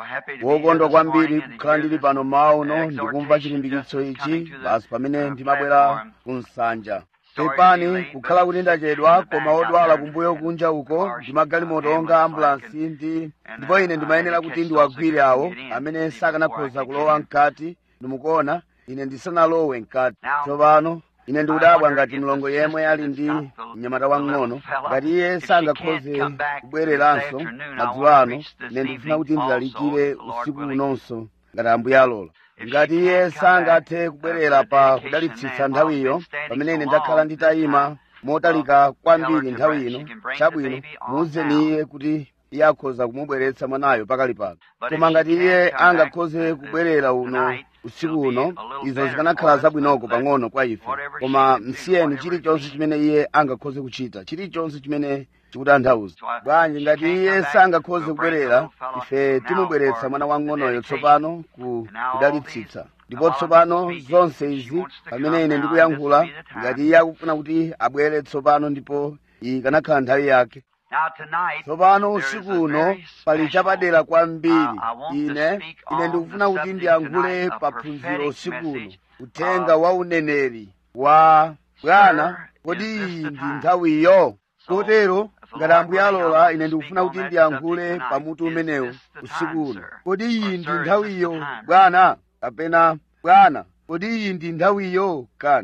wokondwa kwambiri kukhala ndili pano mmawa uno ndikumva chilimbikitso ichi basi pamene ndimabwera ku nsanja pepani kukhala kuti ndachedwa koma odwala kumbuyo kunja uko ndimagalimoto onga ambulansi ndi ndipo ine ndimayenera kuti ndiwagwire awo amene sakanakhoza kulowa mkati ndimukuona ine ndisanalowe mkati tsopano ine ndikudabwa ngati mlongo yemwe ali ndi mnyamata wang'ono ngati iye sangakhoze kubwereranso madzulo ano ine ndikufuna kuti ndilalikire usiku unonso ngati ambuye alola ngati iye sangathe kubwerera pa kudalitsitsa nthawiyo pamene ine ndakhala nditayima motalika kwambiri nthawi ino chabwino muuzeni iye kuti iye akhoza kumubweretsa mwanayo pakali pano koma ngati iye angakhoze kubwerera uno usiku uno izo zikanakhala zabwinoko pang'ono kwa ife koma msiyeni chilichonse chimene iye angakhoze kuchita chilichonse chimene chikutanthauza bwanji ngati iye sangakhoze kubwerera ife timubweretsa mwana wang'onoyo tsopano ku kudalitsitsa ndipo tsopano zonse izi pamene ine ndikuyankhula ngati iye akufuna kuti abwere tsopano ndipo iyi kanakhala nthawi yake tsopano usiku uno pali chapadera kwambiri ine ine ndikufuna kuti ndiyankhule paphunziro usiku uno uthenga wa uneneri wa bwana kodi iyi ndi nthawiyo kotero ngati ambuye alola ine ndikufuna kuti ndiyankhule pamutu umenewu usiku uno kodi iyi ndi nthawiyo bwana kapena bwana kodi iyi ndi nthawiyo kani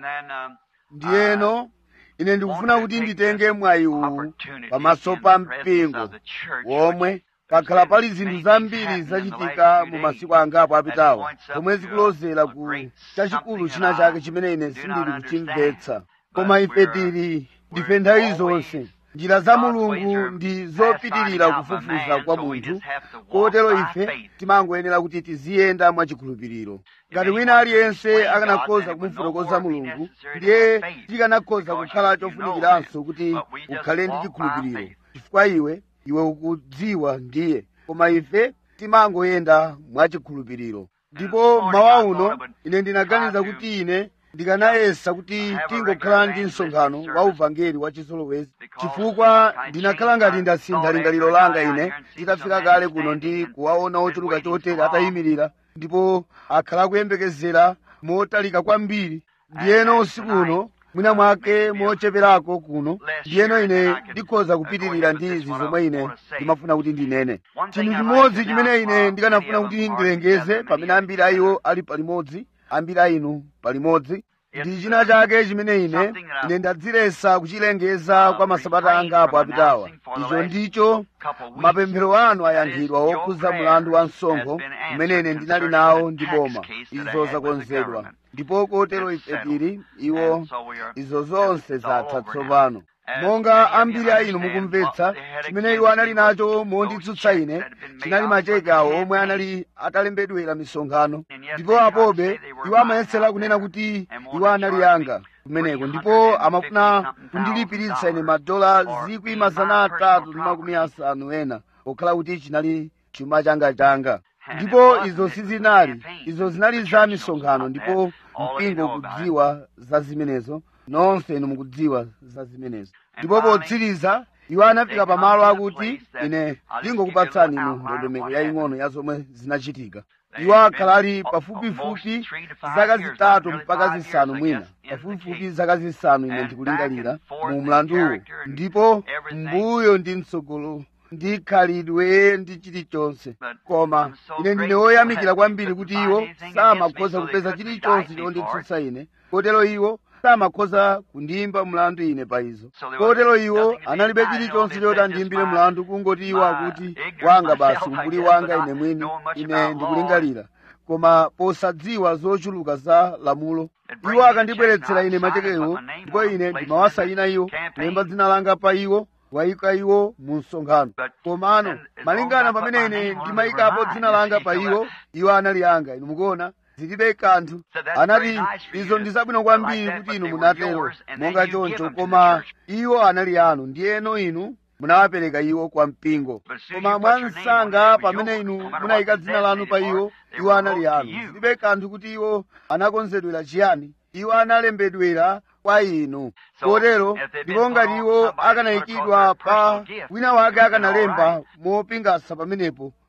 ndiyeno ine ndikufuna kuti nditenge mwayi uwu pamaso pa mpingo womwe pakhala pali zinthu zambiri zachitika mu masiku angapo apitawo zomwe zikulozera ku chachikulu china chake chimene ine sindili kuchimvetsa koma ife tili ndife nthawi zonse njira za mulungu ndi zopitirira kufufuza kwa munthu kotero ife timangoyenera kuti tiziyenda mwachikhulupiriro ngati wina aliyense akanakhoza kumufotokoza mulungu ndiye tikanakhoza kukhala chofunikiranso kuti ukhale ndi chikhulupiriro chifukwa iwe iwe ukudziwa ndiye koma ife timangoyenda mwachikhulupiriro ndipo mawa uno ine ndinaganiza kuti ine ndikanayesa kuti tingokhala ndi msonkhano wa uvangeli wa chizolowezi chifukwa ndinakhala ngati ndasintha lingaliro langa ine nditafika kale kuno ndi kuwaona ochuluka chotere atayimirira ndipo akhala akuyembekezera motalika kwambiri ndiyeno usiku uno mwina mwake mocheperako kuno ndiyeno ine ndikhoza kupitirira ndi izi zomwe ine ndimafuna kuti ndinene chinthu chimodzi chimene ine ndikanafuna kuti ndilengeze pamene ambiri a iwo ali palimodzi ambiri a inu palimodzi ndi china chake chimene ine ine ndadzilesa kuchilengeza kwa masabata angapo apitawa icho ndicho mapemphero anu ayankhidwa wokhuza mlandu wa msonkho umene ine ndinali nawo ndi boma izo zakonzedwa ndipo kotero ife tili iwo izo zonse zatha tsopano monga ambiri a inu mukumvetsa chimene iwo anali nacho monditsutsa ine chinali macheke awo omwe anali atalembedwera misonkhano ndipo apobe iwo amayesera kunena kuti iwo anali anga kumeneko ndipo amafuna kundilipiritsa ine madola zikwi mazana atatu ndi makumi asanu ena pokhala kuti chinali chuma changa changa ndipo izo sizinali izo zinali za misonkhano ndipo mpingo ukudziwa za zimenezo nonse inu mukudziwa za zimenezo ndipo potsiriza iwo anafika pamalo akuti ine ndingokupatsani inu ndondomeko yaying'ono ya zomwe zinachitika iwo akhala ali pafupifupi zaka zitatu mpaka zisanu mwina pafupifupi zaka zisanu ine ndikulingalira mu mlanduwo ndipo mbuyo ndi mtsogolo ndi khalidwe ndi chilichonse koma ine ndine woyamikira kwambiri kuti iwo samakhoza kupeza chilichonse chonditsutsa ine kotero iwo samakhoza kundiyimba mlandu ine pa izo kotero iwo analibe chilichonse choti andiyimbire mlandu kungoti iwo akuti wanga basi umbuli wanga ine mwini ine ndikulingalira koma posadziwa zochuluka za lamulo iwo akandibweretsera ine machekewo ndipo ine ndimawasayina iwo kulemba dzina langa pa iwo wayika iwo mu msonkhano komano malingana pamene ine ndimayikapo dzina langa pa iwo iwo anali anga inu mukuona zilibe kanthu anati izo ndi zabwino kwambiri kuti inu munatero monga choncho koma iwo anali anu ndiyeno inu munawapereka iwo kwa mpingo koma mwansanga pamene inu munayika dzina lanu pa iwo iwo anali anu zilibe kanthu kuti iwo anakonzedwera chiyani iwo analembedwera kwa inu kotero ndipo ngati iwo akanayikidwa pa wina wake akanalemba mopingasa pamenepo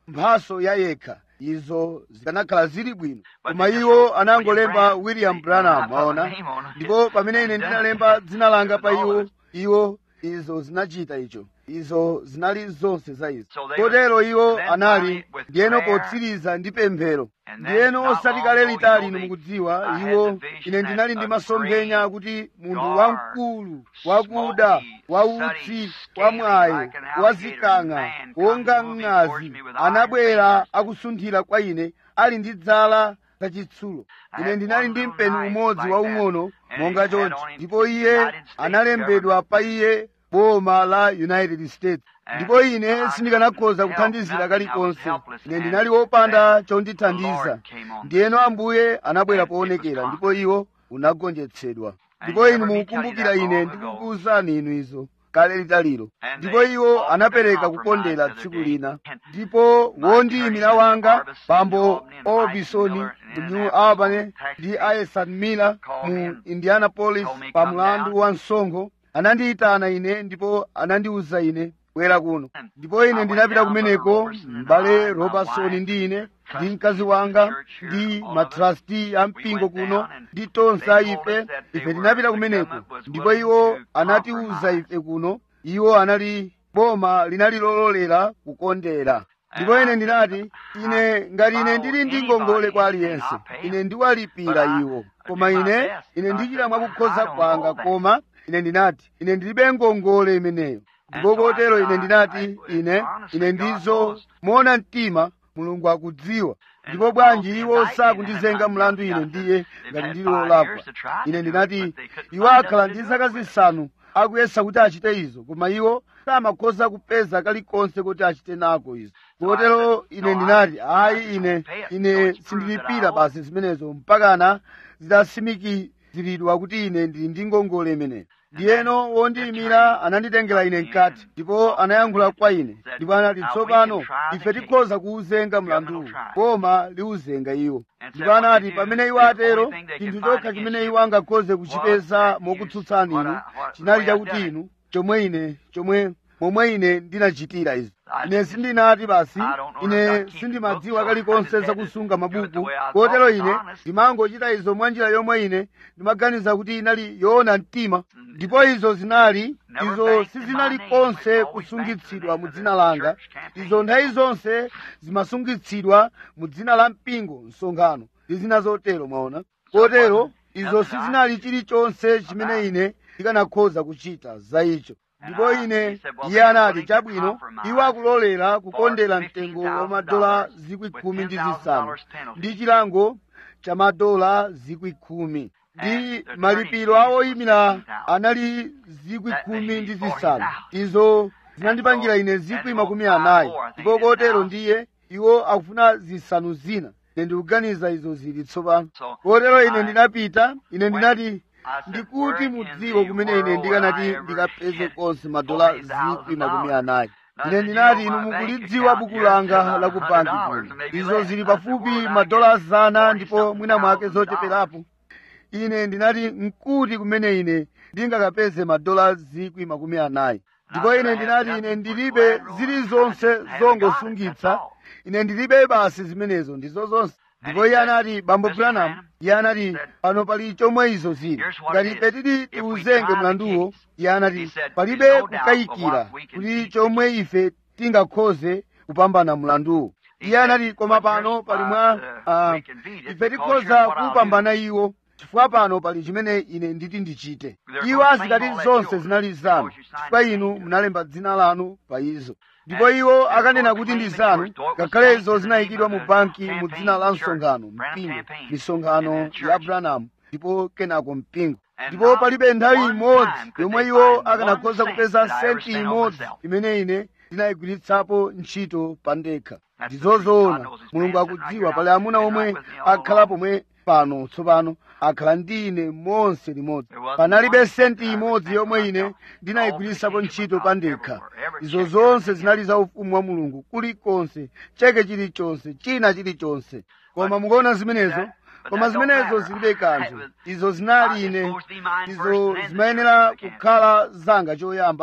mphaso ya yekha izo zikanakhala zili bwino koma iwo anangolemba william branham waona ndipo pamene ine ndinalemba dzina langa pa iwo iwo izo zinachita icho izo zinali zonse za izo kotero iwo anali ndiyeno potsiriza ndi pemphero ndiyeno osati kale litali inu mukudziwa iwo ine ndinali ndi masomphenya kuti munthu wamkulu wakuda wautsi wamwayo wazikang'a wonga mng'azi anabwera akusunthira kwa ine ali ndi dzala lachitsulo ine ndinali ndi mpeni umodzi waung'ono monga chonchi ndipo iye analembedwa pa iye boma la united states ndipo ine sindikanakhoza kuthandizira kalikonse ine ndinali wopanda chondithandiza ndiyeno ambuye anabwera poonekera ndipo iwo unagonjetsedwa ndipo inu mukukumbukira ine ndikukuwuzani inu izo kale litaliro ndipo iwo anapereka kukondera tsiku lina ndipo wondiyimira wanga bambo orbison mu new albany ndi aesan miller mu indianapolis pa mlandu wa msonkho anandiyitana ine ndipo anandiwuza ine bwera kuno ndipo ine ndinapita kumeneko m'bale robertson ndi ine ndi mkazi wanga ndi matrasti a mpingo kuno ndi tonse a ife ife tinapita kumeneko ndipo iwo anatiwuza ife kuno iwo anali boma linali lololera kukondera ndipo ine ndinati ine ngati ine ndili ndi ngongole kwa aliyense ine ndiwalipira iwo koma ine ine ndichita mwakukhoza kwanga koma ine ndinati ine ndilibe ngongole imeneyo ndipo kotero ine ndinati ine ine ndizo moona mtima mulungu akudziwa ndipo bwanji iwo sakundizenga mlandu ine ndiye ngati ndili wolakwa ine ndinati iwo akhala ndi zaka zisanu akuyesa kuti achite izo koma iwo samakhoza kupeza kalikonse kuti achite nako izo kotero ine ndinati ayi ine ine sindilipira basi zimenezo mpakana zidatsimikiziridwa kuti ine ndili ndi ngongole imeneyo ndiyeno wondiyimira ananditengera ine mkati ndipo anayankhula kwa ine ndipo anati tsopano ife tikhoza kuwuzenga mlanduwu koma liwuzenga iwo ndipo anati pamene iwo atero chinthu chokha chimene iwo angakhoze kuchipeza mokutsutsani inu chinali chakuti inu chomwe ine chomwe momwe ine ndinachitira izi ine sindinati basi ine sindimadziwa kalikonse zakusunga mabuku kotero ine ndimangochita izo mwa njira yomwe ine ndimaganiza kuti inali yoona mtima ndipo izo zinali izo sizinali konse kusungitsidwa mu dzina langa izo nthawi zonse zimasungitsidwa mu dzina la mpingo msonkhano ndi zina zotero mwaona kotero izo sizinali chilichonse chimene ine ndikanakhoza kuchita za icho ndipo ine iye anati chabwino iwo akulolera kukondera mtengo wa madola zikwi khumi ndi zisanu ndi chilango cha madola zikwi khumi ndi malipiro a oyimira anali zikwi khumi ndi zisanu izo zinandipangira ine zikwi makumi anayi ndipo kotero ndiye iwo akufuna zisanu zina ine ndikuganiza izo zili tsopano kotero ine ndinapita ine ndinati ndikuti mudziwo kumene ine ndikanati ndikapeze konse madola zikwi makumi anayi ine ndinati inu mukulidziwa buku langa la ku banki kuno izo zili pafupi madola zana ndipo mwina mwake zocheperapo ine ndinati nkuti kumene ine ndingakapeze madola zikwi makumi anayi ndipo ine ndinati ine ndilibe zilizonse zongosungitsa ine ndilibe basi zimenezo ndizo zonse ndipo iye anati bambo branham iye anati pano pali chomwe izo zili ngati ife tili tiuzenge mlanduwo iye anati palibe kukayikira kuti chomwe ife tingakhoze kupambana mlanduwo iye anati koma pano pali mwa uh, ife tikhoza kupambana iwo chifukwa pano pali chimene ine nditi ndichite iwo azikati zonse zinali zanu chifukwa inu munalemba dzina lanu pa izo ndipo iwo akanena kuti ndi zanu ngakhale izo zinayikidwa mu banki mu dzina la msonkhano mpingo misonkhano ya branham ndipo kenako mpingo ndipo palibe nthawi imodzi yomwe iwo akanakhoza kupeza senti imodzi imene ine ndinayigwiritsapo ntchito pa ndekha ndizozoona mulungu akudziwa pali amuna omwe akhala pomwe pano tsopano akhala ndi ine monse limodzi panalibe senti imodzi yomwe ine ndinayigwiritsapo ntchito pa ndekha izo zonse zinali za ufumu wa mulungu kulikonse cheke chilichonse china chilichonse koma mukuona zimenezo koma zimenezo zilibe kanthu izo zinali ine izo zimayenera kukhala zanga choyamba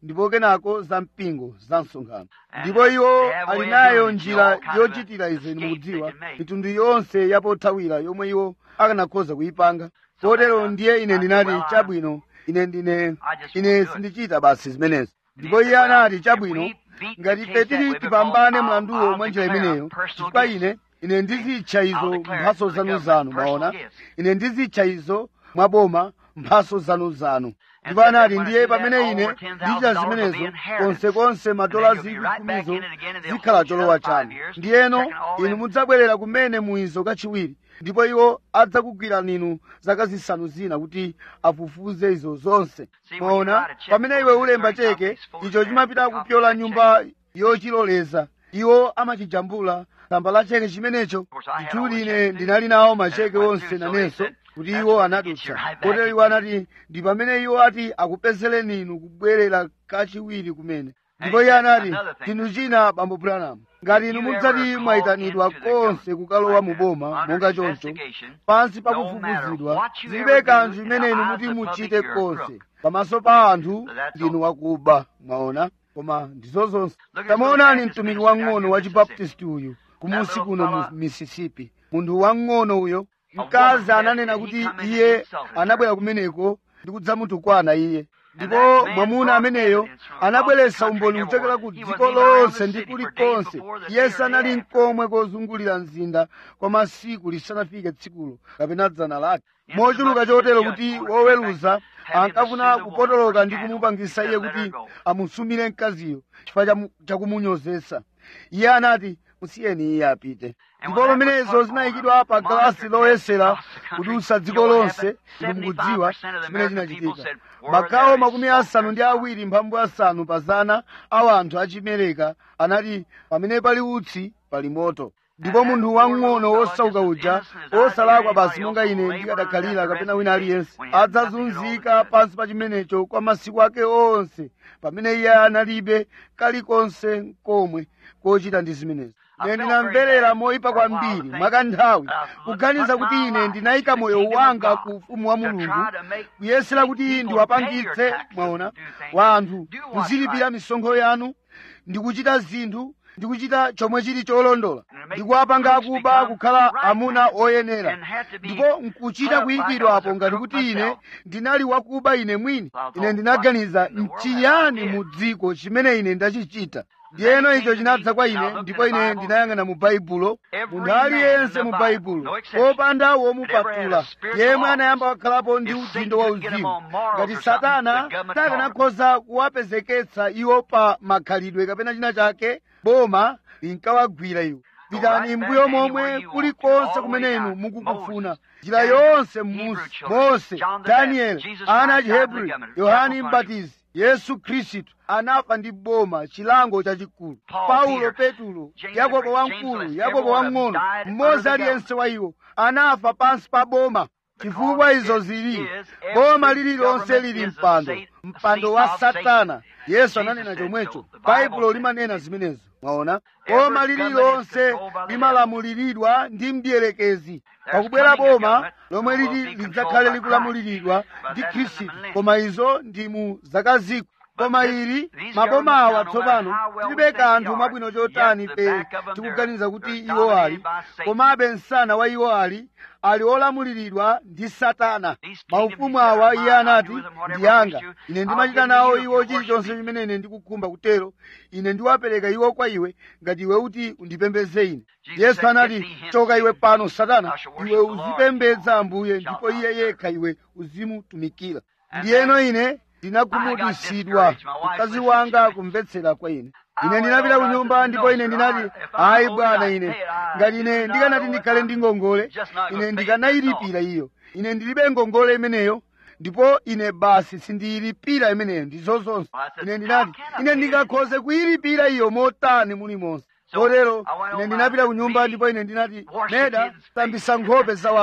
ndipo kenako za mpingo za msonkhano ndipo iwo ali nayo njira yochitira izo inu mukudziwa mitundu yonse yapothawira yomwe iwo akanakhoza kuyipanga kotero ndiye ine ndinati chabwino ine ndine ine sindichita basi zimenezi ndipo iye anati chabwino ngati ife tili tipambane mlanduwo mwa njira imeneyo chifukwa ine ine ndizitcha izo mphaso zanuzanu maona ine ndizitcha izo mwaboma mphaso zanuzanu ndipo anati ndiye pamene ine ndichita zimenezo konsekonse madola zikwi khumizo zikhala cholowa chanu ndiyeno inu mudzabwerera kumene muizo kachiwiri ndipo iwo adzakugwira ninu zaka zisanu zina kuti afufuze izo zonse mwaona pamene iwe ulemba cheke icho chimapita kupyola nyumba yochiloleza iwo amachijambula tsamba la cheke chimenecho ndithudi ine ndinali nawo macheke onse nanenso kuti iwo anadutsa kotero iwo anati ndi pamene iwo ati akupezereni inu kubwerera kachiwiri kumene ndipo iye anati chinthu china bambo branham ngati inu mudzati mwayitanidwa konse kukalowa mu boma monga choncho pansi pakufufuzidwa zilibe kanthu imene inu muti muchite konse pamaso pa anthu ndinu wakuba mwaona koma ndizo zonse tamaonani mtumiki wang'ono wa chibaptisti uyu kumusi kuno mu mississippi munthu wang'ono uyo mkazi ananena kuti iye anabwera kumeneko ndi kudzamutukwana iye ndipo mwamuna ameneyo anabweretsa umboni kuchokera ku dziko lonse ndi kulikonse iye sanali nkomwe kozungulira mzinda kwa masiku lisanafike tsikulo kapena dzana lake mochuluka chotero kuti woweruza ankafuna kupotoloka ndi kumupangisa iye kuti amusumire mkaziyo chifukwa chakumunyozesa iye anati musiyeni iye apite ndipo pamenezo zinayikidwa pa galasi loyesera kudutsa dziko lonse inu mukudziwa chimene chinachitika magawo makumi asanu ndi awiri mphambu asanu pa zana a anthu achimereka anati pamene pali utsi pali moto ndipo munthu wang'ono wosauka uja wosalakwa basi monga ine ndikadakhalira kapena wina aliyense adzazunzika pansi pa chimenecho kwa masiku ake onse pamene iye analibe kalikonse nkomwe kochita ndi zimenezi ine ndinamverera moyipa kwambiri mwakanthawi kuganiza kuti ine ndinayika moyo wanga ku ufumu wa mulungu kuyesera kuti ndiwapangitse mwaona wa anthu kuzilipira misonkho yanu ndikuchita zinthu ndikuchita chomwe chili cholondola ndikuwapanga akuba kukhala amuna oyenera ndipo nkuchita kuyikidwapo ngati kuti ine ndinali wakuba ine mwini ine ndinaganiza nchiyani mu dziko chimene ine ndachichita ndiyeno icho chinadza kwa ine ndipo ine ndinayang'ana mu baibulo munthu aliyense mu baibulo popanda womupatula yemwe anayamba wakhalapo ndi udindo wa uzimu ngati satana sakanakhoza kuwapezeketsa iwo pa makhalidwe kapena china chake boma linkawagwira iwo pitani mbuyo momwe kulikonse kumene inu mukukufuna njira yonse m'munsi mose danieli ana achihebrew yohani mbatizi yesu khristu anafa ndi boma chilango chachikulu paulo petulo yakobo wamkulu yakobo wang'ono mmodzi aliyense wa iwo anafa pansi pa boma chifukwa izo zili boma lililonse lili mpando mpando wa satana yesu ananena chomwecho baibulo limanena zimenezo mwaona boma lililonse limalamuliridwa ndi mdierekezi pakubwera boma lomwe lili lidzakhale likulamuliridwa ndi khristu koma izo ndi mu zaka zikwi koma ili maboma awa tsopano tilibe kanthu mwabwino chotani ife tikuganiza kuti iwo ali komabe msana wa iwo ali ali olamuliridwa ndi satana maufumu awa iye anati ndi anga ine ndimachita nawo iwo chilichonse chimene ine ndikukhumba kutero ine ndiwapereka iwo kwa iwe ngati iwe uti undipembedze ine yesu anati choka iwe pano satana iwe uzipembedza ambuye ndipo iye yekha iwe uzimutumikira ndiyeno ine ndinakhumudwitsidwa mkazi wanga kumvetsera kwa ine ine ndinapita ku nyumba ndipo ine ndinati ayi bwana ine ngati ine ndikanati ndikhale ndi ngongole ine ndikanayilipira iyo ine ndilibe ngongole imeneyo ndipo ine basi sindiyilipira imeneyo ndizo zonse ine ndinati ine ndingakhoze kuyilipira iyo motani mulimonse kotero ine ndinapita ku nyumba ndipo ine ndinati meda tambisa nkhope za wana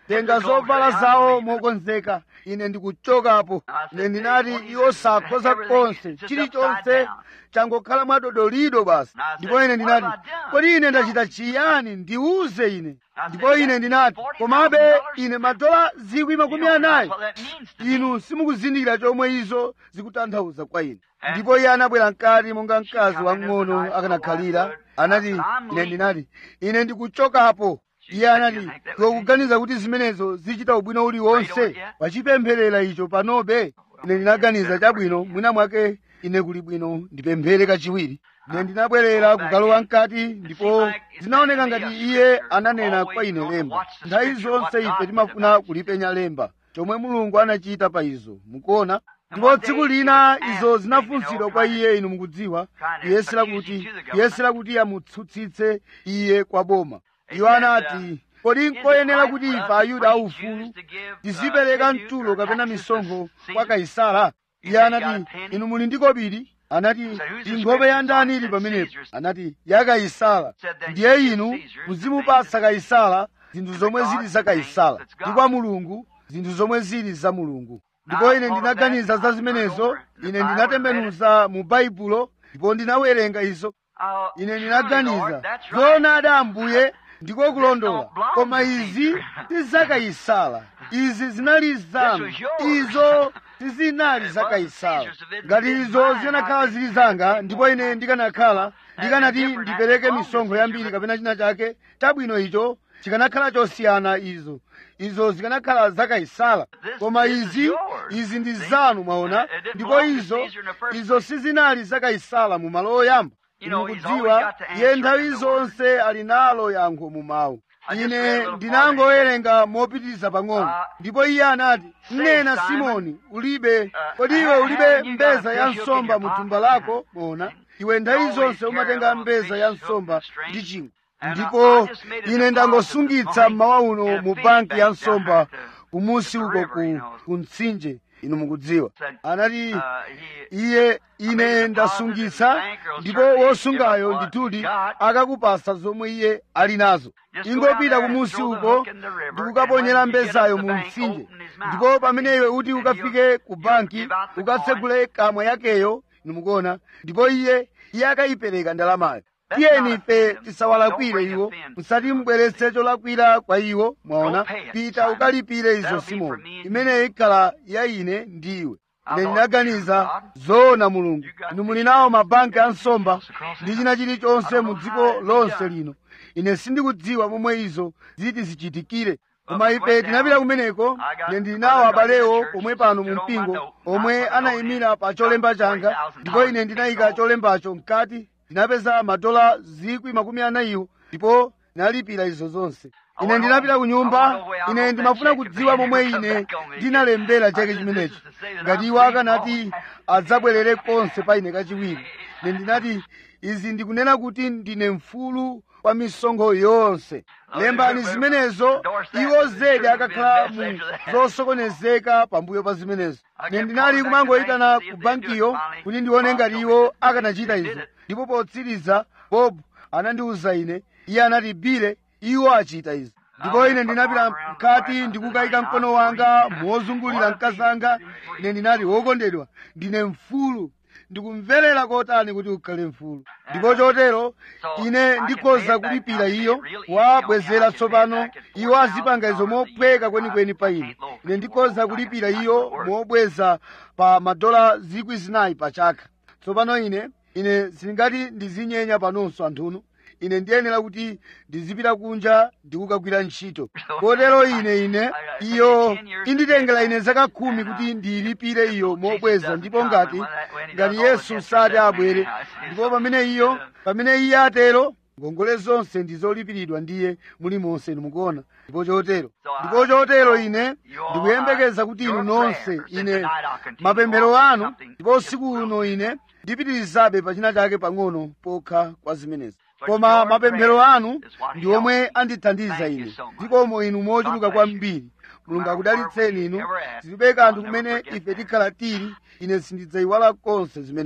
tenga zovala zawo mokonzeka ine ndikuchokapo ine ndinati iwo sakhoza konse chilichonse changokhala mwadodolido basi ndipo ine ndinati kodi ine ndachita chiyani ndiuze ine ndipo ine ndinati komabe ine madola zikwi makumi anayi inu simukuzindikira chomwe izo zikutanthauza kwa ine ndipo iye anabwera mkati monga mkazi wang'ono akanakhalira anati ine ndinati ine ndikuchokapo iye anati tikuganiza kuti zimenezo zichita ubwino uliwonse wachipempherera icho panobe ine ndinaganiza chabwino mwina mwake ine kuli bwino ndipemphere kachiwiri ine ndinabwerera kukalowa mkati ndipo zinaoneka ngati iye ananena kwa ine lemba nthawi zonse ife timafuna kulipenya lemba chomwe mulungu anachita pa izo mukuona ndipo tsiku lina izo zinafunsidwa kwa iye inu mukudziwa kuyesera kuti kuyesera kuti amutsutsitse iye kwa boma iwo anati kodi nkoyenera kuti ife ayuda aufulu tizipereka mtulo kapena misonkho kwa kaisara iye anati inu muli ndi kobiri anati nkhope ya ndani ili pamenepo anati ya kaisara ndiye inu muzimupatsa kaisara zinthu zomwe zili za kaisara ndi kwa mulungu zinthu zomwe zili za mulungu ndipo ine ndinaganiza za zimenezo ine ndinatembenuza mu baibulo ndipo ndinawerenga izo ine ndinaganiza zoonadi ambuye ndiko kulondola koma izi sizakaisala izi zinali zanu izo sizinali zakaisala ngati izo zikanakhala zili zanga ndipo ine ndikanakhala ndikanati ndipereke misonkho yambiri kapena china chake chabwino icho chikanakhala chosiyana izo izo zikanakhala zakaisala koma izi izi ndi zanu mwaona ndipo izo izo sizinali zakaisala mu malo oyamba inu mukudziwa iye nthawi zonse ali nalo yankho mu mawu ine ndinangowerenga mopitiriza pang'ono ndipo iye anati mnena simoni ulibe kodi iwe ulibe mbeza ya nsomba mu thumba lako bona iwe nthawi zonse umatenga mbeza ya nsomba ndi chingwe ndipo ine ndangosungitsa mmawa uno mu banki ya nsomba kumusi uko ku, ku mtsinje inu mukudziwa anati iye ine ndasungitsa ndipo wosungayo ndithudi akakupasa zomwe iye ali nazo ingopita kumusi uko ndikukaponyera mbezayo mu mtsinje ndipo pamene iwe uti ukafike ku banki ukatsegule kamwa yakeyo inu mukuona ndipo iye iye akayipereka ndalamayo tiyeni ife tisawalakwire iwo musati mubweretse cholakwira kwa iwo mwaona pita ukalipire izo simoni imeneyi ikhala ya ine ndiwe ine ndinaganiza zoona mulungu inu muli nawo mabanki a nsomba ndi china chilichonse mu dziko lonse lino ine sindikudziwa momwe izo ziti zichitikire koma ife tinapita kumeneko ine ndili nawo abalewo pomwe pano mu mpingo omwe anayimira pa cholemba changa ndipo ine ndinayika cholembacho mkati ndinapeza madola zikwi makumi anayiwo ndipo ndinalipira izo zonse ine ndinapita ku nyumba ine ndimafuna kudziwa momwe ine ndinalembera chake chimenechi ngati iwo akanati adzabwerere konse pa ine kachiwiri ine ndinati izi ndikunena kuti ndine mfulu kwa misonkho yonse lembani zimenezo iwo zedi akakhala mu zosokonezeka pambuyo pa zimenezo ine ndinali kumangoyitana ku bankiyo kuti ndione ngati iwo akanachita izo ndipo potsiriza bob anandiwuza ine iye anati bile iwo achita izi ndipo ine ndinapita mkati ndikukayika mkono wanga mozungulira mkazi anga ine ndinati wokondedwa ndine mfulu ndikumverera kotani kuti ukhale mfulu ndipo chotero ine ndikhoza kulipira iyo wabwezera tsopano iwo azipanga izo mophweka kwenikweni pa ine ine ndikhoza kulipira iyo mobweza pa madola zikwi zinayi pa chaka tsopano ine ine sindingati ndizinyenya panonso anthunu ine ndiyenera kuti ndizipita kunja ndikukagwira ntchito kotero ine ine iyo inditengera ine zaka khumi kuti ndiyilipire iyo mobweza ndipo ngati ngati yesu sati abwere ndipo pamene iyo pamene iye atero ngongole zonse ndizolipiridwa ndiye mulimonse mukuona ndipo chotero ndipo chotero ine ndikuyembekeza kuti inu nonse ine mapemphero anu ndipo usiku uno ine ndipitirizabe pachina chake pang'ono pokha kwa zimenezi koma mapemphero anu ndi omwe andithandiza ine ndikomo inu mochuluka kwambiri mulungu akudalitseni inu zilibe kanthu kumene ife tikhala tili ine sindidzayiwala konse zimenezo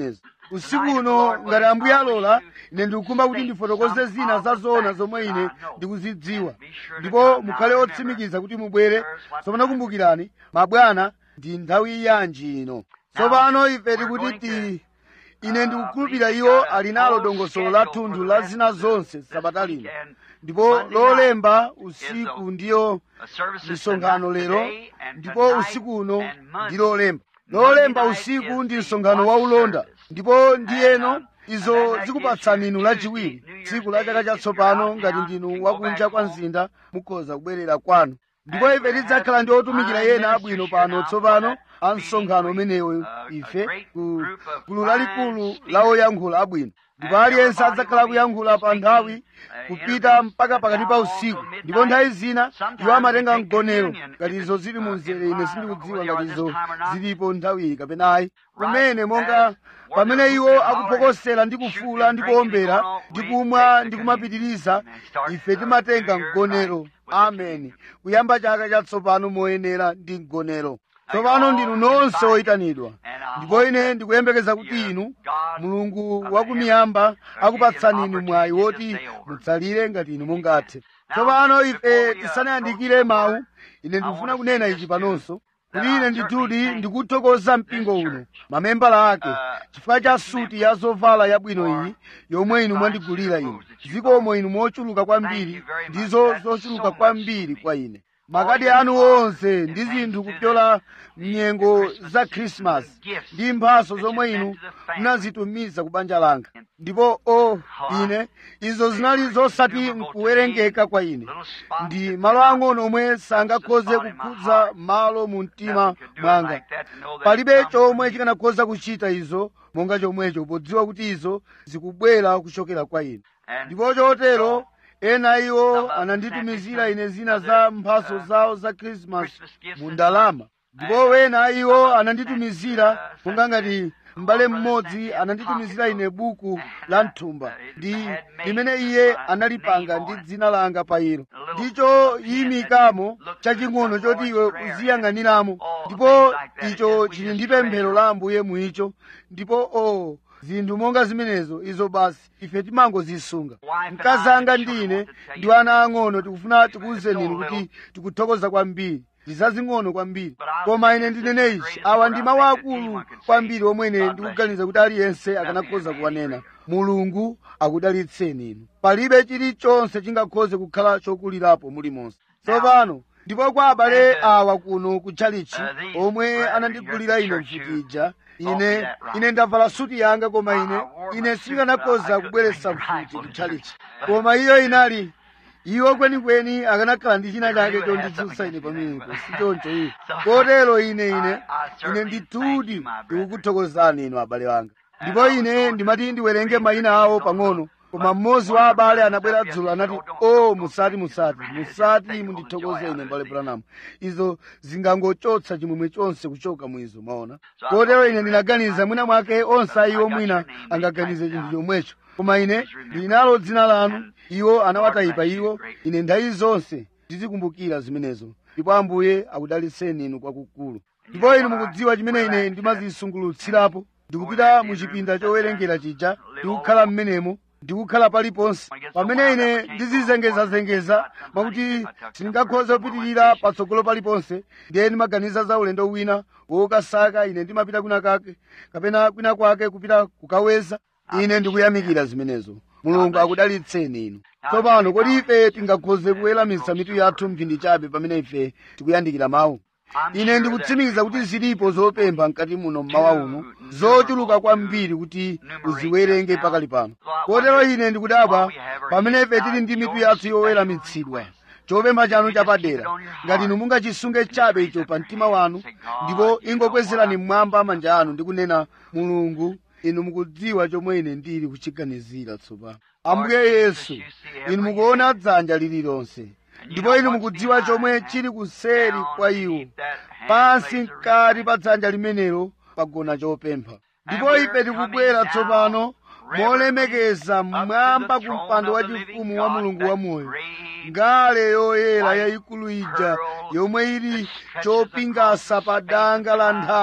usiku uno ngati ambuye alola ine ndikukhumba kuti ndifotokoze zina za zoona zomwe ine ndikuzidziwa ndipo mukhale otsimikiza kuti mubwere tsopano kumbukirani mabwana ndi nthawi yanji ino tsopano ife tikuti ti ine ndikukhulupirira iwo ali nalo dongosolo la thunthu la zina zonse sabata lino ndipo lolemba usiku ndiyo misonkhano lero ndipo usiku uno ndi lolemba lolemba usiku ndi msonkhano wa ulonda ndipo ndiyeno izo zikupatsani inu lachiwiri tsiku la chaka chatsopano ngati ndinu wakunja kwa mzinda mukhoza kubwerera kwanu ndipo ife tidzakhala ndi otumikira ena abwino pano tsopano a msonkhano umenewo ife ku gulu lalikulu la oyankhula abwino ndipo aliyense adzakhala kuyankhula pa nthawi kupita mpaka pakati pa usiku ndipo nthawi zina iwo amatenga mgonero ngati izo zili mu mzere ine sindikudziwa ngati izo zilipo nthawiyi kapena ayi kumene monga pamene iwo akuphokosera ndi kufuula ndi kuombera ndi kumwa ndi kumapitiriza ife timatenga mgonero ameni kuyamba chaka chatsopano moyenera ndi mgonero tsopano ndinu nonse oyitanidwa ndipo ine ndikuyembekeza kuti inu mulungu wakumiyamba akupatsani inu mwayi woti mutsalire ngati inu mungathe tsopano ife tisanayandikire mawu ine ndikufuna kunena ichi panonso kuti ine ndithudi ndikuthokoza mpingo uno mamembala ake chifukwa cha suti ya zovala yabwino iyi yomwe inu mwandigulira ine zikomo inu mochuluka kwambiri ndizo zochuluka kwambiri kwa ine makadi anu onse ndi zinthu kupyola mnyengo za khrisimasi ndi mphaso zomwe inu munazitumiza ku banja langa ndipo o ine izo zinali zosati nkuwerengeka kwa ine ndi malo ang'ono omwe sangakhoze kukhudza malo mu mtima mwanga palibe chomwe chikanakhoza kuchita izo monga chomwecho podziwa kuti izo zikubwera kuchokera kwa ine ndipo chotero ena iwo ananditumizira ine zina za mphaso zawo za khrisimasi mu ndalama ndipo wena iwo ananditumizira monga ngati m'bale mmodzi ananditumizira ine buku la mthumba ndi limene iye analipanga ndi dzina langa pa ilo ndicho yimikamo chaching'ono choti iwe uziyang'aniramo ndipo icho chili ndi pemphero la ambuye muicho ndipo o oh, zinthu monga zimenezo izo basi ife timangozisunga mkazi anga ndine ndi ana ang'ono tikufuna tikuwuzeni inu kuti tikuthokoza kwambiri zazing'ono kwambiri koma ine ndinene ichi awa ndi mawu akulu kwambiri omwe ine ndikuganiza kuti aliyense akanakhoza kuwanena mulungu akudalitseni inu palibe chilichonse chingakhoze kukhala chokulirapo mulimonse tsopano ndipo kwa abale awa kuno ku chalichi omwe anandigulira ine mfutija ine ine ndavala suti yanga koma ine ine sindikanakhoza kubweretsa mfuti ku chalichi koma iyo inali iwo kwenikweni akanakhala ndi china chake chondidzutsa ine pamenepo si choncho iwo kotero ine ine ine ndithudi ndikukuthokozani inu abale wanga ndipo ine ndimati ndiwerenge mayina awo pang'ono koma mmodzi wa abale anabwera dzulo anati o musati musati musati mundithokoze ine mbale branamu izo zingangochotsa chimwemwe chonse kuchoka mwizo maona kotero ine ndinaganiza mwina mwake onse ayiwo mwina angaganize chinthu chomwecho koma ine ndinalo dzina lanu iwo anawatayipa iwo ine nthawi zonse ndizikumbukira zimenezo ndipo ambuye akudalitseni inu kwakukulu ndipo inu mukudziwa chimene ine ndimazisungulutsirapo ndikupita mu chipinda chowerengera chija ndikukhala m'menemo ndikukhala paliponse pamene ine ndizizengezazengeza mwakuti sindingakhoze kupitirira patsogolo paliponse ndiye ndimaganiza za ulendo wina wokasaka ine ndimapita kwina kake kapena kwina kwake kupita kukaweza ine ndikuyamikira zimenezo mulungu akudalitseni inu tsopano kodi ife tingakhoze kuweramitsa mitu yathu mphindi chabe pamene ife tikuyandikira mawu ine ndikutsimikiza kuti zilipo zopempha mkati muno mmawa uno zochuluka kwambiri kuti uziwerenge pakali pano kotero ine ndikudabwa pamene ife tili ndi mitu yathu yoweramitsidwa chopempha chanu chapadera ngati inu mungachisunge chabe icho pa mtima wanu ndipo ingokwezerani mmwamba manja anu ndi kunena mulungu inu mukudziwa chomwe ine ndili kuchiganizira tsopano ambuye yesu inu mukuona dzanja lililonse ndipo inu mukudziwa chomwe chili kuseri kwa iwo pansi mkati pa dzanja limenelo pagona chopempha ndipo ife tikubwera tsopano molemekeza mmwamba ku mpando wachifumu wa mulungu wamoyo ngale yoyera yayikulu ija yomwe ili chopingasa pa danga la nthawi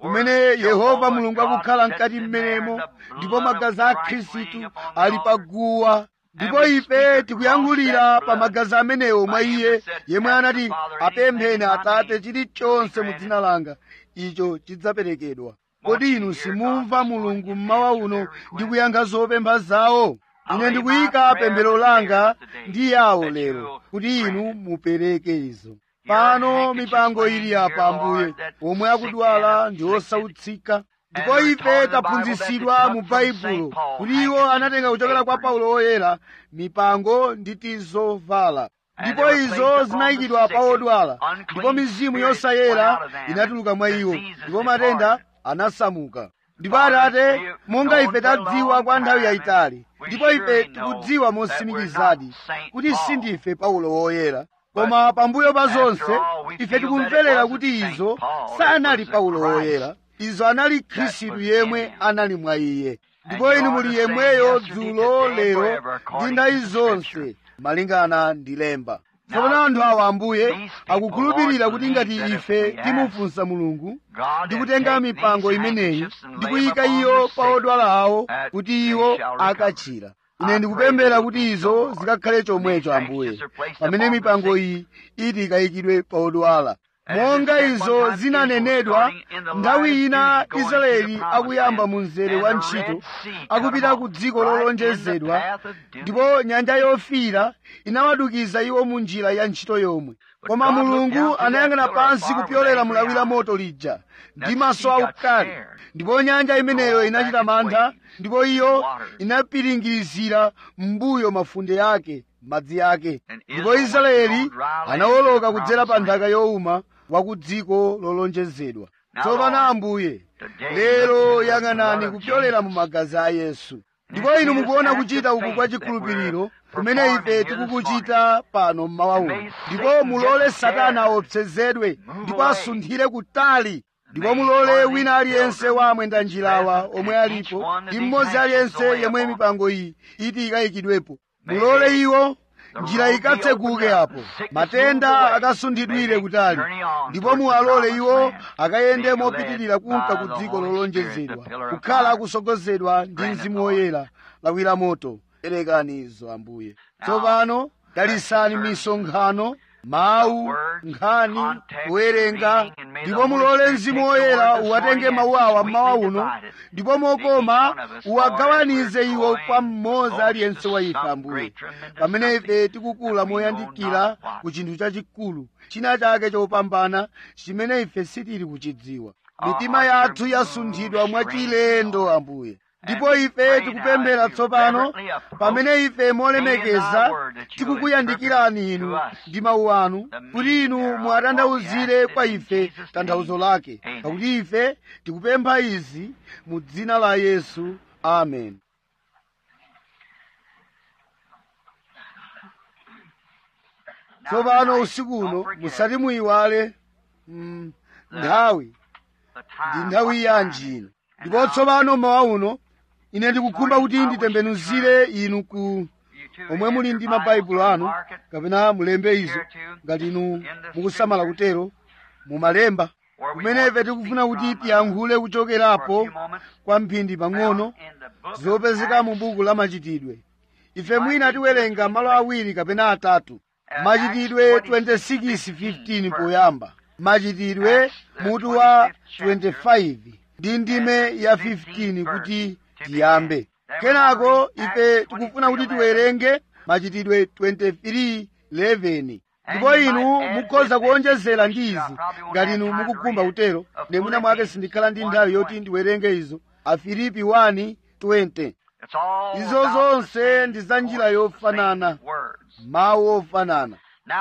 kumene yehova mulungu akukhala mkati mmenemo ndipo magazi a khristu ali paguwa ndipo ife tikuyankhulira pa magazi amenewo mwa iye yemwe anati apempheni atate chilichonse mu dzina langa icho chidzaperekedwa kodi inu simumva mulungu mmawa uno ndi kuyankha zopempha zawo ine ndikuyika pemphero langa ndi yawo lero kuti inu mupereke izo pano mipango ili apa ambuye omwe akudwala ndi osautsika ndipo ife taphunzitsidwa mu baibulo kuti iwo anatenga kuchokera kwa paulo woyera mipango ndi tizovala ndipo izo zinayikidwa pa odwala ndipo mizimu yosayera inatuluka mwa iwo ndipo matenda anasamuka ndipo atate monga ife tadziwa kwa nthawi yayitali ndipo ife tikudziwa mosimikizadi kuti sindife paulo woyera koma pambuyo pa zonse ife tikumverera kuti izo sanali paulo woyera izo anali khristu yemwe anali mwa iye ndipo inu muli yemweyo dzulo lero ndi nthawi zonse malingana ndi lemba tsopano anthu awa ambuye akukhulupirira kuti ngati ife timufunsa mulungu ndi kutenga mipango imeneyi ndi kuyika iyo pa odwala awo kuti iwo akachira ine ndikupemphera kuti izo zikakhale chomwecho ambuye pamene mipango iyi iti ikayikidwe pa odwala monga izo zinanenedwa nthawi ina israeli akuyamba mu mzere wa ntchito akupita ku dziko lolonjezedwa ndipo nyanja yofiira inawadukiza iwo mu njira ya ntchito yomwe koma mulungu anayang'ana pansi kupyolera mulawi la moto lija ndi maso aukali ndipo nyanja imeneyo inachita mantha ndipo iyo inapiringirizira m'mbuyo mafunde yake madzi ake ndipo israeli anawoloka kudzera pa nthaka yowuma wa ku dziko lolonjezedwa tsopano ambuye lero yang'anani kupyolera mu magazi a yesu ndipo inu mukuona kuchita uku kwa chikhulupiriro kumene ife tikukuchita pano mmawa uno ndipo mulole satana aopsezedwe ndipo asunthire kutali ndipo mulole wina aliyense wa amwenda njirawa omwe alipo ndi mmodzi aliyense yemwe mipango iyi iti ikayikidwepo mulole iwo njira ikatseguke apo matenda akasunthidwire kutali ndipo muwalole iwo akayende mopitirira kunka ku dziko lolonjezedwa kukhala akusogozedwa ndi mzimu woyera lawira moto perekani izo ambuye tsopano dalisani misonkhano mawu nkhani kuwerenga ndipo mulole mzimu woyera uwatenge mawu awa mmawa uno ndipo mokoma uwagawanize iwo kwa mmodzi aliyense wa ife ambuye pamene ife tikukula moyandikira ku chinthu chachikulu china chake chopambana chimene ife sitili kuchidziwa mitima yathu yasunthidwa mwachilendo ambuye ndipo ife tikupemphera tsopano pamene ife molemekeza tikukuyandikirani inu ndi mawu anu kuti inu muwatanthauzire kwa ife tanthauzo lake pakuti ife tikupempha izi mu dzina la yesu amen tsopano usiku uno musati muyiwale mm, nthawi ndi nthawi yanji ino ndipo tsopano mawa uno ine ndikukhumba kuti nditembenuzire inu ku omwe muli ndi mabaibulo anu kapena mulembe izo ngati inu mukusamala kutero mumalemba kumene ife tikufuna kuti tiyankhule kuchokerapo kwa mphindi pang'ono zopezeka mu buku la machitidwe ife mwina tiwerenga malo awiri kapena atatu machitidwe 26:15 poyamba machitidwe mutu wa 25 ndi ndime ya 15 kuti tiyambe kenako ife tikufuna kuti tiwerenge machitidwe 23:11 ndipo inu mukhoza kuonjezera ndi izi ngati inu mukukhumba kutero ndemwina mwake sindikhala ndi nthawi yoti ndiwerenge izo afilipi 1:20 izo zonse ndi za njira yofanana mawu ofanana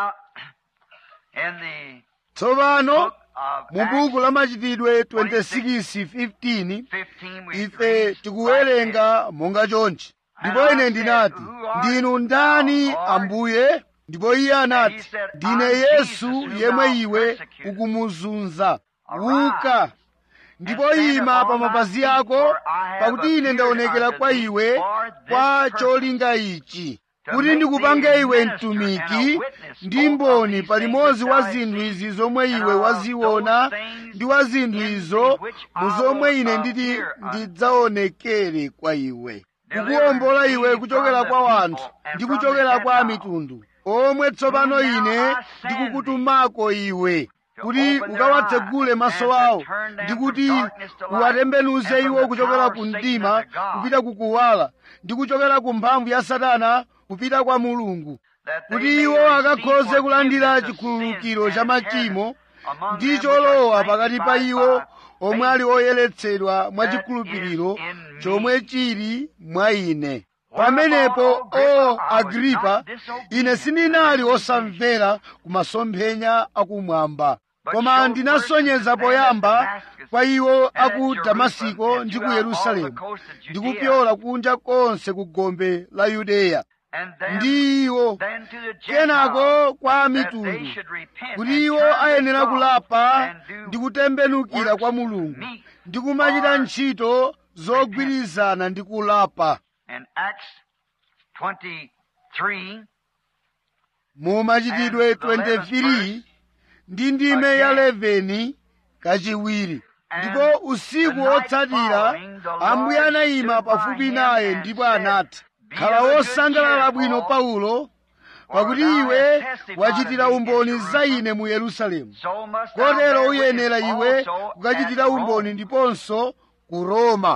tsopano mu buku la machitidwe 26:15 ife tikuwerenga monga chonchi ndipo ine ndinati ndinu ndani ambuye ndipo iye anati ndine yesu yemwe iwe ukumuzunza uka ndipo ima pa mapazi ako pakuti ine ndaonekera kwa iwe kwa cholinga ichi kuti ndikupange iwe mtumiki ndi mboni palimodzi wa zinthu izi zomwe iwe waziona ndi wa zinthu izo mu zomwe ine nditi ndidzaonekere kwa iwe kukuwombola iwe kuchokera kwa wanthu ndi kuchokera kwa mitundu omwe tsopano ine ndikukutumako iwe kuti ukawatsegule maso awo ndi kuti uwatembenuze iwo kuchokera ku mdima kupita kukuwala ndi kuchokera ku mphamvu ya satana kupita kwa mulungu kuti iwo akakhoze kulandira chikhululukiro cha machimo ndi cholowa pakati pa iwo omwe ali oyeretsedwa mwa chikhulupiriro chomwe chili mwa ine pamenepo o agripa ine sindinali osamvera ku masomphenya akumwamba koma ndinasonyeza poyamba kwa iwo aku damasiko ndi ku yerusalemu ndi kupyola kunja konse ku gombe la yudeya ndi iwo kenako kwa mitundu kuti iwo ayenera kulapa ndi kutembenukira kwa mulungu ndi kumachita ntchito zogwirizana ndi kulapa mu machitidwe 23 ndi ndime ya 11 kachiwiri ndipo usiku wotsatira ambuye anayima pafupi naye ndipo anati khala wosangalala bwino paulo pakuti iwe wachitira umboni za ine mu yerusalemu kotero uyenera iwe kukachitira umboni ndiponso ku roma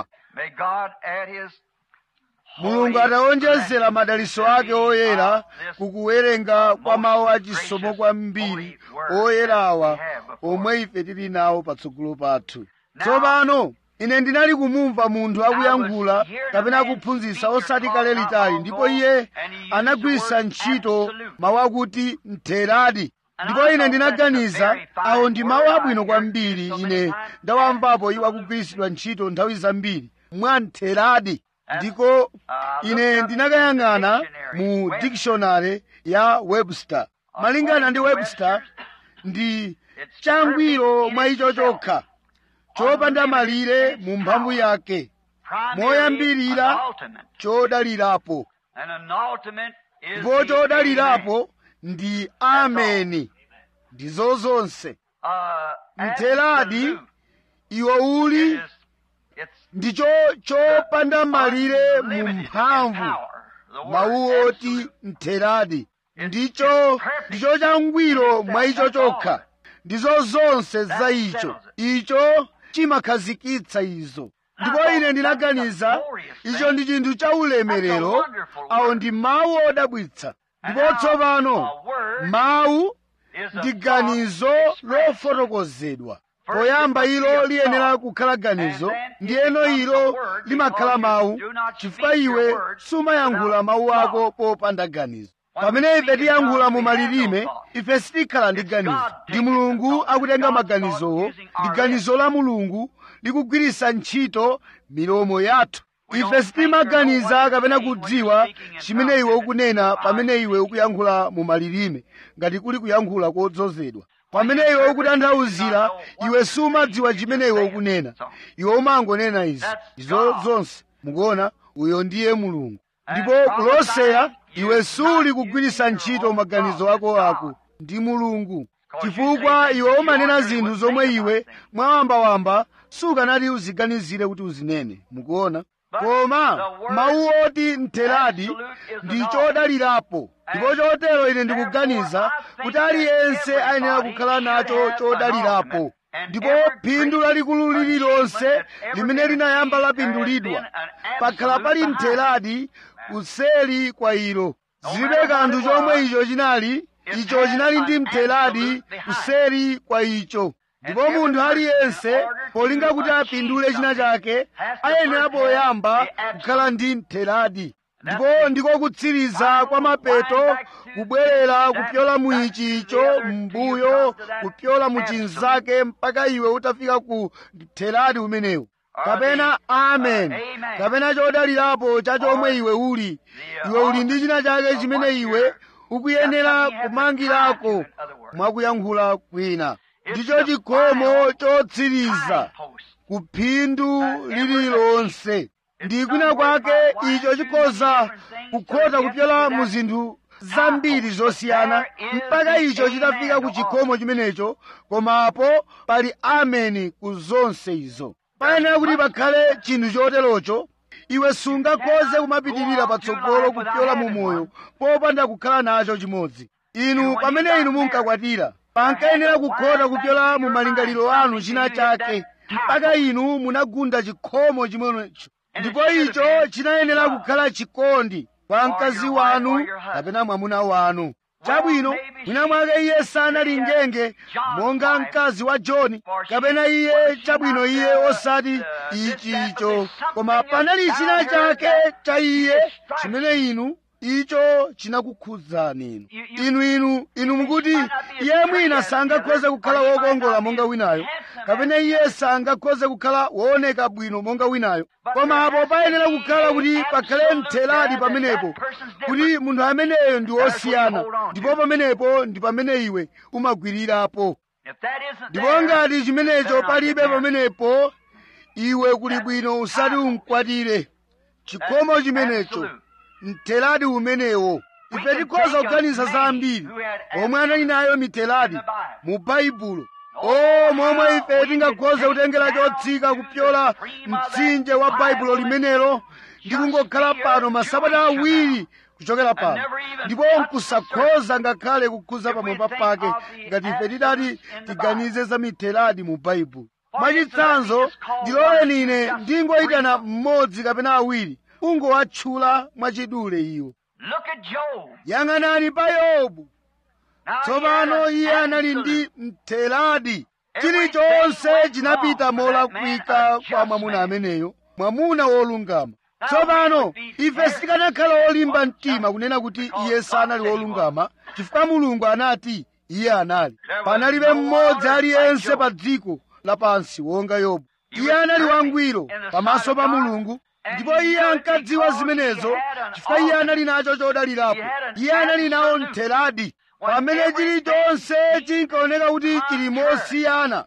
mulungu atawonjezera madaliso ake oyera kukuwerenga kwa mawu achisomo kwambiri oyerawa omwe ife tili nawo patsogolo pathu tsopano ine ndinali kumumva munthu akuyankhula kapena akuphunzitsa osati kale litali ndipo iye anagwiritsa ntchito mawu akuti mtheradi ndipo ine ndinaganiza awo ndi mawu abwino kwambiri ine ndawamvapo iwo akugwiritsidwa ntchito nthawi zambiri mwa mtheradi ndiko ine ndinakayang'ana mu dictionary ya webster malingana ndi webster ndi changwiro mwa icho chokha chopanda malire mu mphamvu yake moyambirira chodalirapo ndipo chodalirapo ndi ameni ndizo zonse mtheradi iwo uli ndicho chopanda malire mu mphamvu mawu oti mtheradi ndicho ndicho changwiro mwa icho chokha ndizo zonse za icho icho chimakhazikitsa izo ndipo ine ndinaganiza icho ndi chinthu cha ulemerero awo ndi mawu odabwitsa ndipo tsopano mawu ndi ganizo lofotokozedwa poyamba ilo liyenera kukhala ganizo ndiyeno ilo limakhala mawu chifukwa iwe sumayankhula mawu ako popanda ganizo pamene ife tiyankhula mu malilime ife sitikhala ndi ganizo ndi mulungu akutenga maganizowo ndi ganizo la mulungu likugwiritsa ntchito milomo yathu ife sitimaganiza kapena kudziwa chimene iwe ukunena pamene iwe ukuyankhula mu malilime ngati kuli kuyankhula kodzozedwa pamene iwe ukutanthauzira iwe sumadziwa chimene iwe ukunena iwe umangonena izi izo zonse mukuona uyo ndiye mulungu ndipo kulosera iwe suli kugwiritsa ntchito maganizo ako ako ndi mulungu chifukwa iwe umanena zinthu zomwe iwe mwawambawamba sukanati uziganizire kuti uzinene mukuona koma mawu oti mtheradi ndi chodalirapo ndipo chotero ine ndikuganiza kuti aliyense ayenera kukhala nacho chodalirapo ndipo phindu lalikulu lililonse limene linayamba lapindulidwa pakhala pali mtheradi kuseli kwa ilo zilibe kanthu chomwe icho chinali icho chinali ndi mtheradi kuseri kwa icho ndipo munthu aliyense polinga kuti apindule china chake ayenera poyamba kukhala ndi mtheradi ndipo ndiko kutsiriza kwa mapeto kubwerera kupyola mu ichi icho m'mbuyo kupyola mu chinzake mpaka iwe utafika ku mtheradi umenewu kapena amen kapena chodalirapo cha chomwe iwe uli iwe uli ndi china chake chimene iwe ukuyenera kumangirako mwakuyankhula kwina ndicho chikhomo chotsiriza ku phindu lililonse ndi kwina kwake icho chikhoza kukhota kupyola mu zinthu zambiri zosiyana mpaka icho chitafika ku chikhomo chimenecho komapo pali ameni ku zonse izo payenera kuti pakhale chinthu choterocho iwe sungakhoze kumapitirira patsogolo kupyola mu moyo popanda kukhala nacho chimodzi inu pamene inu munkakwatira pankayenera kukhota kupyola mu malingaliro anu china chake mpaka inu munagunda chikhomo chimenecho ndipo icho chinayenera kukhala chikondi kwa mkazi wanu kapena mwamuna wanu chabwino mwina mwake iye sanali ngenge monga mkazi wa john kapena iye chabwino iye osati ichi icho koma panali china chake cha iye chimene inu icho chinakukhudzani inu inu inu inu mukuti iye mwina sangakhoze kukhala wokongola monga winayo kapena iye sangakhoze kukhala wooneka bwino monga winayo koma apo payenera kukhala kuti pakhale mtheladi pamenepo kuti munthu ameneyo ndi wosiyana ndipo pamenepo ndi pamene iwe umagwirirapo ndipo ngati chimenecho palibe pamenepo iwe kuli bwino usati umkwatire chikhomo chimenecho mtheladi umenewo ife tikhoza kuganiza zambiri omwe anali nayo miteladi mu baibulo o momwe ife tingakhoza kutengera chotsika kupyola mtsinje wa baibulo limenelo ndi kungokhala pano masabata awiri kuchokera pano ndipo nkusakhoza ngakhale kukhuza pamwamba pake ngati ife tidati tiganize za miteladi mu baibulo mwachitsanzo ndiloleni ine ndingoyitana mmodzi kapena awiri ungowatchula mwachidule iwo yang'anani pa yobu tsopano iye anali ndi mteladi chilichonse chinapita molakwika kwa mwamuna ameneyo mwamuna wolungama tsopano ife sitikanakhala olimba mtima kunena kuti iye sanali wolungama chifukwa mulungu anati iye anali panalibe mmodzi aliyense pa dziko lapansi wonga yobu iye anali wangwiro pamaso pa mulungu ndipo iye ankadziwa zimenezo chifukwa iye anali nacho chodalirapo iye anali nawo mtheladi pamene chilichonse chinkaoneka kuti chili mosiyana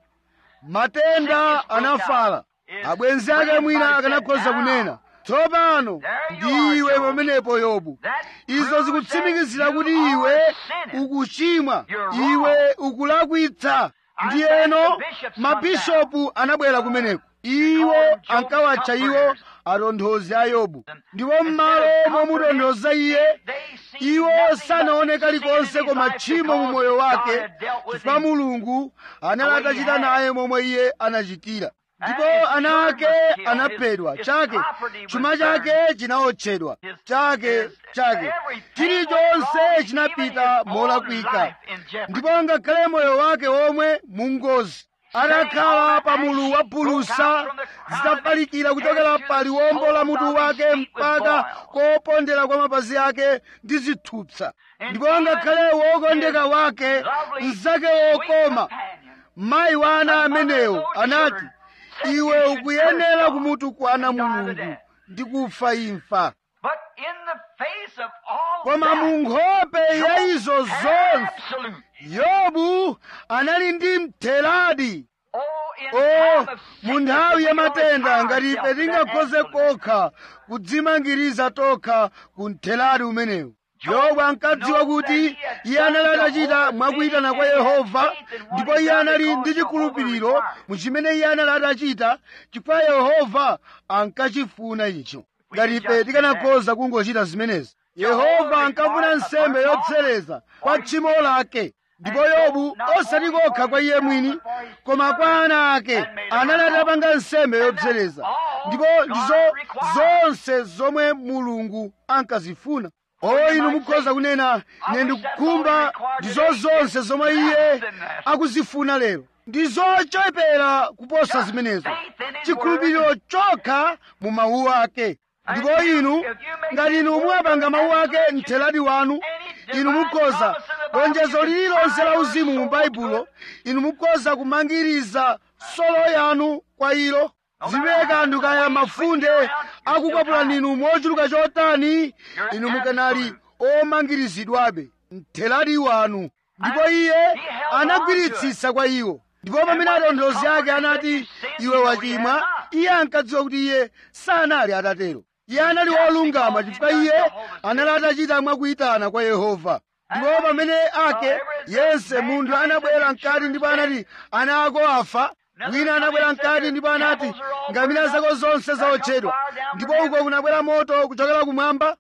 matenda anafala abwenzi ake mwina akanakhoza kunena tsopano ndiwe pamenepo yobu izo zikutsimikizira kuti iwe ukuchimwa iwe ukulakwitsa ndiyeno mabishopu anabwera kumeneko iwo ankawatcha iwo atonthozi a yobu ndipo m'malo momutonthoza iye iwo sanaoneka likonse koma tchimo mu moyo wake chifukwa mulungu anali atachita naye momwe iye anachitira ndipo ana ake anaphedwa chake chuma chake chinaotchedwa chake chake chilichonse chinapita molakwika ndipo ngakhale moyo wake womwe mungozi atakhala pa mulu wa bulusa zitafalikira kuchokera pa liwombo la mutu wake mpaka kopondera kwa mapazi ake ndi zithupsa ndipo ngakhale wokondeka wake mnzake wokoma mayi wa ana amenewo anati iwe ukuyenera kumutukwana mulungu ndi kufa imfa koma mu nkhope ya izo zonse yobu anali ndi mtheladi o mu nthawi ya matenda ngati ife tingakhoze kokha kudzimangiriza tokha ku mtheladi umenewu yobu ankadziwa kuti iye anali atachita mwakuyitana kwa yehova ndipo iye anali ndi chikhulupiriro mu chimene iye anali atachita chifukwa yehova ankachifuna icho ngati ife tikanakhoza kungochita zimenezi yehova ankafuna nsembe yopsereza kwa tchimo lake ndipo yobu osati kokha kwa iye mwini koma kwa ana ake anali atapanga nsembe yopsereza ndipo ndizo zonse zomwe mulungu ankazifuna o inu mukhoza kunena ine ndikukhumba ndizo zonse zomwe iye akuzifuna lero ndizochepera kuposa zimenezo chikhulupiriro chokha mu mawu ake ndipo inu ngati inu muwapanga mawu ake mtheladi wanu inu mukhoza lonjezo lililonse la uzimu mu baibulo inu mukhoza kumangiriza solo yanu kwa ilo zibe kanthu kaya mafunde akukwapulani inu mochuluka chotani inu mukanali omangirizidwabe mtheladi wanu ndipo iye anagwiritsitsa kwa iwo ndipo pamene atonthozi ake anati iwe wachimwa iye ankadziwa kuti iye sanali atatero iye anali wolungama chifukwa iye anali atachita mwakuyitana kwa yehova ndipo pamene ake yense munthu anabwera mkati ndipo anati ana ako afa wina anabwera mkati ndipo anati ngamira zako zonse zaotchedwa ndipo uko kunabwera moto kuchokera kumwamba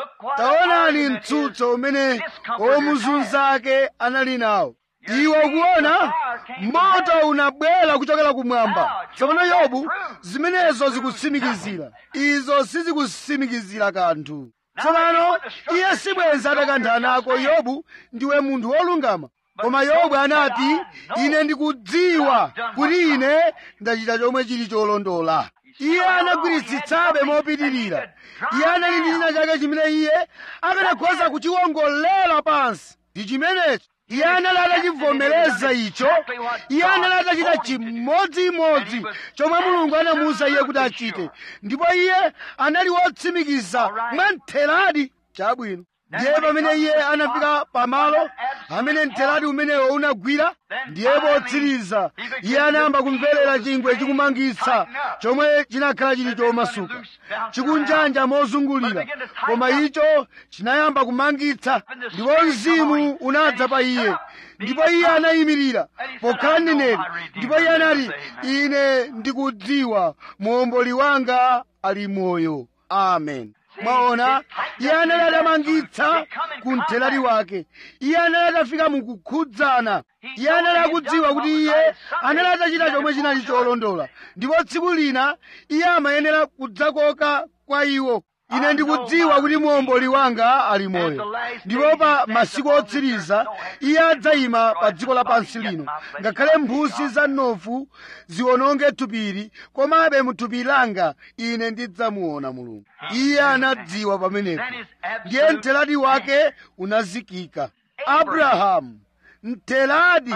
taonani mtsutso umene omuzunza ake anali nawo iwe ukuona moto unabwera kuchokera kumwamba tsopano yobu zimenezo zikutsimikizira izo sizikutsimikizira kanthu tsopano iye sibwenza atakantha nako yobu ndiwe munthu wolungama koma yobu anati ine ndikudziwa kuti ine ndachita chomwe chili cholondola iye anagwiritsitsabe mopitirira iye anali ndi china chake chimene iye akanakhoza kuchiwongolera pansi ndi chimenechi iye anali atachivomereza icho iye anali atachita chimodzimodzi chomwe mulungu anamuwuza iye kuti achite ndipo iye anali wotsimikiza mwamtheradi chabwino ndiye pamene iye anafika pamalo amene mtheradi umenewo unagwira ndiye potsiriza iye anayamba kumverera chingwe chikumangitsa chomwe chinakhala chili chomasuka chikunjanja mozungulira koma icho chinayamba kumangitsa ndipo mzimu unadza pa iye ndipo iye anayimirira pokhala mneneri ndipo iye anati ine ndikudziwa muomboli wanga ali moyo amen mwaona iye anali atamangitsa ku mtheradi wake iye anali atafika mukukhudzana iye anali akudziwa kuti iye anali atachita chomwe chinali cholondola ndipo tsiku lina iye amayenera kudzakoka kwa iwo ine ndikudziwa kuti muomboli wanga ali moyo ndipo pa masiku otsiriza iye adzayima pa dziko lapansi lino ngakhale mphutsi za mnofu ziwononge thupili komabe muthupi langa ine ndidzamuona mulungu iye anadziwa pamenepo ndiye mtheradi wake unazikika abrahamu mtheradi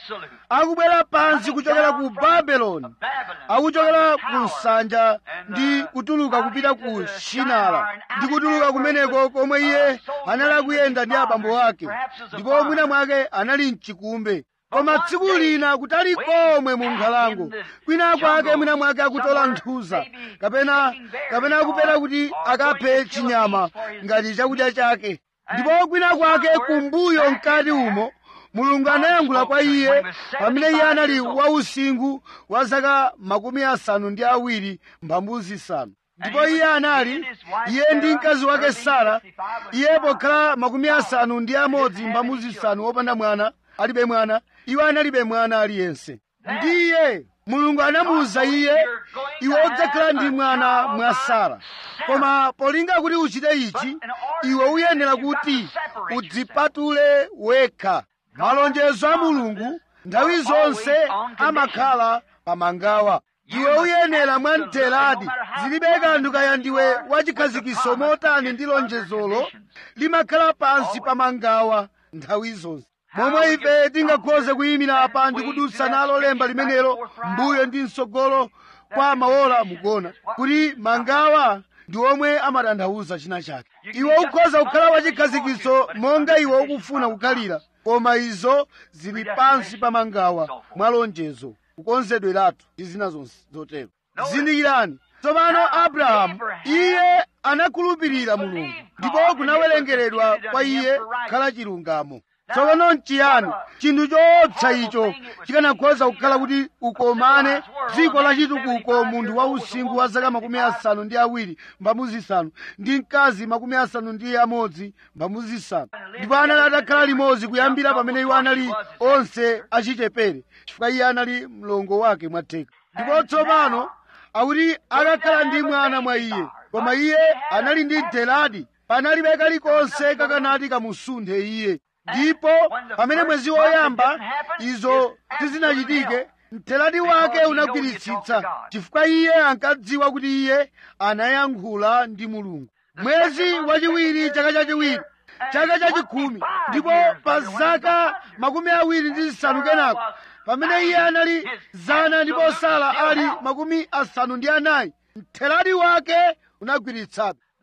akubwera pansi kuchokera ku babeloni akuchokera ku nsanja ndi kutuluka kupita ku shinara ndi kutuluka kumeneko komwe iye anali akuyenda ndi abambo ake ndipo mwina mwake anali mchikumbe koma tsiku lina kutali komwe mu nkhalango kwina kwake mwina mwake akutola nthuza kapena kapena akupera kuti akaphe chinyama ngati chakudya chake ndipo kwina kwake kumbuyo mkati umo mulungu anayankhula kwa iye pamene iye anali wausinkhu wa zaka makumi asanu ndi awiri mphambu zisanu ndipo iye anali iye ndi mkazi wake sara iye pokhala makumi asanu ndi amodzi mphambu zisanu wopanda mwana alibe mwana iwo analibe mwana aliyense ndiye mulungu anamuwuza iye iwe udzakhala ndi mwana mwa sara koma polinga kuti uchite ichi iwe uyenera kuti udzipatule wekha malonjezo a mulungu nthawi zonse amakhala pamangawa iwe uyenera mwamtheradi zilibe kanthu kaya ndiwe wachikhazikiso motani ndi lonjezolo limakhala pansi pamangawa nthawi zonse momwe ife tingakhoze kuyimira apa ndi kudutsa nalo lemba limenelo mbuyo ndi msogolo kwa maola mukona kuti mangawa ndi omwe amatanthauza china chake iwe ukhoza kukhala wachikhazikiso monga iwe ukufuna kukhalira koma izo zili pansi pa mangawa mwa lonjezo kukonzedweratu ndi zina zonse zotero zindikirani tsopano abrahamu iye anakhulupirira mulungu ndipo kunawerengeredwa kwa iye kukhala chilungamo tsopano nchiyani chinthu choopsa icho chikanakhoza kukhala kuti ukomane dziko lachitukuko munthu wa usinkhu wa zaka makumi asanu ndi awiri mphambu zisanu ndi mkazi makumi asanu ndi amodzi mphambu zisanu ndipo anali atakhala limodzi kuyambira pamene iwo anali onse achichepere chifukwa iye anali mlongo wake mwatheka ndipo tsopano akuti akakhala ndi mwana mwa iye koma iye anali ndi mtheradi panalibe kalikonse kakanati kamusunthe iye ndipo pamene mwezi woyamba izo sizinachitike mtheradi wake unagwiritsitsa chifukwa iye ankadziwa kuti iye anayankhula ndi mulungu mwezi wachiwiri chaka chachiwiri chaka chachikhumi ndipo pa zaka makumi awiri ndi zisanu kenako pamene iye anali zana ndipo sala ali makumi asanu ndi anayi mtheradi wake unagwiritsabe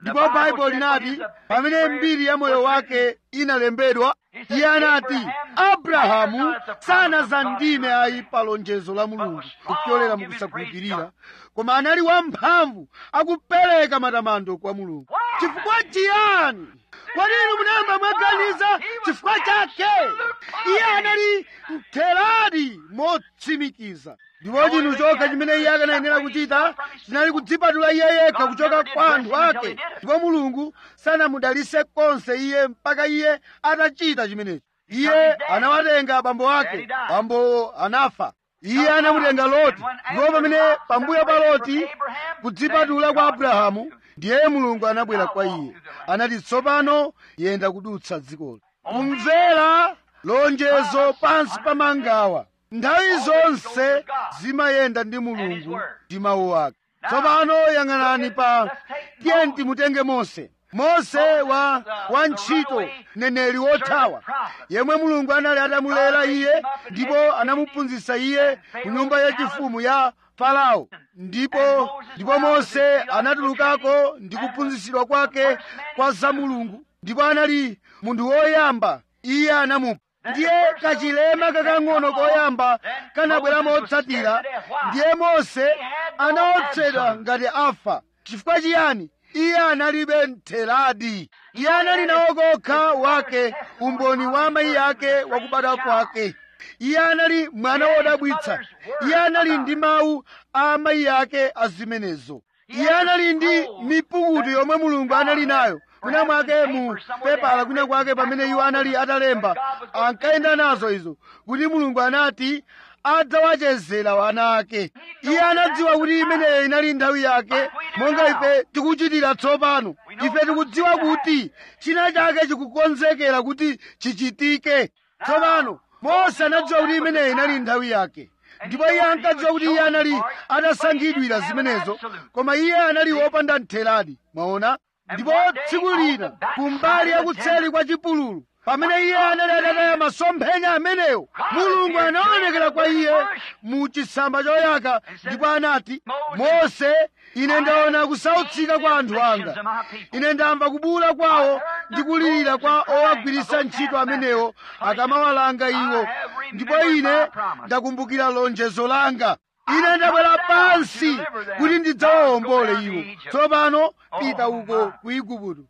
ndipo baibulo linati pamene mbiri ya moyo wake inalembedwa iye anati abrahamu sanazandime ayi pa lonjezo la mulungu kupyolera mukusakhulupirira koma anali wamphamvu akupereka matamando kwa mulungu chifukwa chiyani kodi inu munayamba mwaganiza chifukwa chake iye anali mtheradi motsimikiza ndipo chinthu chokha chimene iye akanayenera kuchita chinali kudzipatula iye yekha kuchoka kwa anthu ake ndipo mulungu sanamudalise konse iye mpaka iye atachita chimenechi iye anawatenga abambo ake bambo anafa iye anamutenga loti ndipo pamene pambuyo pa loti kudzipatula kwa abrahamu ndiye mulungu anabwera kwa iye anati tsopano yenda kudutsa dzikolo kumvera lonjezo pansi pa mangawa nthawi zonse zimayenda ndi mulungu ndi mawu ake tsopano yang'anani pa tiye timutenge mose mose wa wantchito neneli wothawa yemwe mulungu anali atamulera iye ndipo anamuphunzitsa iye ku nyumba yachifumu ya farao ndipo ndipo mose anatulukako ndi kuphunzitsidwa kwake kwa za mulungu ndipo anali munthu woyamba iye anamupha ndiye kachilema kakang'ono koyamba kanabwera motsatira ndiye mose anaopsedwa ngati afa chifukwa chiyani iye analibe mtheradi iye anali nawo kokha wake umboni wa amayi ake wakubadwa kwake iye anali mwana wodabwitsa iye anali ndi mawu a amayi ake azimenezo iye anali ndi mipukutu yomwe mulungu anali nayo kwina mwake mu pepala kwina kwake pamene iwo anali atalemba ankayenda nazo izo kuti mulungu anati adzawachezera wana ake iye anadziwa kuti imeneyo inali nthawi yake monga ife tikuchitira tsopano ife tikudziwa kuti china chake chikukonzekera kuti chichitike tsopano mose anadziwa kuti imeneyo inali nthawi yake ndipo iye ankadziwa kuti iye anali atasankhidwira zimenezo koma iye anali wopanda mtheradi mwaona ndipo tsiku lina kumbali yakutseli kwa chipululu pamene iye anali atataya masomphenya amenewo mulungu anaonekera kwa iye mu chitsamba choyaka ndipo anati mose ine ndaona kusautsika kwa anthu anga ine ndamva kubuwula kwawo ndi kulirira kwa owagwiritsa ntchito amenewo akamawalanga iwo ndipo ine ndakumbukira lonjezo langa ine ndabwera pansi kuti ndidzawawombole iwo tsopano pita uko ku igupto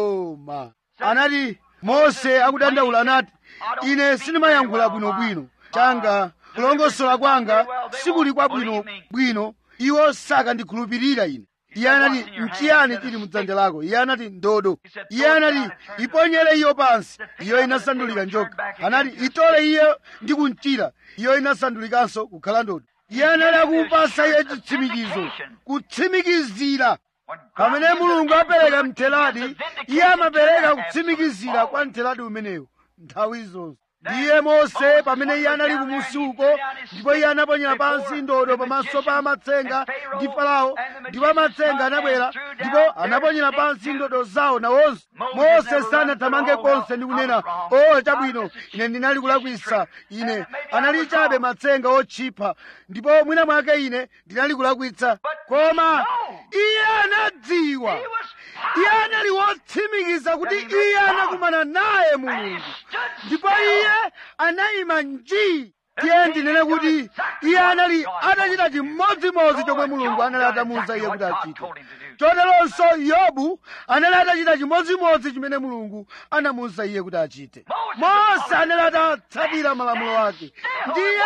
oma anati mose akudandaula anati ine sindimayankhula bwinobwino changa kulongosola kwanga sikuli kwabwinobwino iwo sakandikhulupirira ine iye anati mchiyani chili mdzanja lako iye anati ndodo iye anati iponyere iyo pansi iyo inasandulika njoka anati itole iyo ndi kumchira iyo inasandulikanso kukhala ndodo iye anali akupasa iye chitsimikizo kutsimikizira pamene mulungu apereka mtheradi iye amapereka kutsimikizira kwa mtheradi umenewo nthawi zonse ndiye mose pamene iye anali kumusi uko ndipo iye anaponyera pansi ndodo pamaso pa amatsenga ndi farao ndipo amatsenga anabwera ndipo anaponyera pansi ndodo zawo nawonso mose sanathamange konse ndi kunena o chabwino ine ndinali kulakwisa ine anali chabe matsenga otchipa ndipo mwina mwake ine ndinali kulakwitsa koma iye anadziwa iye anali wotsimikiza kuti iye anakumana naye mulungu ndipo iye anayima njii tiye ndinene kuti iye anali atachita chimodzimodzi chomwe mulungu anali atamuwuza iye kuti achite choteronso yobu anali atachita chimodzimodzi chimene mulungu anamuwuza iye kuti achite mose anali atatsatira malamulo ake ndiye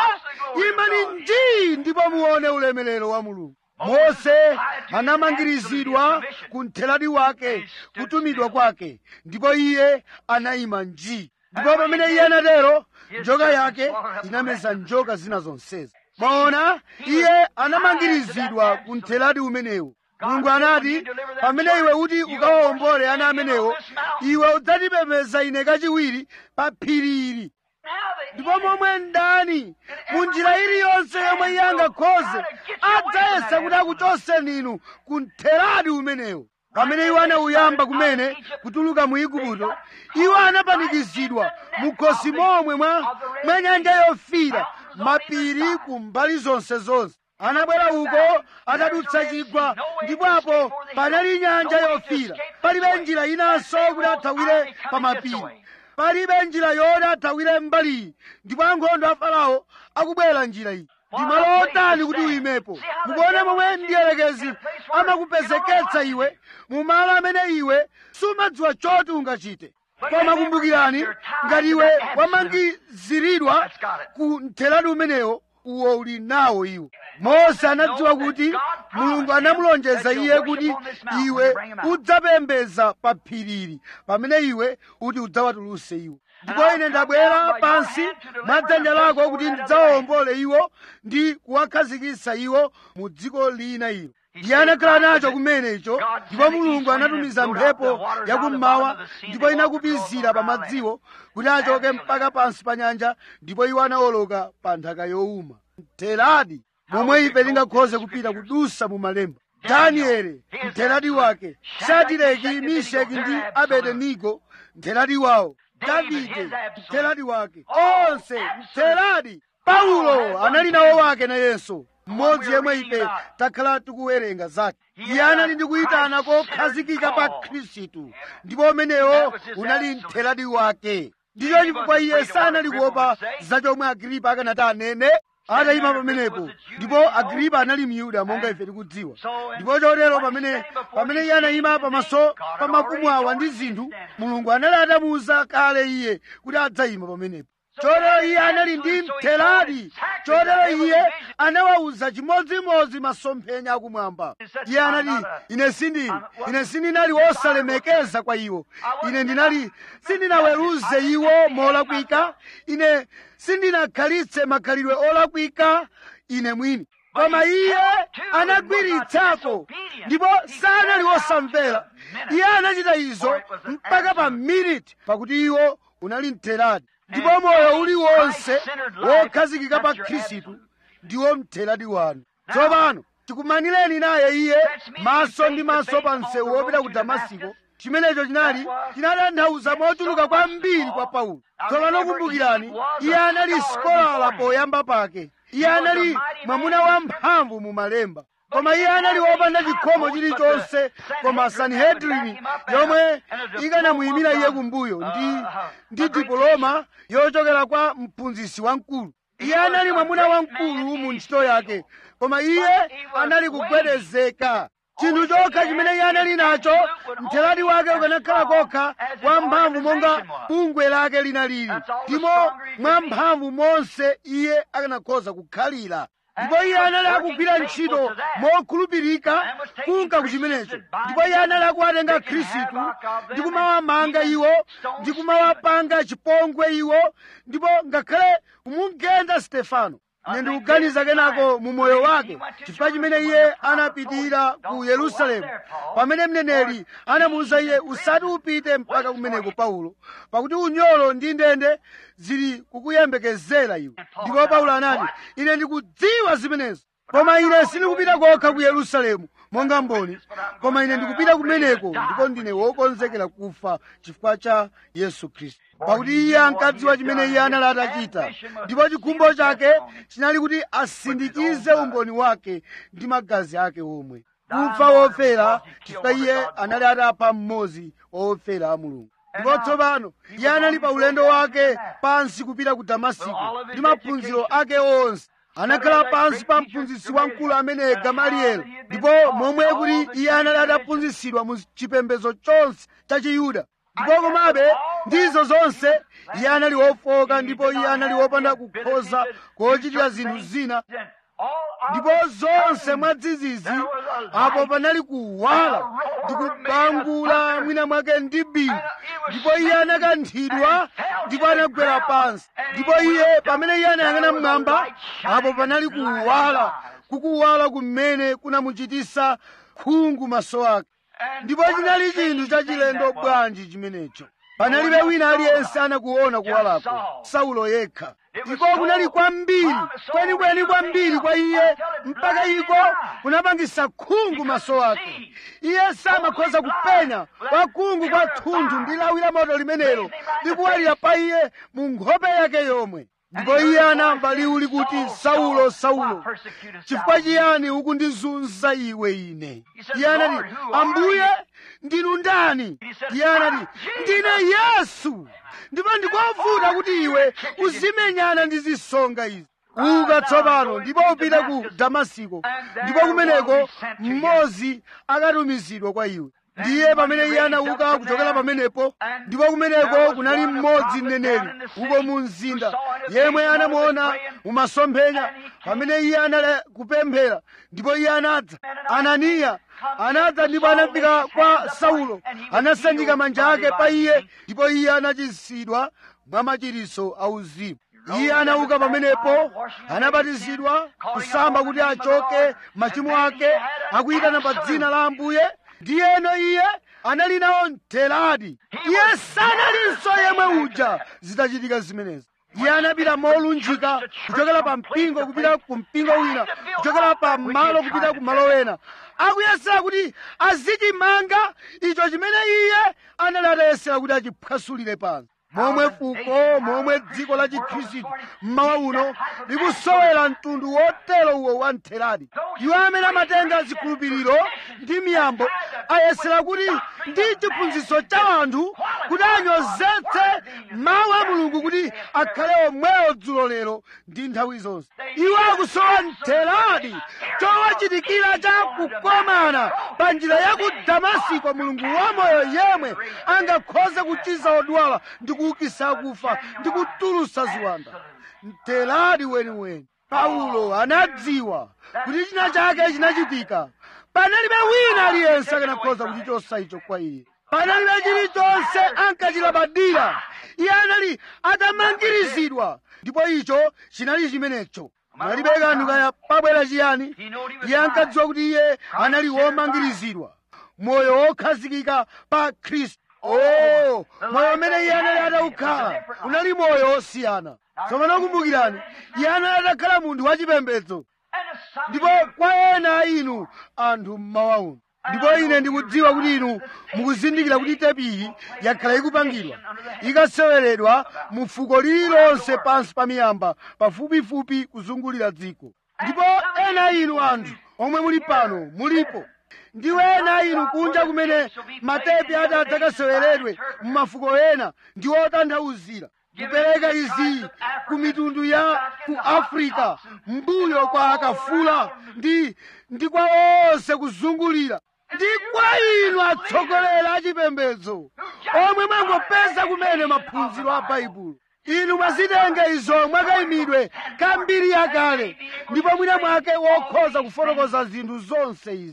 imani njii ndipo muone ulemerero wa mulungu mose anamangirizidwa ku mtheradi wake kutumidwa kwake ndipo iye anayima njii ndipo pamene iye anatero njoka yake inameza njoka zina zonsezi mwaona iye anamangirizidwa ku mtheradi umenewo mulungu anati pamene iwe uti ukawawombole ana amenewo iwe udzatipembedza ine kachiwiri pa phiri ili ndipo momwe ndani mu njira iliyonse yomwe iye angakhoze adzayesa kuti akuchoseni inu ku mtheradi umenewo pamene iwo anauyamba kumene kutuluka mu igupto iwo anapanikizidwa mukhosi momwe mwa mwa nyanja yofira mapiri ku mbali zonse zonse anabwera uko atadutsa chigwa ndipo apo panali nyanja yofira palibe njira inanso kuti athawire pa mapiri palibe njira yoti athawire mbaliyi ndipo ankhondo a farao akubwera njira iyi ndi malo otani kuti uyimepo mukuona momwe mdierekezi amakupezeketsa iwe mu malo amene iwe sumadziwa choti ungachite koma kumbukirani ngati iwe wamangiziridwa ku mtheradi umenewo uwo uli nawo iwo mose anadziwa kuti mulungu anamulonjeza iye kuti iwe udzapembeza pa phirili pamene iwe kuti udzawatuluse iwo ndipo ine ndabwera pansi mwa dzanja lako kuti ndidzawawombole iwo ndi kuwakhazikitsa iwo mu dziko lina ilo iye anakhala nacho kumenecho ndipo mulungu anatumiza mphepo yakummawa ndipo inakupizira pa madziwo kuti achoke mpaka pansi pa nyanja ndipo iwo anawoloka pa nthaka yowuma mtheradi momwe ife tingakhoze kupita kudusa mu malemba danieli mtheradi wake shadireki misheki ndi abedenigo mtheradi wawo davide mtheradi wake onse mtheradi paulo anali nawo wake nayenso mmodzi yemwe ife takhala tikuwerenga zake iye anali ndi kuyitana kokhazikika pa khristu ndipo umenewo unali mtheradi wake ndicho chifukwa iye sanali kuopa za chomwe agripa akanati anene atayima pamenepo ndipo agripa anali myuda monga ife tikudziwa ndipo chotero pamene pamene iye anayima pamaso pa mafumu awa ndi zinthu mulungu anali atamuwuza kale iye kuti adzayima pamenepo chotero iye anali ndi mtheradi chotero iye anawawuza chimodzimodzi masomphenya akumwamba iye anati ine sindili ine sindinali wosalemekeza kwa iwo ine ndinali sindinaweruze iwo molakwika ine sindinakhalitse makhalidwe olakwika ine mwini koma iye anagwiritsako ndipo sanali wosamvera iye anachita izo mpaka pa miniti pakuti iwo unali mtheradi ndipo moyo uliwonse wokhazikika pa khristu ndiwo mtheradi wanu tsopano tikumanireni naye iye maso ndi maso pa msewu wopita ku damasiko chimenecho chinali chinatanthauza mochuluka kwambiri kwa paulo tsopano kumbukirani iye anali sikolala poyamba pake iye anali mwamuna wamphamvu mu malemba koma iye anali wopanda chikhomo chilichonse koma sanhedrini yomwe ikanamuyimira iye kumbuyo ndi ndi dipoloma yochokera kwa mphunzitsi wamkulu iye anali mwamuna wamkulu mu ntchito yake koma iye anali kugwedezeka chinthu chokha chimene iye anali nacho mtheradi wake ukanakhala kokha wamphamvu monga bungwe lake linalili ndimo mwamphamvu monse iye akanakhoza kukhalira ndipo iye anali akugwira ntchito mokhulupirika kunka kuchimenecho ndipo iye anali akuwatenga khristu ndi kumawamanga iwo ndi kumawapanga chipongwe iwo ndipo ngakhale kumugenda stefano ine ndikuganiza kenako mu moyo wake chifukwa chimene iye anapitirira ku yerusalemu pamene mneneri anamuwuza iye usati upite mpaka kumeneko paulo pakuti unyolo ndi ndende zili kukuyembekezera iwe ndipo paulo anati ine ndikudziwa zimenezo koma ine sindikupita kokha ku yerusalemu monga mboni koma ine ndikupita kumeneko ndipo ndine wokonzekera kufa chifukwa cha yesu khristu pakuti iye ankadziwa chimene iye anali atachita ndipo chikhumbo chake chinali kuti asindikize umboni wake ndi magazi ake omwe kufa wofera chifukwa iye anali atapha mmodzi wofera a mulungu ndipo tsopano iye anali pa ulendo wake pansi kupita ku damasiko ndi maphunziro ake onse anakhala pansi pa mphunzitsi wamkulu amene gamalieli ndipo momwe kuti iye anali ataphunzitsidwa mu chipembedzo chonse cha chiyuda ndipo komabe ndizo zonse iye anali wofoka ndipo iye anali wopanda kukhoza kochitira zinthu zina ndipo zonse mwadzidzidzi apo panali kuwala ndi kubangula mwina mwake ndi bingu ndipo iye anakanthidwa ndipo anagwera pansi ndipo iye pamene iye anayang'ana mmwamba apo panali kuwala kukuwala kumene kunamuchitisa khungu maso ake ndipo chinali chinthu chachilendo bwanji chimenecho panalibe wina aliyense anakuona kuwalako saulo yekha iko kunali kwambiri kwenikweni kwambiri kwa iye mpaka iko kunapangisa khungu maso ake iye samakhoza kupenya kwa khungu kwa thunthu ndi lawi la moto limenelo likuwalira pa iye mu nkhope yake yomwe ndipo iye anamva liwu likuti saulo saulo chifukwa chiyani ukundizunza iwe ine iye anati ambuye ndinu ndani iye anati ndine yesu ndipo ndikovuta kuti iwe uzimenyana ndi zisonga izi uka tsopano ndipo upite ku damasiko ndipo kumeneko mmodzi akatumizidwa kwa iwe ndiye pamene iye anauka kuchokera pamenepo ndipo kumeneko kunali mmodzi mneneri uko mu mzinda yemwe anamuona mumasomphenya pamene iye anali kupemphera ndipo iye anadza ananiya anadza ndipo anafika kwa saulo anasanjika manja ake pa iye ndipo iye anachiritsidwa mwa machiritso auzimu iye anauka pamenepo anabatizidwa kusamba kuti achoke machimo ake akuyitana pa dzina la ambuye ndiyeno iye anali nawo mtheradi iye sanalinso yemwe uja zitachitika zimenezi iye anapita molunjika kuchokera pa mpingo kupita ku mpingo wina kuchokera pa malo kupita ku malo ena akuyesera kuti azichimanga icho chimene iye anali atayesera kuti achiphwasulire pansi momwe fuko momwe dziko la chikhristu mmawa uno likusowera mtundu wotero uwo wa mtheradi iwo amene amatenga zikhulupiriro ndi miyambo ayesera kuti ndi chiphunzitso cha anthu kuti anyozetse mawu a mulungu kuti akhale omwewo dzulo lero ndi nthawi zonse iwo akusowa mtheradi chowachitikira cha kukomana pa njira ya ku damasiko mulungu wamoyo yemwe angakhoze kuchiza odwala ndi kuukisa akufa ndi kutulusa ziwanda mtheradi weniweni paulo anadziwa kuti china chake chinachitika panalibe wina aliyense akanakhoza kuchichosa icho kwa iye panalibe chilichonse ankachilabadira iye anali atamangirizidwa ndipo icho chinali chimenecho panalibe kanthu kaya pabwera chiyani iye ankadziwa kuti iye anali womangirizidwa moyo wokhazikika pa khristu oh moyo umene iye anali ataukhala unali moyo wosiyana tsopano kumbukirani iye anali atakhala munthu wachipembedzo ndipo kwa ena a inu anthu mmawa uno ndipo ine ndikudziwa kuti inu mukuzindikira kuti tepiyi yakhala ikupangidwa ikaseweredwa mu fuko lililonse pansi pa miyamba pafupifupi kuzungulira dziko ndipo ena a inu anthu omwe muli pano mulipo ndiwo ena a inu kunja kumene matepi ati adzakaseweredwe mu mafuko ena ndi otanthauzira kupereka izi ku mitundu ya ku afrika mbuyo kwa akafula ndi ndi kwa onse kuzungulira ndi kwa inu atsogoleri achipembedzo omwe mwangopeza kumene maphunziro a baibulo inu mwazitenga izo mwakayimidwe kambiri yakale ndipo mwina mwake wokhoza kufotokoza zinthu zonse izi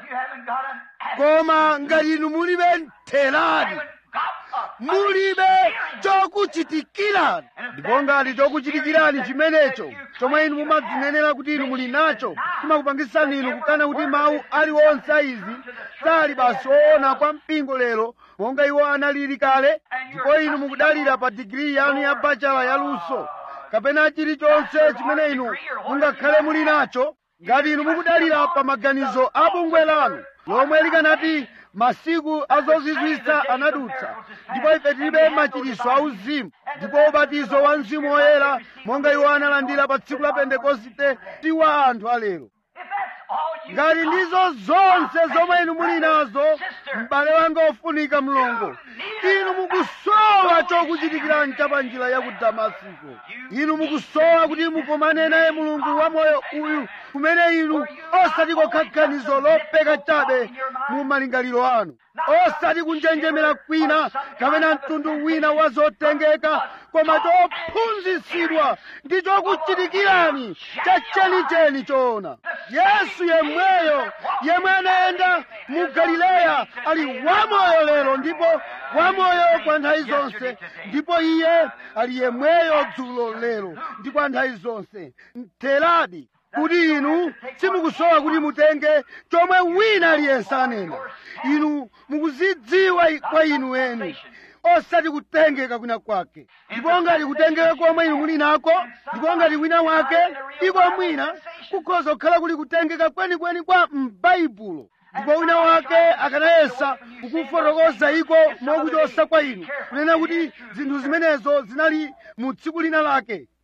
koma ngati inu mulibe mtheradi mulibe chokuchitikirani ndipo ngati chokuchitikirani chimenecho chomwe inu mumadzinenera kuti inu muli nacho chimakupangisani inu kukana kuti mawu aliwonse a izi sali basi oona kwa mpingo lero monga iwo analili kale ndipo inu mukudalira pa digiri yanu ya bachala yaluso kapena chilichonse chimene inu mungakhale muli nacho ngati inu mukudalira pa maganizo a bungwe lanu lomwe likanati masiku azozizwitsa anadutsa ndipo ife tilibe machiritso auzimu ndipo ubatizo wa mzimu woyera monga iwo analandira pa tsiku la pentekoste ndi wa anthu alero ngati ndizo zonse zomwe inu muli nazo m'bale wanga ofunika mlongo inu mukusowa chokuchitikirani cha pa njira ya ku damasiko inu mukusowa kuti mukomane naye mulungu wa moyo uyu kumene inu osati kokha ganizo lopeka chabe mu malingaliro anu osati kunjenjemera kwina kapena mtundu wina wa zotengeka koma chophunzitsidwa ndi chokuchitikirani cha chenicheni choona yesu yemweyo yemwe anayenda mu galileya ali wamoyo lero ndipo wamoyo kwa nthawi zonse ndipo iye ali yemweyo dzulo lero ndi kwa nthawi zonse mtheradi kuti inu simukusowa kuti mutenge chomwe wina aliyense anena inu mukuzidziwa kwa inu eni osati kutengeka kwina kwake ndipo ngati kutengeka komwe inu muli nako ndipo ngati wina wake iko mwina kukhoza kukhala kuli kutengeka kwenikweni kwa m'baibulo ndipo wina wake akanayesa kukufotokoza iko mokuchosa kwa inu kunena kuti zinthu zimenezo zinali mu tsiku lina lake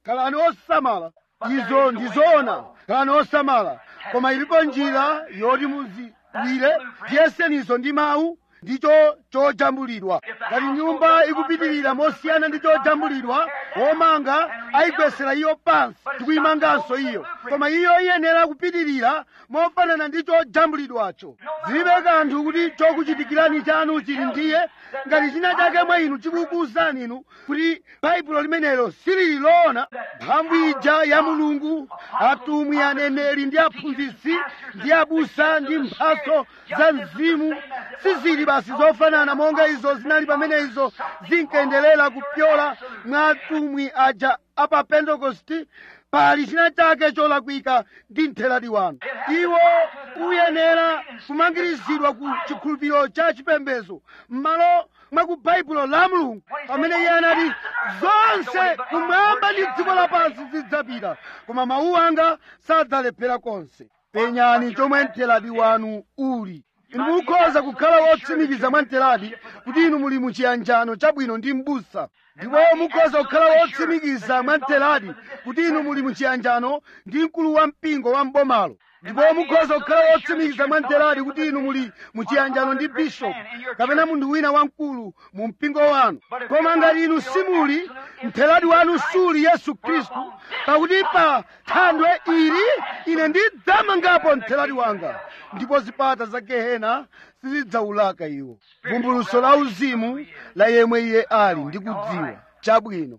khalani osamala izo ndizoona khalani osamala koma ilipo njira yoti muziwire tiyesenizo ndi mawu ndicho chojambulidwa ngati nyumba ikupitirira mosiyana ndi chojambulidwa womanga ayigwesera iyo pansi ndikuyimanganso iyo koma iyo iyenera kupitirira mofanana ndi chojambulidwacho zilibe kanthu kuti chokuchitikirani chanu chili ndiye ngati china chake mwa inu chikukuwuzani inu kuti baibulo limenelo silili loona mphamvu ija ya mulungu atumwi aneneri ndi aphunzitsi ndi abusa ndi mphaso za mzimu sizili basi zofanana monga izo zinali pamene izo zinkaendelera kupyola mwa atumwi aja apa pentekosti pali china chake cholakwika ndi mtheradi wanu iwo uyenera kumangirizidwa ku chikhulupiriro cha chipembedzo m'malo mwa ku baibulo la mulungu pamene iye anati zonse kumwamba ndi dziko lapansi zidzapita koma mawu anga sadzalephera konse penyani chomwe mtheradi wanu uli inu mukhoza kukhala wotsimikiza mwa mtheradi kuti inu muli muchiyanjano chabwino ndi m'busa ndipo mukhoza kukhala wotsimikiza mwa mtheradi kuti inu muli muchiyanjano ndi mkulu wa mpingo wa mbomalo ndipo mukhoza kukhala wotsimikiza mwa mtheradi kuti inu muli muchiyanjano ndi bishopu kapena munthu wina wamkulu mu mpingo wanu koma ngati inu simuli mtheradi wanu suli yesu khristu pakuti pa thandwe ili ine ndidzamangapo mtheradi wanga ndipo zipata za gehena sizidzaulaka iwo vumbuluso la uzimu la yemwe iye ali ndi kudziwa chabwino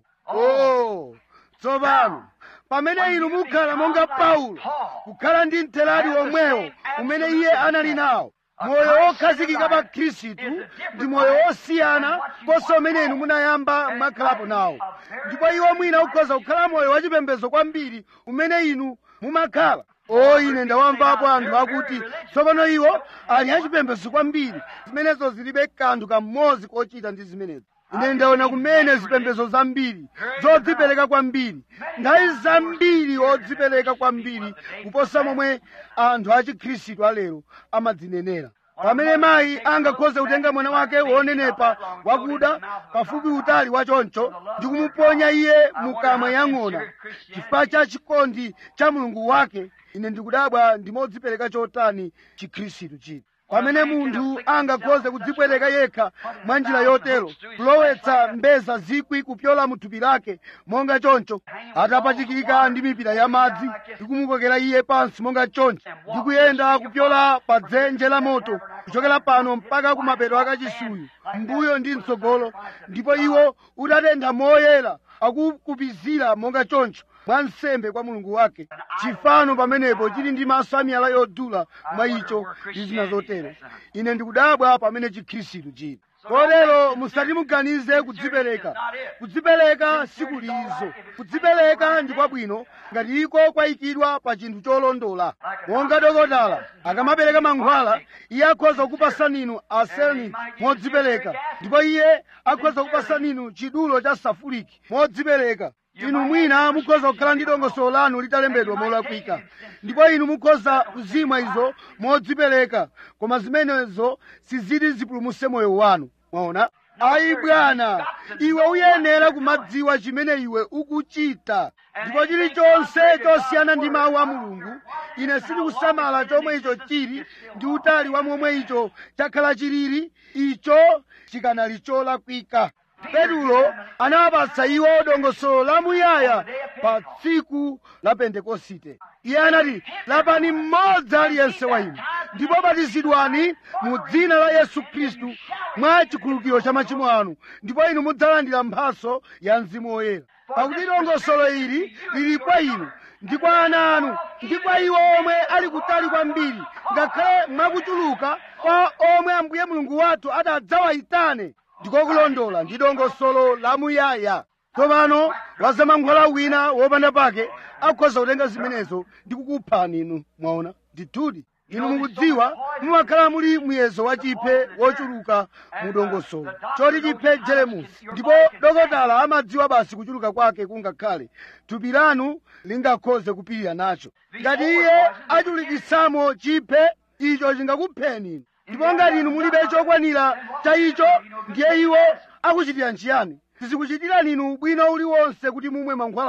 oh tsopano pamene inu mukhala monga paulo kukhala ndi mtheradi womwewo umene iye anali nawo moyo wokhazikika pa khristu ndi moyo wosiyana konse umene inu munayamba mwakhalapo nawo ndipo iwo mwina ukhoza kukhala moyo wachipembedzo kwambiri umene inu mumakhala o ine ndawamvapo anthu akuti tsopano iwo ali achipembedzo kwambiri zimenezo zilibe kanthu kamodzi kochita ndi zimenezo ine ndaona kumene zipembedzo zambiri zodzipereka kwambiri nthawi zambiri odzipereka kwambiri kuposa momwe anthu achikhristu alero amadzinenera pamene mayi angakhoze kutenga mwana wake wonenepa wakuda pafupi utali wachoncho ndi kumuponya iye mukamwa yang'ona chifukwa cha chikondi cha mulungu wake ine ndikudabwa ndimodzipereka chotani chikhristu chiti pamene munthu angakhoze kudzipwereka yekha mwa njira yotero kulowetsa mbeza zikwi kupyola mu thupi lake monga choncho atapachikika ndi mipira ya madzi ndi kumukokera iye pansi monga choncho ndi kuyenda kupyola pa dzenje la moto kuchokera pano mpaka kumapeto akachisuyu mbuyo ndi mtsogolo ndipo iwo utatentha moyera akukupizira monga choncho mwa nsembe kwa mulungu wake chifano pamenepo chili ndi maso amiyala yodula mwa icho ndi zina zotero ine ndikudabwa pamene chikhristu chili kotero musati muganize kudzipereka kudzipereka sikulizo kudzipereka ndi kwabwino ngati iko kwayikidwa pa chinthu cholondola monga dokotala akamapereka mankhwala iye akhoza kukupasani inu arsenic modzipereka ndipo iye akhoza kukupasani inu chidulo cha safuliki modzipereka inu mwina mukhoza kukhala ndi dongosolo lanu litalembedwa molakwika ndipo inu mukhoza kuzimwa izo modzipereka koma zimenezo siziti zipulumutse moyo wanu mwaona ayi bwana iwe uyenera kumadziwa chimene iwe ukuchita ndipo chilichonse chosiyana ndi mawu a mulungu ine sindikusamala chomwe icho chili ndi utali wa momwe icho chakhala chilili icho chikanali cholakwika petulo anawapatsa iwo dongosolo lamuyaya pa tsiku la pentekosite iye anati lapani mmodzi aliyense wa inu ndipo batizidwani mu dzina la yesu khristu mwa chikhululukiro cha machimo anu ndipo inu mudzalandira mphaso ya mzimu woyera pakuti dongosolo ili lili kwa inu ndi kwa ana anu ndi kwa iwo omwe ali kutali kwambiri ngakhale mwakuchuluka kwa omwe ambuye mulungu wathu atadzawayitane ndikokulondola ndi dongosolo lamuyaya tsopano wazamankhwala wina wopanda pake akhoza kutenga zimenezo ndi kukuphani inu mwaona ndithudi inu mukudziwa mumakhala muli muyezo wa chiphe wochuluka mu dongosolo choti chiphe jeremusi ndipo dokotala amadziwa basi kuchuluka kwake kungakhale thupi lanu lingakhoze kupirira nacho ngati iye achulukitsamo chiphe icho chingakupheni inu ndipo ngati inu mulibe chokwanira cha icho ndiye iwo akuchitira nchiyani sizikuchitirani inu ubwino uliwonse kuti mumwe mankhwalawo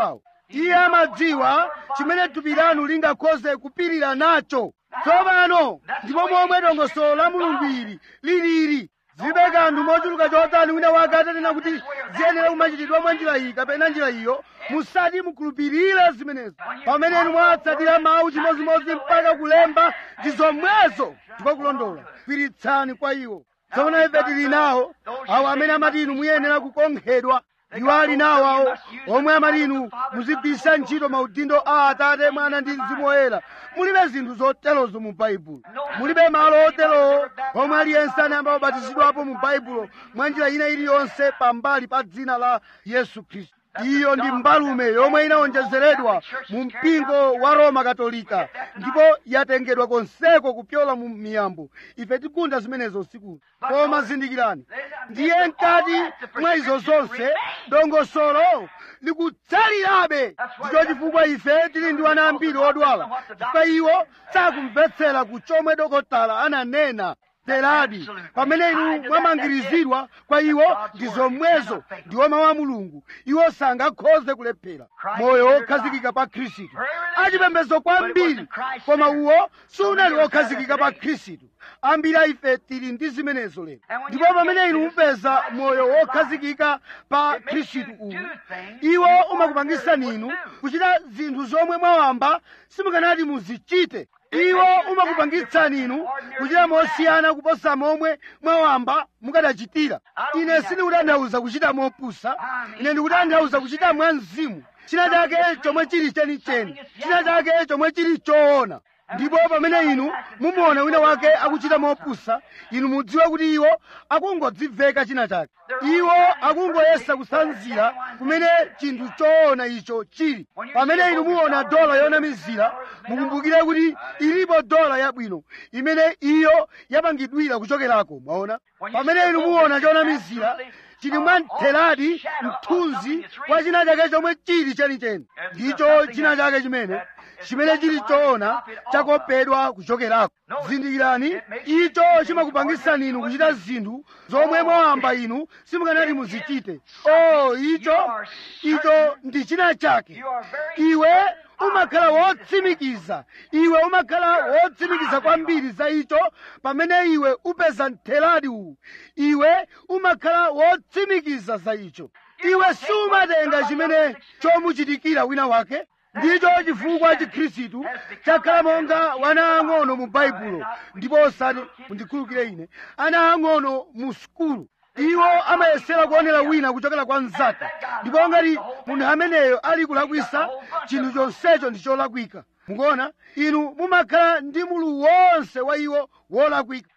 iye amadziwa chimene thupi lanu lingakhoze kupirira nacho tsopano ndipo momwe dongosolo la mulungu ili lilili zilibe kanthu mochuluka chotani wina wake atanena kuti ziyenera kumachitidwa mwa njira iyi kapena njira iyo musati mukhulupirire zimenezo pamene inu mwatsatira mawu chimodzimodzi mpaka kulemba ndi zomwezo ndipo kulondola gwiritsani kwa iwo tsopano ife tili nawo awo amene amati inu muyenera kukonkhedwa iwo ali nawo awo omwe amati inu muzigwiritsa ntchito maudindo a atate mwana ndi mzimu woyera mulibe zinthu zoterozo mu baibulo mulibe malo oterowo omwe aliyense anayamba kubatizidwapo mu baibulo mwa njira ina iliyonse pambali pa dzina la yesu khristu iyo ndi mbalume yomwe inawonjezeredwa mu mpingo wa roma katolika ndipo yatengedwa konseko kupyola mu miyambo ife tikunda zimenezo usiku koma zindikirani ndiye mkati mwa izo zonse dongosolo likutsalirabe ndicho chifukwa ife tili ndi ana ambiri odwala chifukwa iwo sakumvetsera ku chomwe dokotala ananena teradi pamene inu mwamangirizidwa kwa iwo ndi zomwezo ndiwo mawu a mulungu iwo sangakhoze kulephera moyo wokhazikika pa khristu achipembedzo kwambiri koma uwo sunali wokhazikika pa khristu ambiri a ife tili ndi zimenezo lero ndipo pamene inu mupeza moyo wokhazikika pa khristu uwu iwo umakupangisani inu kuchita zinthu zomwe mwawamba simukanati muzichite iwo umakupangitsani inu kuchita mosiyana kuposa momwe mwawamba mukanachitira ine sindikutanthauza kuchita mopusa ine ndikutanthauza kuchita mwa mzimu china chake chomwe chili chenicheni china chake chomwe chili choona ndipo pamene inu mumuona wina wake akuchita mopusa inu mudziwe kuti iwo akungodziveka china chake iwo akungoyesa kusanzira kumene chinthu choona icho chili pamene inu muona dola yonamizira mukumbukire kuti ilipo dola yabwino imene iyo yapangidwira kuchokerako mwaona pamene inu muona chonamizira chili mwa ntheladi mthunzi kwa china chake chomwe chili chenicheni ndicho china chake chimene chimene chili choona chakopedwa kuchokerako zindikirani icho chimakupangisani inu kuchita zinthu zomwe mwawamba inu simukanati muzichite o icho icho ndi china chake iwe umakhala wotsimikiza iwe umakhala wotsimikiza kwambiri za icho pamene iwe upeza ntheladi uwu iwe umakhala wotsimikiza za icho iwe sumatenga chimene chomuchitikira wina wake ndicho chifukwa chikhristu chakhala monga wana ang'ono mu baibulo ndipo osati mundikhulukire ine ana ang'ono mu sukulu iwo amayesera kuonera wina kuchokera kwa mnzake ndipo ngati munthu ameneyo ali kulakwisa chinthu chonsecho ndi cholakwika mukuona inu mumakhala ndi mulu wonse wa iwo wolakwika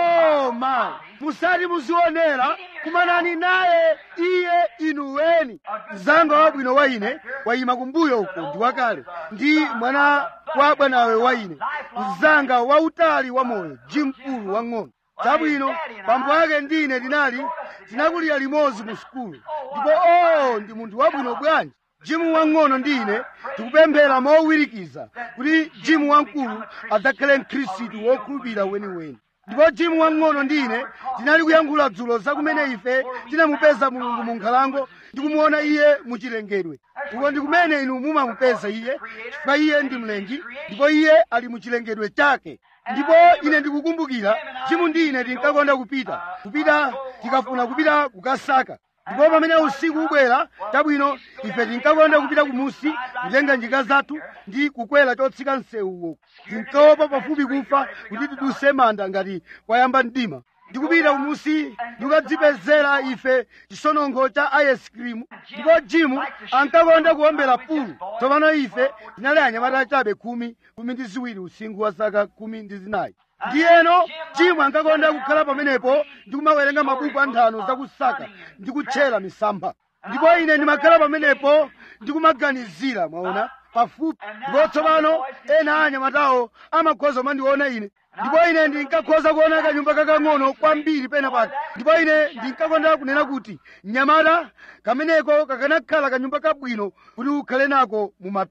oh my musati muzionera kumanani naye iye inuweni mzanga wabwino wa ine wayima kumbuyo uko ndi wakale ndi mwana wa bwanawe wa ine mzanga wautali wa moyo jimkulu wang'ono chabwino pambo ake ndine tinali tinakulira limodzi mu sukulu ndipo oh ndi munthu wabwino bwanji jimu wang'ono ndine tikupemphera mowirikiza kuti jimu wamkulu adzakhale mkhristu wokhulupirira weniweni ndipo jimu wang'ono ndine tinali kuyankhula dzulo za kumene ife tinamupeza mulungu mu nkhalango ndikumuona iye muchilengedwe uko ndi kumene inu mumamupeza iye chifukwa iye ndi mlengi ndipo iye ali muchilengedwe chake ndipo ine ndikukumbukira jimu ndine tinkakonda kupita kupita tikafuna kupita kukasaka ndipo pamene usiku ubwera chabwino ife tinkakonda kupita kumusi kutenga njinga zathu ndi kukwera chotsika msewuwo tinkaopa pafupi kufa kuti tiduse manda ngati kwayamba mdima ndikupita kumusi ndikukadzipezera ife chisononkho cha ice cream ndipo jimu ankakonda kuombera pulu tsopano ife tinali anyamata chabe khumi khumi ndi ziwiri usinkhu wa zaka khumi ndi zinayi ndiyeno jimu ankakonda kukhala pamenepo ndikumawerenga mabuku a nthano zakusaka ndi kutchera misampha ndipo ine ndimakhala pamenepo ndikumaganizira mwaona pafupi ndipo tsopano ena a anyamatawo amakhoza kumandiona ine ndipo ine ndinkakhoza kuona kanyumba kakang'ono kwambiri pena pake ndipo ine ndinkakonda kunena kuti mnyamata kameneko kakanakhala kanyumba kabwino kuti ukhale nako mu mapiri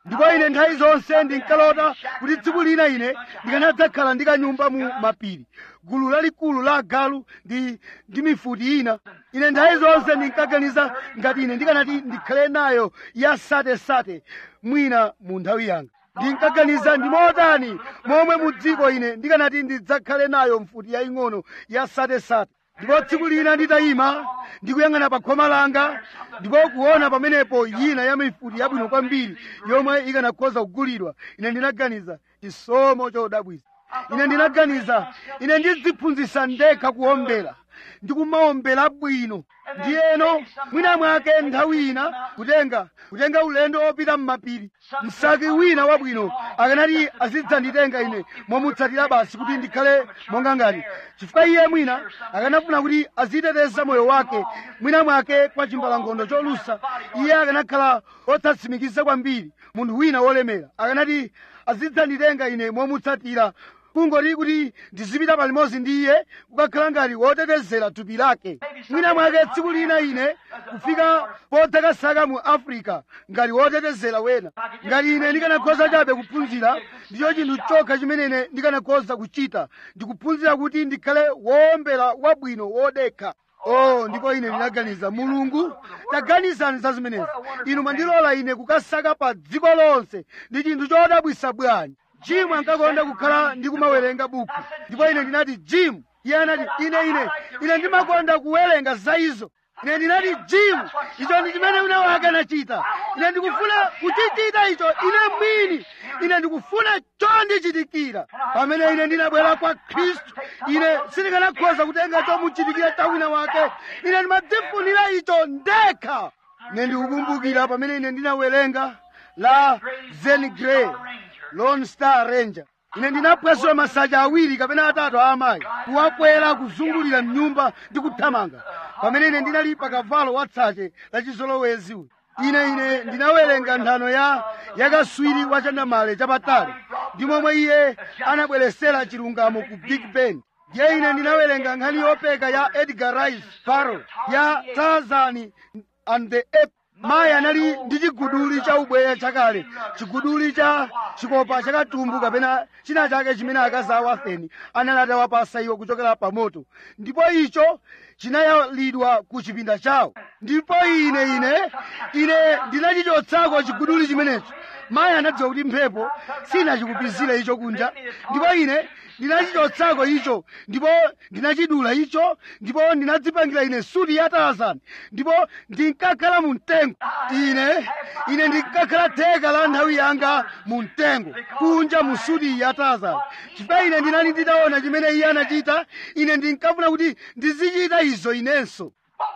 ndipo ine nthawi zonse ndinkalota kuti tsiku lina ine ndikanadzakhala ndi kanyumba mu mapiri gulu lalikulu la agalu ndi ndi mifuti ina ine nthawi zonse ndinkaganiza ngati ine ndikanati ndikhale nayo ya satesate mwina mu nthawi yanga ndinkaganiza ndi motani momwe mu dziko ine ndikanati ndidzakhale nayo mfuti yaying'ono ya satesate ndipo tsiku lina nditayima ndikuyang'ana pa khoma langa ndipo kuona pamenepo yina ya mifuti yabwino kwambiri yomwe ikanakhoza kugulidwa ine ndinaganiza chisomo chodabwisa ine ndinaganiza ine ndidziphunzitsa ndekha kuombera ndikumaombera bwino ndiyeno mwina mwake nthawi ina kutenga kutenga ulendo wopita m'mapiri msaki wina wabwino akanati azidzanditenga ine momutsatira basi kuti ndikhale monga ngati chifukwa iye mwina akanafuna kuti aziteteza moyo wake mwina mwake kwa chimbalangondo cholusa iye akanakhala otsatsimikiza kwambiri munthu wina wolemera akanati azidzanditenga ine momutsatira kungoti kuti ndizipita palimodzi ndi iye kukakhala ngati wotetezera thupi lake mwina mwake tsiku lina ine kufika podzakasaka mu africa ngati wotetezera wena ngati ine ndikanakhoza chabe kuphunzira ndicho chinthu chokha chimene ine ndikanakhoza kuchita ndikuphunzira kuti ndikhale wowombera wabwino wodekha oh ndipo ine ndinaganiza mulungu taganizani za zimenezi inu mandilola ine kukasaka pa dziko lonse ndi chinthu chodabwisa bwanji jimu ankakonda kukhala ndi kumawerenga buku ndipo ine ndinati jimu iye anati ine ine ine ndimakonda kuwerenga za izo ine ndinati jimu icho ndi chimene wina wake anachita ine ndikufuna kuchichita icho ine mwini ine ndikufuna chondichitikira pamene ine ndinabwera kwa khristu ine sindikanakhoza kutenga chomuchitikira cha wina wake ine ndimadzifunira icho ndekha ine ndikukumbukira pamene ine ndinawerenga la zen grey lone star ranger ine ndinapwesula masaja awiri kapena atatu a amayi kuwakwera kuzungulira mnyumba ndi kuthamanga pamene ine ndinali pa kavalo watsache la chizolowezi uyu ine ine ndinawerenga nthano ya yakaswiri wa chandamale chapatali ndi momwe iye anabweresera chilungamo ku big ben ndiye ine ndinawerenga nkhani yopeka ya edgar rice burroughs ya tarzan and the ape mayi anali ndi chiguduli cha ubweya chakale chiguduli cha chikopa chakatumbu kapena china chake chimene akazi a wafeni anali atawapasa iwo kuchokera pa moto ndipo icho chinayalidwa ku chipinda chawo ndipo ine ine ine ndinachichotsako chiguduli chimenecho mayi anadziwa kuti mphepo sinachikupizire icho kunja ndipo ine ndinachichotsako icho ndipo ndinachidula icho ndipo ndinadzipangira ine suti ya tarzan ndipo ndinkakhala mu mtengo ine ine ndinkakhala theka la nthawi yanga mu mtengo kunja mu suti ya tarzan chifukwa ine ndinali nditaona chimene iye anachita ine ndinkafuna kuti ndizichita izo inenso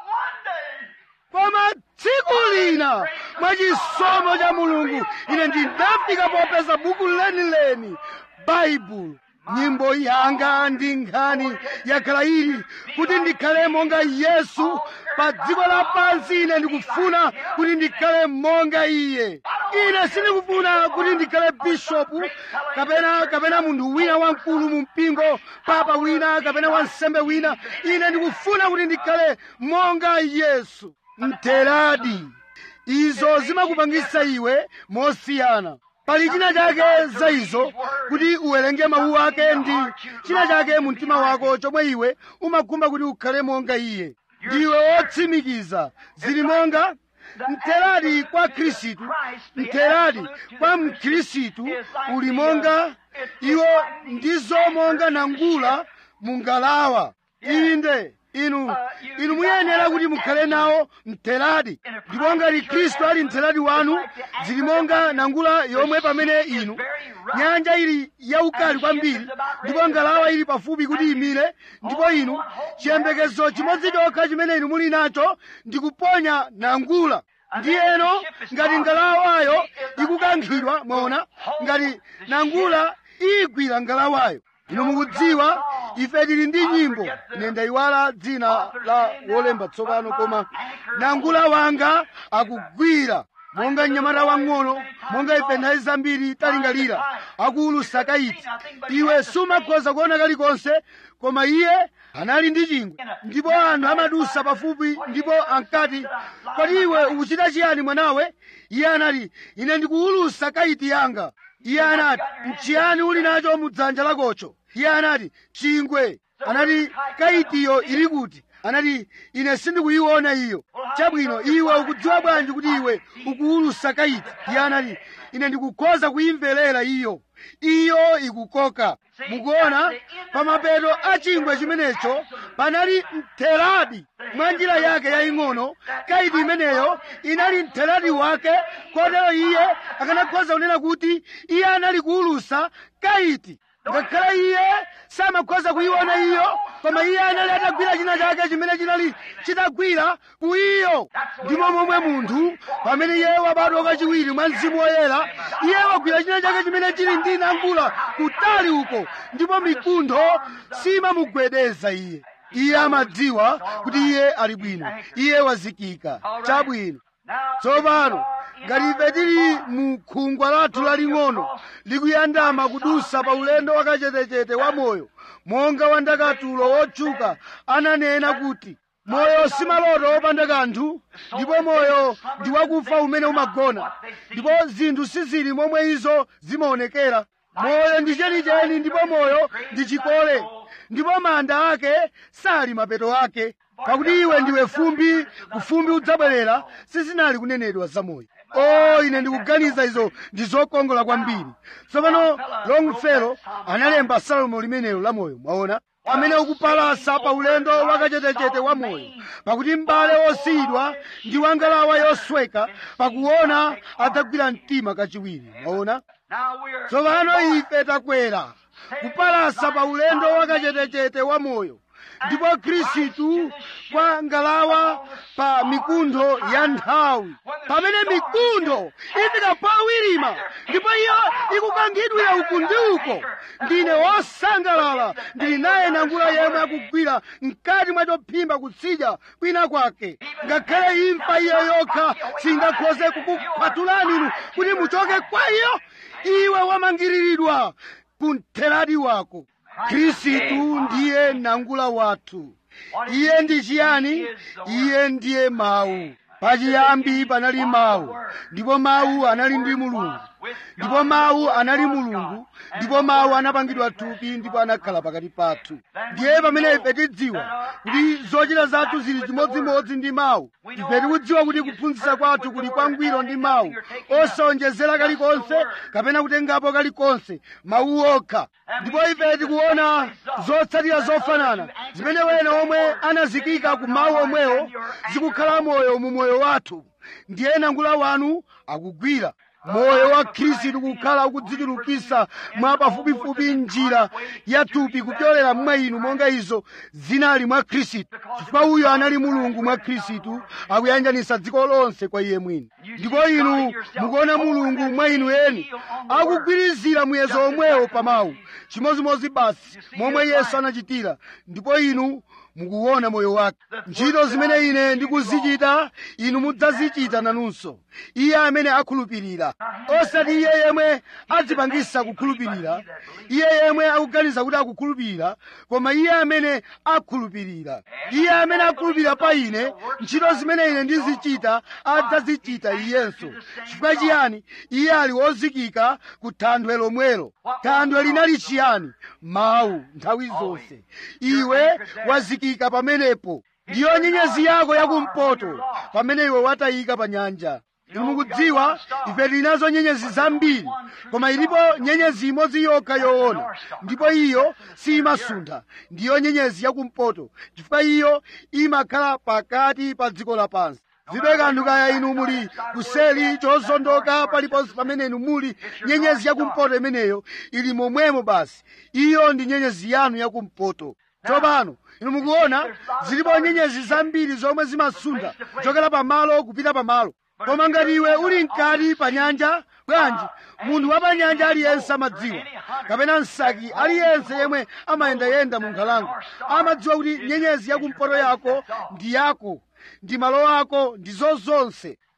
koma tsiku lina mwachisomo cha mulungu ine ndinafika popeza buku lenileni baibulo nyimbo yanga ndi nkhani yakhala ili kuti ndikhale monga yesu pa dziko lapansi ine ndikufuna kuti ndikhale monga iye ine sindikufuna kuti ndikhale bishopu kapena kapena munthu wina wamkulu mu mpingo papa wina kapena wansembe wina ine ndikufuna kuti ndikhale monga yesu mteradi izo zimakupangisa iwe mosiyana pali china chake za izo kuti uwerenge mawu ake ndi china chake mu mtima wako chomwe iwe umakhumba kuti ukhale monga iye ndiwe wotsimikiza zili monga mteradi kwa khristu mteradi kwa mkhristu uli monga iwo ndizo monga nangula mungalawa inde inu inu muyenera kuti mukhale nawo mteradi ndipo ngati khristu ali mteradi wanu zili monga nangula yomwe pamene inu nyanja ili yaukali kwambiri ndipo ngalawa ili pafupi kuti imire ndipo inu chiyembekezo chimodzi chokha chimene inu muli nacho ndikuponya nangula ndiyeno ngati ngalawayo ikukankhidwa mwaona ngati nangula igwira ngalawayo inu mukudziwa ife tili ndi nyimbo ine ndayiwala dzina la wolemba tsopano koma nangula wanga akugwira monga mnyamata wang'ono monga ife nthawi zambiri talingalira akuulusa kaiti iwe sumakhoza kuona kalikonse koma iye anali ndi chingwe ndipo anthu amadusa pafupi ndipo ankati kodi iwe ukuchita chiyani mwanawe iye anati ine ndikuulusa kaiti yanga iye anati mchiyani uli nacho mudzanja lakocho iye anati chingwe anati kaitiyo ili kuti anati ine sindikuyiona iyo chabwino iwe ukudziwa bwanji kuti iwe ukuulusa kaiti iye anati ine ndikukhoza kuyimverera iyo iyo ikukoka mukuona pamapeto a chingwe chimenecho panali mtheradi mwa njira yake yaying'ono kaiti imeneyo inali mtheradi wake kotero iye akanakhoza kunena kuti iye anali kuulusa kaiti ngakhale iye samakhoza kuyiona iyo koma iye anali atagwira china chake chimene chinali chitagwira ku iyo ndipo momwe munthu pamene iye wabadwa kachiwiri mwa mzimu woyera iye wagwira china chake chimene chili ndi nangula kutali uko ndipo mikuntho simamugwedeza iye iye amadziwa kuti iye ali bwino iye wazikika chabwino tsopano ngati ife tili mu khungwa lathu laling'ono likuyandama kudusa pa ulendo wakachetechete wa moyo monga wandakatulo wotchuka ananena kuti moyo si maloto opanda kanthu ndipo moyo ndi wakufa umene umagona ndipo zinthu sizili momwe izo zimaonekera moyo ndi chenicheni ndipo moyo ndi chikole ndipo manda ake sali mapeto ake pakuti iwe ndiwe fumbi kufumbi udzabwerera sizinali kunenedwa zamoyo o ine ndikuganiza izo ndi zokongola kwambiri tsopano longfellow analemba salomo limenelo la moyo mwaona amene ukupalasa pa ulendo wakachetechete wa moyo pakuti m'bale wosiyidwa ndi wangalawa yosweka pakuona adzagwira mtima kachiwiri mwaona tsopano ife takwera kupalasa pa ulendo wakachetechete wa moyo ndipo khristu kwa ngalawa pa mikuntho ya nthawi pamene mikuntho ifika powirima ndipo iyo ikukankhidwira uku ndi uko ndine wosangalala ndili naye nangula yemwe akugwira mkati mwa chophimba kutsidya kwina kwake ngakhale imfa iyo yokha singakhoze kukukhwatulani inu kuti muchoke kwa iyo iwe wamangiriridwa ku mtheradi wako khristu ndiye nangula wathu iye ndi chiyani iye ndiye mawu pachiyambi panali mawu ndipo mawu anali ndi mulungu ndipo mawu anali mulungu ndipo mawu anapangidwa thupi ndipo anakhala pakati pathu ndiye pamene ife tidziwa kuti zochita zathu zili chimodzimodzi ndi mawu ife tikudziwa kuti kuphunzitsa kwathu kuli kwangwiro ndi mawu osawonjezera kalikonse kapena kutengapo kalikonse mawu okha ndipo ife tikuona zotsatira zofanana zimene wena omwe anazikika ku mawu omwewo zikukhala moyo mu moyo wathu ndiye nangula wanu akugwira moyo wa khristu kukhala ukudzichulukisa mwa pafupifupi njira ya thupi kupyolera mwa inu monga izo zinali mwa khristu chifukwa uyo anali mulungu mwa khristu akuyanjanisa dziko lonse kwa iye mwini ndipo inu mukuona mulungu mwa inu eni akugwirizira muyezo omwewo pa mawu chimodzimodzi basi momwe yesu anachitira ndipo inu mukuona moyo wake ntchito zimene ine ndikuzichita inu mudzazichita nanunso iye amene akhulupirira osati iye yemwe adzipangisa kukhulupirira iye yemwe akuganiza kuti akukhulupirira koma iye amene akhulupirira iye amene akhulupirira pa ine ntchito zimene ine ndizichita adzazichita iyenso chifukwa chiyani iye ali wozikika ku thanthwe lomwelo thanthwe linali chiyani mawu nthawi zonse iwe wazikika pamenepo ndiyo nyenyezi yako yakumpoto pamene iwe watayika pa nyanja inu mukudziwa ife tinazo nyenyezi zambiri koma ilipo nyenyezi imodzi yokha yoona ndipo iyo simasuntha ndiyo nyenyezi yakumpoto chifukwa iyo imakhala pakati pa dziko lapansi zibe kanthu kaya inu muli kuseli chozondoka paliponse pamene inu muli nyenyezi yakumpoto imeneyo ili momwemo basi iyo ndi nyenyezi yanu yakumpoto tsopano inu mukuona zilipo nyenyezi zambiri zomwe zimasuntha kuchokera pamalo kupita pamalo koma ngati iwe uli mkati pa nyanja bwanji munthu wa pa nyanja aliyense amadziwa kapena msaki aliyense yemwe amayendayenda mu nkhalango amadziwa kuti nyenyezi yakumpoto yako ndi yako ndi malo ako ndi zozonse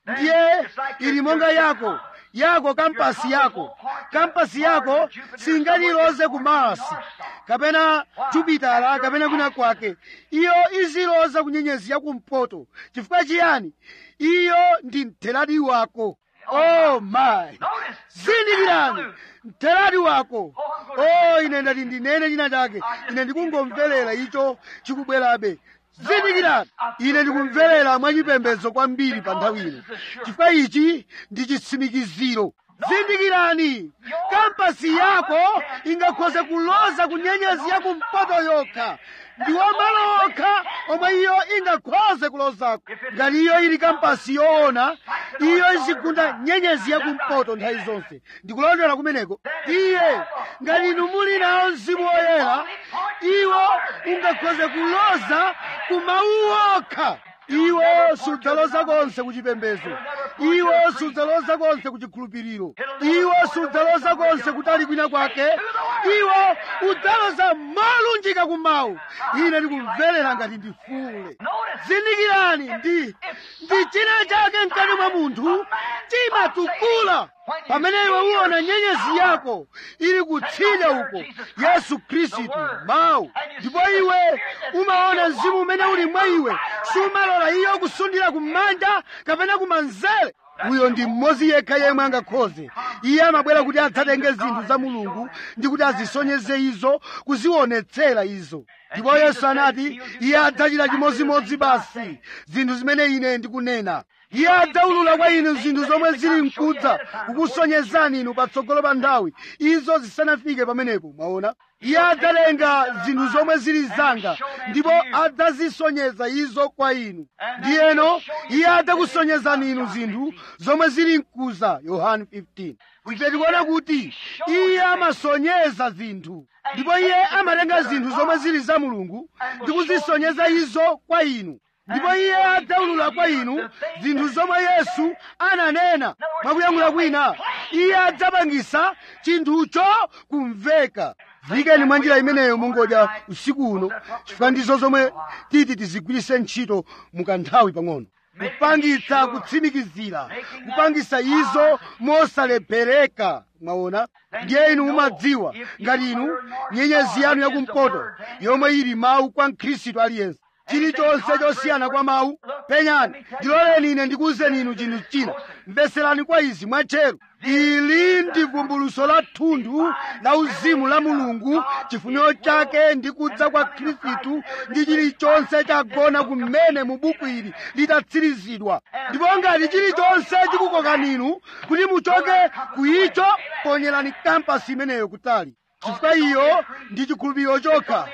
ndiye ili monga yako yako kampasi yako kampasi yako singaliloze ku marasi kapena jupitala kapena kwina kwake iyo iziloza ku nyenyezi yakumpoto chifukwa chiyani iyo ndi mtheradi wako oh my zindikirani mtheradi wako oh ine ndati ndinene china chake ine ndikungomverera icho chikubwerabe zindikirani ine ndikumverera mwachipembedzo kwambiri pa nthawi ino chifukwa ichi ndi chitsimikiziro zindikirani kampasi yako ingakhoze kuloza ku nyenyezi yakumpoto yokha ndiwo malo okha omwe iyo ingakhoze kulozako ngati iyo ili kampasi yoona iyo izigunda nyenyezi yakumpoto nthawi zonse ndikulondera kumeneko iye ngati inu muli nawo mzimu woyera iwo ungakhoze kuloza ku mawu okha iwo sudzaloza konse kuchipembedzo iwo sudzaloza konse kuchikhulupiriro iwo sudzaloza konse kutali kwina kwake iwo udzaloza molunjika kumawu ine ndikumverera ngati ndifule zindikirani ndi ndi china chake mkati mwa munthu chimatukula pamene iwe uwona nyenyezi yako ili kutsidya uko yesu khristu mawu ndipo iwe umaona mzimu umene uli mwa iwe sumalola iyo kusundira kumanja kapena kumanzere uyo ndi mmodzi yekha yemwe angakhoze iye amabwera kuti adzatenge zinthu za mulungu ndi kuti azisonyeze izo kuzionetsera izo ndipo yesu anati iye adzachita chimodzimodzi basi zinthu zimene ine ndikunena iye adzaulula kwa inu zinthu zomwe zili mkudza kukusonyezani inu patsogolo pa nthawi izo zisanafike pamenepo mwaona iye adzalenga zinthu zomwe zili zanga ndipo adzazisonyeza izo kwa inu ndiyeno iye adzakusonyezani inu zinthu zomwe zili mkuza yohane 15 ife tikuona kuti iye amasonyeza zinthu ndipo iye amatenga zinthu zomwe zili za mulungu ndi kuzisonyeza izo kwa inu ndipo iye adzaulula kwa inu zinthu zomwe yesu ananena mwakuyankhula kwina iye adzapangisa chinthucho kumveka vikeni mwa njira imeneyo mungodya usiku uno chifukwa ndizo zomwe titi tizigwirise ntchito mukanthawi pang'ono kupangitsa kutsimikizira kupangisa izo mosalephereka mwaona ndiye inu mumadziwa ngati inu nyenyezi yanu yakumpoto yomwe ili mawu kwa mkhristu aliyense chilichonse chosiyana kwa mawu penyani ndiloleni ine ndikuwuzeni inu chinthu china mveserani kwa izi mwatcheru ili ndi vumbuluso la thunthu la uzimu la mulungu chifuniro chake ndi kudza kwa khristu ndi chilichonse chagona kumene mu buku ili litatsirizidwa ndipo ngati chilichonse chikukokani inu kuti muchoke ku icho ponyerani kampasi imeneyo kutali chifukwa iyo ndi chikhulupiriro chokha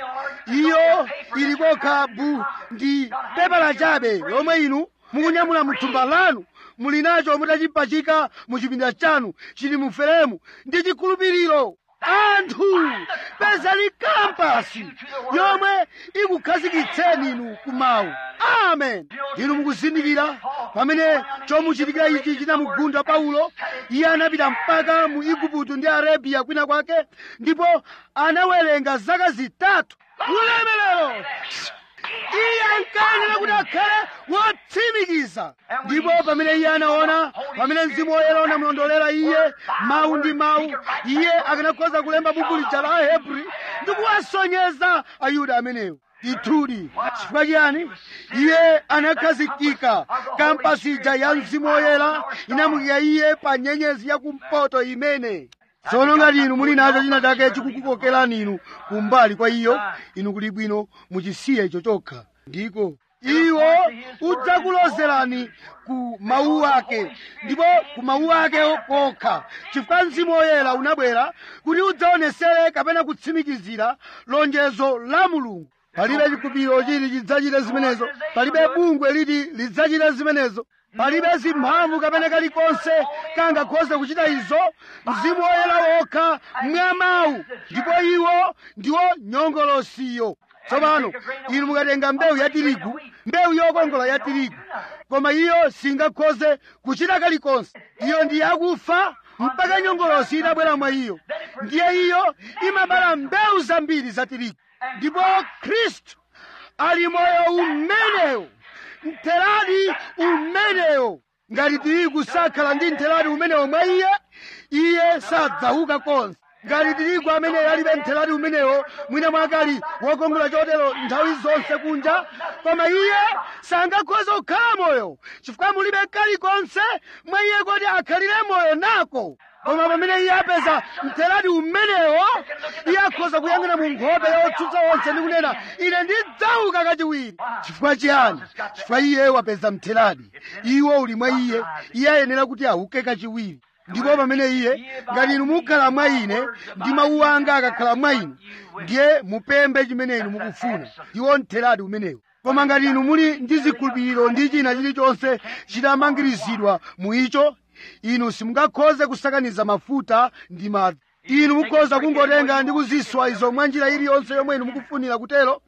iyo ili kokha bu ndi pepala chabe lomwe inu mukunyamula mthumba lanu muli nacho mutachipachika mu chipinda chanu chili mu feremu ndi chikhulupiriro anthu pezani kampasi yomwe ikukhazikitseni inu kumawu amen inu mukuzindikira pamene chomuchitikira ichi chinamugunda paulo iye anapita mpaka mu igupto ndi arabiya kwina kwake ndipo anawerenga zaka zitatu ulemelero iye ankanena kuti akhale wotsimikiza ndipo pamene iye anaona pamene mzimu woyera unamulondolera iye mawu ndi mawu iye akanakhoza kulemba buku lija la ahebri ndi kuwasonyeza ayuda amenewo ndithudi chifukwa chiyani iye anakhazikika kampasi ija ya mzimu woyera inamuyika iye pa nyenyezi yakumpoto imene tsono ngati inu muli nacho china chake chikukukokerani inu kumbali kwa iyo inu kuli bwino muchisiye icho chokha ndiko iwo udzakulozerani ku mawu ake ndipo ku mawu ake kokha chifukwa mzimu woyera unabwera kuti udzaonesere kapena kutsimikizira lonjezo la mulungu palibe chikhulupiriro chili chidzachita zimenezo palibe bungwe liti lidzachita zimenezo palibe zimphamvu kapena kalikonse kangakhoze kuchita izo mzimu woyera wokha mwa mawu ndipo iwo ndiwo nyongolosiyo tsopano inu mukatenga mbewu ya tirigu mbewu yokongola ya tirigu koma iyo singakhoze kuchita kalikonse iyo ndi yakufa mpaka nyongolosi itabwera mwa iyo ndiye iyo imabala mbewu zambiri za tirigu ndipo khristu ali moyo umenewo mtheradi umenewo ngati tirigu sakhala ndi nthelati umenewo mwa iye iye sadzauka konse ngati tirigu amene alibe nthelati umenewo mwina mwake ali wokongola chotero nthawi zonse kunja koma iye sangakhoza kukhala moyo chifukwa mulibe kalikonse mwa iye kuti akhalire moyo nako koma pamene iye apeza mthelati umenewo iye akhoza kuyang'ana mu nkhope yotsutsa onse ndi kunena ine ndidzauka kachiwiri chifukwa chiyani chifukwa iye wapeza mthelati iwo uli mwa iye iye ayenera kuti auke kachiwiri ndipo pamene iye ngati inu mukhala mwa ine ndi mawu anga akakhala mwa inu ndiye mupembe chimene inu mukufuna iwo mthelati umenewo koma ngati inu muli ndi zikhulupiriro ndi china chilichonse chitamangirizidwa mu icho inu simungakhoze kusakaniza mafuta ndi madzi inu mukhoza kungotenga ndi kuziswa izo mwa njira iliyonse yomwe inu mukufunira kutero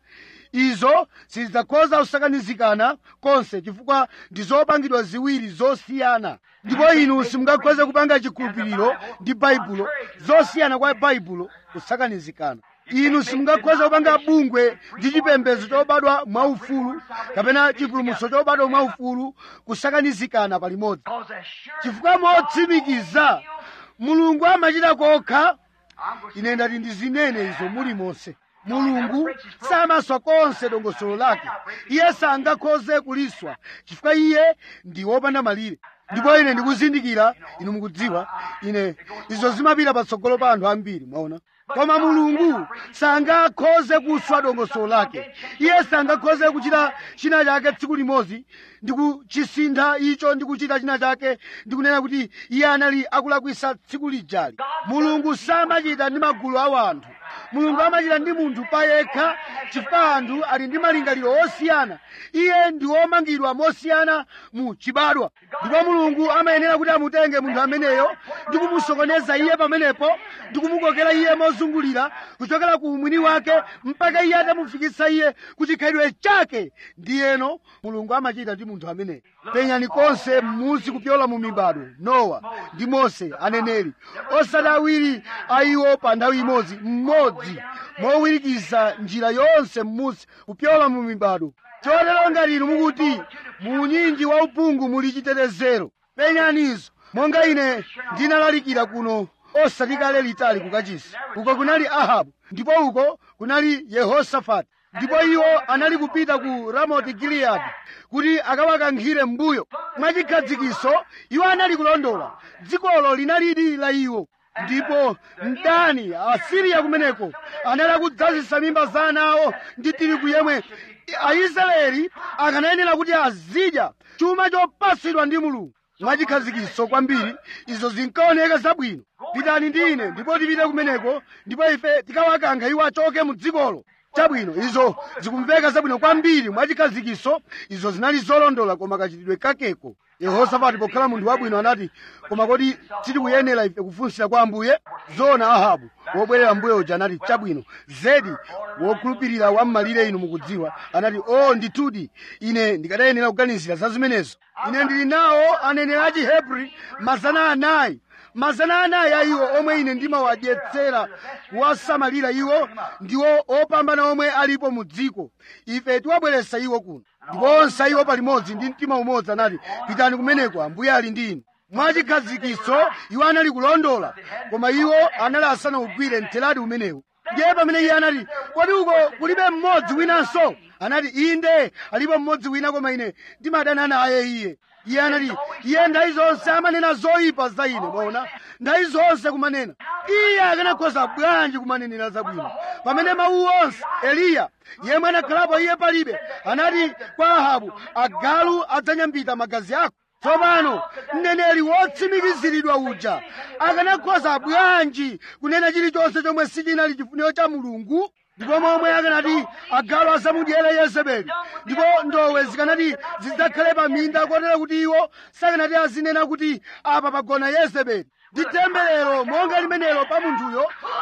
izo sizidzakhoza kusakanizikana konse chifukwa ndi zopangidwa ziwiri zosiyana ndipo inu simungakhoze kupanga chikhulupiriro ndi baibulo zosiyana kwa baibulo kusakanizikana inu simungakhoze kupanga bungwe ndi chipembedzo chobadwa mwaufulu kapena chipulumutso chobadwa mwaufulu kusakanizikana palimodzi chifukwa motsimikiza mulungu amachita kokha ine ndati ndizinene izo muli monse mulungu samaswa konse dongosolo lake iye sangakhoze kuliswa chifukwa iye ndi wopanda malire ndipo ine ndikuzindikira inu mukudziwa ine izo zimapita patsogolo pa anthu ambiri mwaona koma mulungu sangakhoze kuswa dongosolo lake iye sangakhoze kuchita china chake tsiku limodzi ndi kuchisintha icho ndi kuchita china chake ndi kunena kuti iye anali akulakwisa tsiku lijali mulungu samachita ndi magulu a anthu mulungu amachita ndi munthu payekha chifukwa anthu ali ndi malingaliro osiyana iye ndi womangidwa mosiyana mu chibadwa ndipo mulungu amayenera kuti amutenge munthu ameneyo ndi kumusokoneza iye pamenepo ndi kumukokera iye mozungulira kuchokera ku umwini wake mpaka iye atamufikitsa iye ku chikhalidwe chake ndiyeno mulungu amachita ndi munthu ameneyo penyani konse m'munsi kupyola mu mibado nowa ndi mose aneneri osati awiri a iwo pa nthawi imodzi mmodzi mowirikiza njira yonse m'munsi kupyola mu mibado chotero ngati inu mukuti mu unyinji wa uphungu muli chitetezero penyanizo monga ine ndinalalikira kuno osati kale litali kukachisi uko kunali ahabu ndipo uko kunali yehosafati ndipo iwo anali kupita ku ramoti giliyadi kuti akawakankhire mbuyo mwachikhadzikitso iwo anali kulondola dzikolo linalidi la iwo ndipo mdani asiriya kumeneko anali akudzazisa mimba za ana awo ndi tirigu yemwe aisraeli akanayenera kuti azidya chuma chopasidwa ndi mulungu mwachikhadzikitso kwambiri izo zinkaoneka zabwino pitani ndi ine ndipo tipite kumeneko ndipo ife tikawakankha iwo achoke mu dzikolo chabwino izo zikumveka zabwino kwambiri mwachikhadzikitso izo zinali zolondola koma kachitidwe kakeko yehosafati pokhala munthu wabwino anati koma kodi sitikuyenera ife kufunsira kwa ambuye zona ahabu wobwerera mbuye uja anati chabwino zedi wokhulupirira wam'malire inu mukudziwa anati o ndithudi ine ndikadayenera kuganizira za zimenezo ine ndili nawo aneneri a chihebri mazana anayi mazana anayi a iwo omwe ine ndimawadyetsera kuwasamalira iwo ndiwo opambana omwe alipo mu dziko ife tiwabweretsa iwo kuno ndipo onse iwo palimodzi ndi mtima umodzi anati pitani kumeneko ambuye ali ndi inu mwachikhadzikitso iwo anali kulondola koma iwo anali asanawugwire mthelati umenewu ndiye pamene iye anati kodi uko kulibe mmodzi winanso anati inde alipo mmodzi wina koma ine ndimadana naye iye iye anati iye nthawi zonse amanena zoyipa za ine mwaona nthawi zonse kumanena iye akanakhoza bwanji kumanenera zabwino pamene mawu onse eliya yemwe anakhalapo iye palibe anati kwa ahabu agalu adzanyambita magazi ako tsopano mneneri wotsimikiziridwa uja akanakhoza bwanji kunena chilichonse chomwe sichinali chifuniro cha mulungu ndipo momwe akanati agalu asamudyere yezebeli ndipo ndowe zikanati zidzakhale pa minda kotero kuti iwo sakanati azinena kuti apa pagona yezebeli ndi temberero monga limenelo pa munthuyo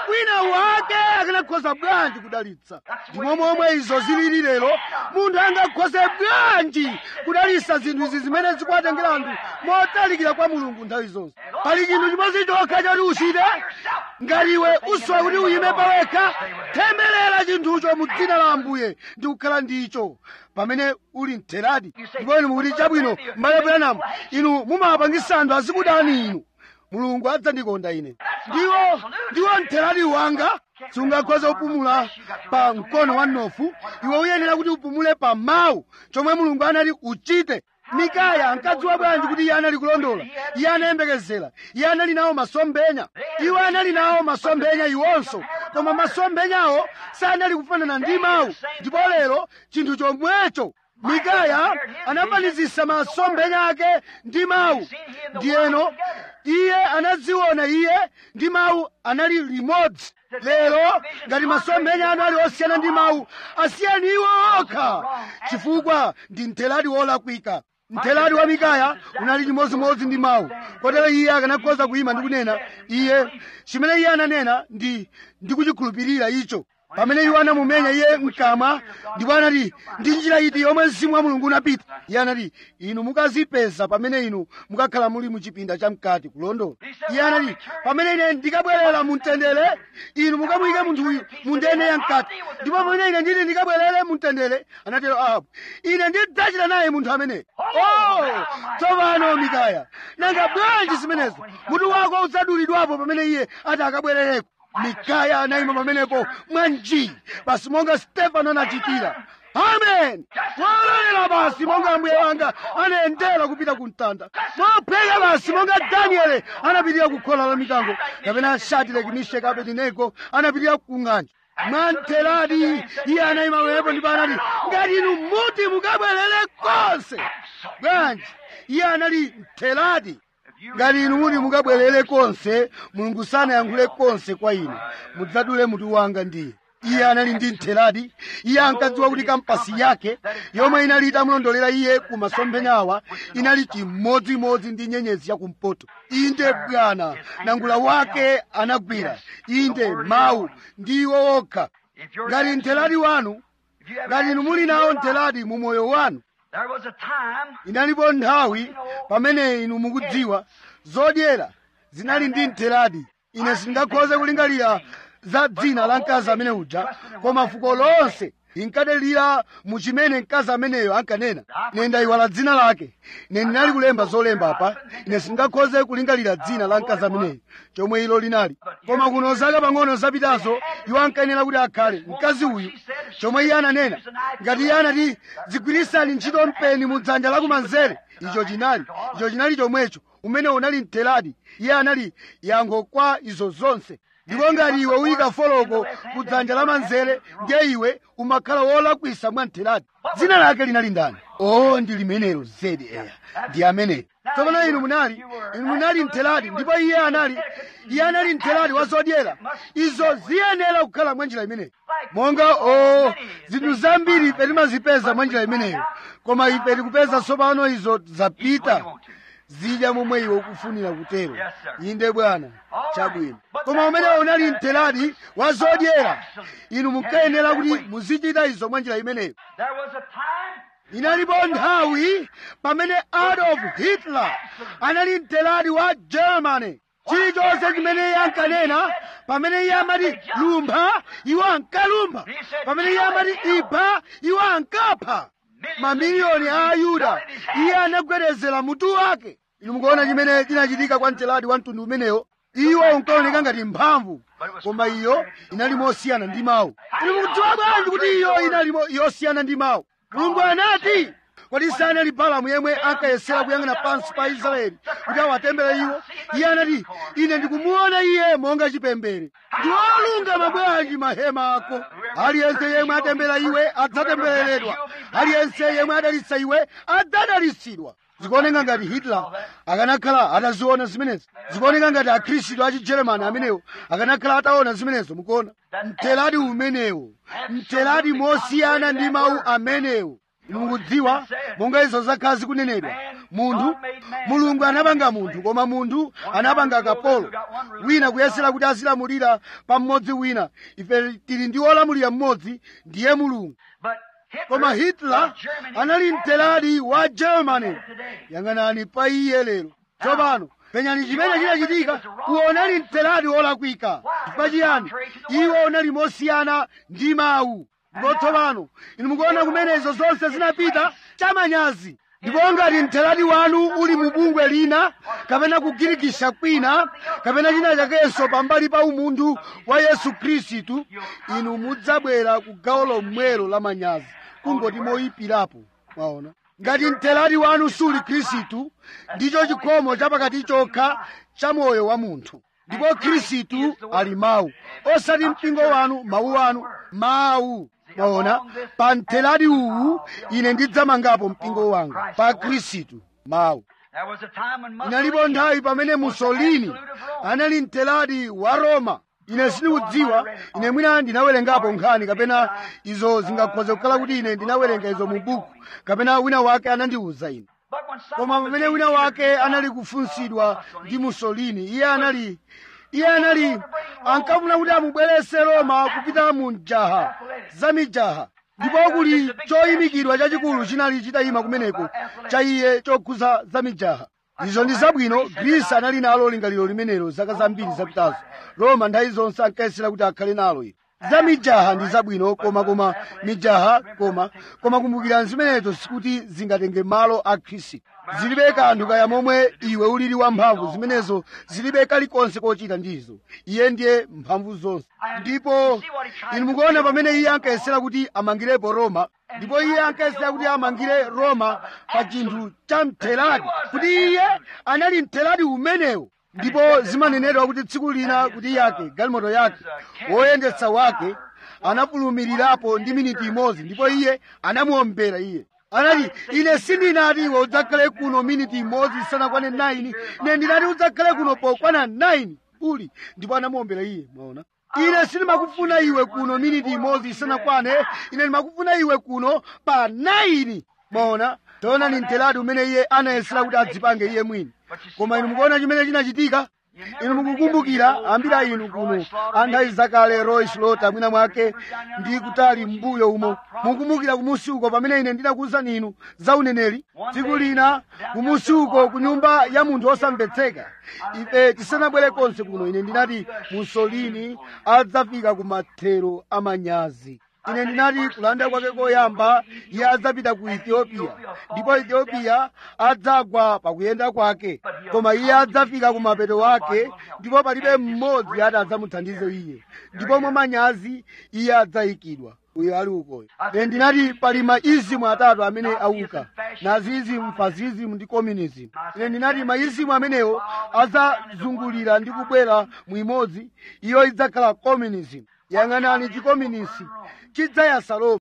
wina wake akanakhoza bwanji kudalitsa ndimo momwe izo zilili lero munthu angakhoze bwanji kudalitsa zinthu izi zimene zikuwatengera anthu motalikira kwa mulungu nthawi zonse pali chinthu chimodzi chokha choti uchite ngati iwe usowa kuti uyime pawekha temberera chinthucho mu dzina la ambuye ndi kukhala ndicho pamene uli mtheradi ndipo inu mukuti chabwino m'bale branamu inu mumapangisa anthu azikudani inu mulungu adzandikonda ine ndiwo ndiwo mtheradi wanga sungakhoza kupumula pa mkono wa mnofu iwe uyenera kuti upumule pa mawu chomwe mulungu anali uchite mikaya ankadziwa bwanji kuti iye anali kulondola iye anayembekezera iye anali nawo masomphenya iwo anali nawo masomphenya iwonso koma masomphenyawo sanali kufanana ndi mawu ndipo lero chinthu chomwecho mikaya anafanizisa masomphenya ake ndi mawu ndiyeno iye anadziona iye ndi mawu anali limodzi lero ngati masomphenya anu ali osiyana ndi mawu asiyani iwo okha chifukwa ndi mtheradi wolakwika mtheradi wa mikaya unali chimodzimodzi ndi mawu kotero iye akanakhoza kuyima ndi kunena iye chimene iye ananena ndi ndikuchikhulupirira icho pamene iwo anamumenya iye mkamwa ndipo anati ndi njira iti yomwe mzimu wa mulungu unapita iye anati inu mukazipeza pamene inu mukakhala muli muchipinda chamkati kulondola iye anati pamene ine ndikabwerera mumtendere inu mukamuyike munthu uyu mu ndende yamkati ndipo pamene ine nditi ndikabwerere mumtendere anatero ahabu ine ndidzachita naye munthu ameneyo oh tsopano mikaya nanga bwanji zimenezo mutu wako udzadulidwapo pamene iye ati akabwerereko mikaya anayima pamenepo mwanji basi monga stefano anachitira amen walolera basi monga ambuye wanga anayendera kupita ku mtanda mopheka basi monga daniele anapitirira ku khola la mikango kapena shadireki misheki abedinego anapitirira ku ng'anjo mwamtheradi iye anayima pamenepo ndipo anati ngati inu muti mukabwerere konse bwanji iye anali mtheradi ngati inu muti mukabwerere konse mulungu sanayankhule konse kwa inu mudzadule mutu wanga ndiye iye anali ndi mtheradi iye ankadziwa kuti kampasi yake yomwe inali itamulondolera iye ku masomphenyawa inali chimodzimodzi ndi nyenyezi yakumpoto inde bwana nangula wake anagwira inde mawu ndiwo okha ngati mtheradi wanu ngati inu muli nawo mtheradi mu moyo wanu There was a time inalipo nthawi pamene inu mukudziwa zodyera zinali ndi mtheradi ine sindingakhoze kulingalira za dzina la mkazi amene uja koma fuko lonse linkadalira mu chimene mkazi ameneyo ankanena ine ndayiwala dzina lake ine ndinali kulemba zolemba apa ine sindingakhoze kulingalira dzina la mkazi ameneyo chomwe ilo linali koma kuno zaka pang'ono zapitazo iwo ankayenera kuti akhale mkazi uyu chomwe iye ananena ngati iye anati zigwirisani ntchito mpeni mu dzanja lakumanzere icho chinali icho chinali chomwecho umene unali mtheradi iye anali yankho kwa izo zonse ndipo ngati iwe uyika foloko ku dzanja lamanzere ndiye iwe umakhala wolakwisa mwa mtheradi dzina lake linali ndani o ndi limenelo zedi eya ndi ameneyo tsopano inu munali inu munali mtheradi ndipo iye anali iye anali mtheradi wa zodyera izo ziyenera kukhala mwa njira imeneyo monga o zinthu zambiri ife timazipeza mwa njira imeneyo koma ife tikupeza tsopano izo zapita zidya momwe iwe ukufunira kutero Yes, sir. inde bwana chabwino koma umene unali mtheradi wa zodyera inu munkayenera kuti muzichita izo mwa njira imeneyo there was a time inalipo nthawi pamene adolf hitler anali mtheradi wa germany chilichonse chimene iye ankanena pamene iye amati lumpha iwo ankalumpha pamene iye amati ipha iwo ankapha mamiliyoni a ayuda iye anagwedezera mutu wake inu mukuona chimene chinachitika kwa mtheradi wa mtundu umenewo iwo unkaoneka ngati mphamvu koma iyo inali mosiyana ndi mawu inu mukudziwa bwanji kuti iyo inali mo- yosiyana ndi mawu mulungu anati kodi sanali balamu yemwe ankayesera kuyang'ana pansi pa israeli kuti awatembere iwo iye anati ine ndikumuona iye monga chipembere ndi olungama bwanji mahema ako aliyense yemwe atembera iwe adzatembereredwa aliyense yemwe adalitsa iwe adzadalitsidwa zikuoneka ngati hitler akanakhala ataziona zimenezo zikuoneka ngati akhristu a chigeremani amenewo akanakhala ataona zimenezo mukuona mtheradi umenewo mtheradi mosiyana ndi mawu amenewo inu mukudziwa monga izo zakhala zikunenedwa munthu mulungu anapanga munthu koma munthu anapanga kapolo wina kuyesera kuti azilamulira pa mmodzi wina ife tili ndi wolamulira mmodzi ndiye mulungu koma hitler anali mtelali wa germany yang'anani pa iye lero tsopano penyani chimene chinachitika uwo unali mtelali wolakwika chifukwa chiyani iwo unali mosiyana ndi mawu ndipo tsopano inu mukuona kumene izo zonse zinapita chamanyazi ndipo ngati mtelali wanu uli mu bungwe lina kapena kugirikisha kwina kapena china chakenso pambali pa umunthu wa yesu khristu inu mudzabwera ku gawo lomwelo la manyazi kungoti moyipirapo mwaona ngati mtelali wanu suli khristu ndicho chikhomo chapakati chokha cha moyo wa munthu ndipo khristu ali mawu osati mpingo wanu mawu anu mawu mwaona pa mtelali uwu ine ndidzamangapo mpingo wanga pa khristu mawu inalipo nthawi pamene musolini anali mtelali wa roma ine sindikudziwa ine mwina ndinawerengapo nkhani kapena izo zingakhoze kukhala kuti ine ndinawerenga izo mu buku kapena wina wake anandiwuza ine koma pamene wina wake anali kufunsidwa ndi musolini iye anali iye anali ankafuna kuti amubwerese roma kupita mu mjaha za mijaha ndipo kuli choyimikidwa chachikulu chinali chitayima kumeneko cha iye chokhuza za mijaha izo ndi zabwino grisi anali nalo lingaliro limenelo zaka zambiri zapitazo roma nthawi zonse ankayesera kuti akhale nalo ilo za mijaha ndi zabwino koma koma mijaha koma koma kumbukira zimenezo sikuti zingatenge malo a khristu zilibe kanthu kaya momwe iwe ulili wamphamvu zimenezo zilibe kalikonse kochita ndizo iye ndiye mphamvu zonse ndipo inu mukuona pamene iye ankayesera kuti amangirepo roma ndipo iye ankayesera kuti amangire roma pa chinthu cha mthelati kuti iye anali mthelati umenewo ndipo zimanenedwa kuti tsiku lina kuti yake galimoto yake woyendetsa wake anafulumirirapo ndi miniti imodzi ndipo iye anamuombera iye anati ine sindinati iwe udzakhale kuno miniti imodzi isanakwane 9 ine ndinati udzakhale kuno pokwana 9 uli ndipo anamuombera iye mwaona ine sindimakufuna iwe kuno miniti imodzi isanakwane ine ndimakufuna iwe kuno pa 9 mwaona taona ni mtelati umene iye anayesera kuti adzipange iye mwini koma inu mukuona chimene chinachitika inu mukukumbukira ambiri a inu kuno anthawi zakale roy slota mwina mwake ndi kutali mbuyo umo mukumbukira kumusi uko pamene ine ndinakuwuzani inu za uneneri tsiku lina kumusi uko ku nyumba ya munthu osamvetseka ife tisanabwere konse kuno ine ndinati musolini adzafika ku mathero amanyazi ine ndinati kulanda kwake koyamba iye adzapita ku ethiopia ndipo ethiopia adzagwa pakuyenda kwake koma iye adzafika ku mapeto wake ndipo palibe mmodzi ati adzamuthandize iye ndipo mwamanyazi iye adzayikidwa uyo ali ukoyo ine ndinati pali maizimu atatu amene auka naziizimu fazizimu ndi communism ine ndinati maizimu amenewo adzazungulira ndi kubwera mwimodzi iyo idzakhala communism yang'anani chikominisi chidzayasa roma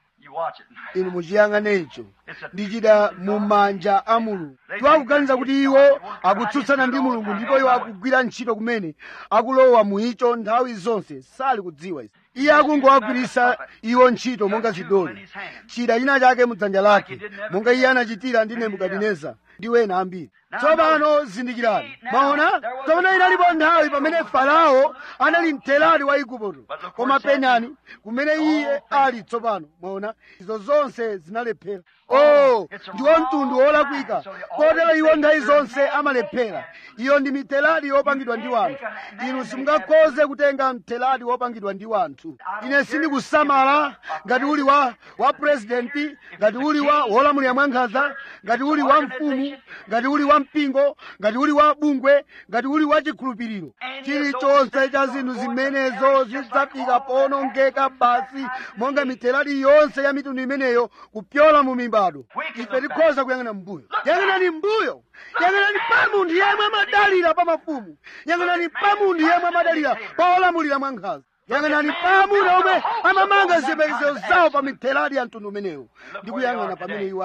inu muchiyang'ane icho ndichida mu manja a mulungu iwo akuganiza kuti iwo akutsutsana ndi mulungu ndipo iwo akugwira ntchito kumene akulowa mu icho nthawi zonse sali kudziwa izi iye akungowagwirisa iwo ntchito monga zidoli chida china chake mudzanja lake monga iye anachitira ndi nebukadineza ndi wena ambiri tsopano zindikirani maona tsopano inalipo nthawi pamene farao anali mthelali wa igupto koma penyani kumene iye ali tsopano maona izo zonse zinalephera oh ndiwo mtundu wolakwika kotero iwo nthawi zonse amalephera iyo ndi mithelali yopangidwa ndi wanthu inu simungakhoze kutenga mthelali wopangidwa ndi wanthu ine sindikusamala ngati uli wa wa purezidenti ngati uli wa wolamulira mwankhanza ngati uli wa mfumu ngati uli wa mpingo ngati uli wa bungwe ngati uli wa chikhulupiriro chilichonse cha zinthu zimenezo zidzafika powonongeka basi monga mithelali yonse ya mitundu imeneyo kupyola mu mibado ife tikhoza kuyang'ana mbuyo yang'anani mbuyo yang'anani pa munthu yemwe amadalira pa mafumu yang'anani pa munthu yemwe amadalira pa olamulira mwankhanza yang'anani pa amuna omwe amamanga ziyembekezo zawo pa mithelali ya mtundu umenewo ndi kuyang'ana pamene iwo ali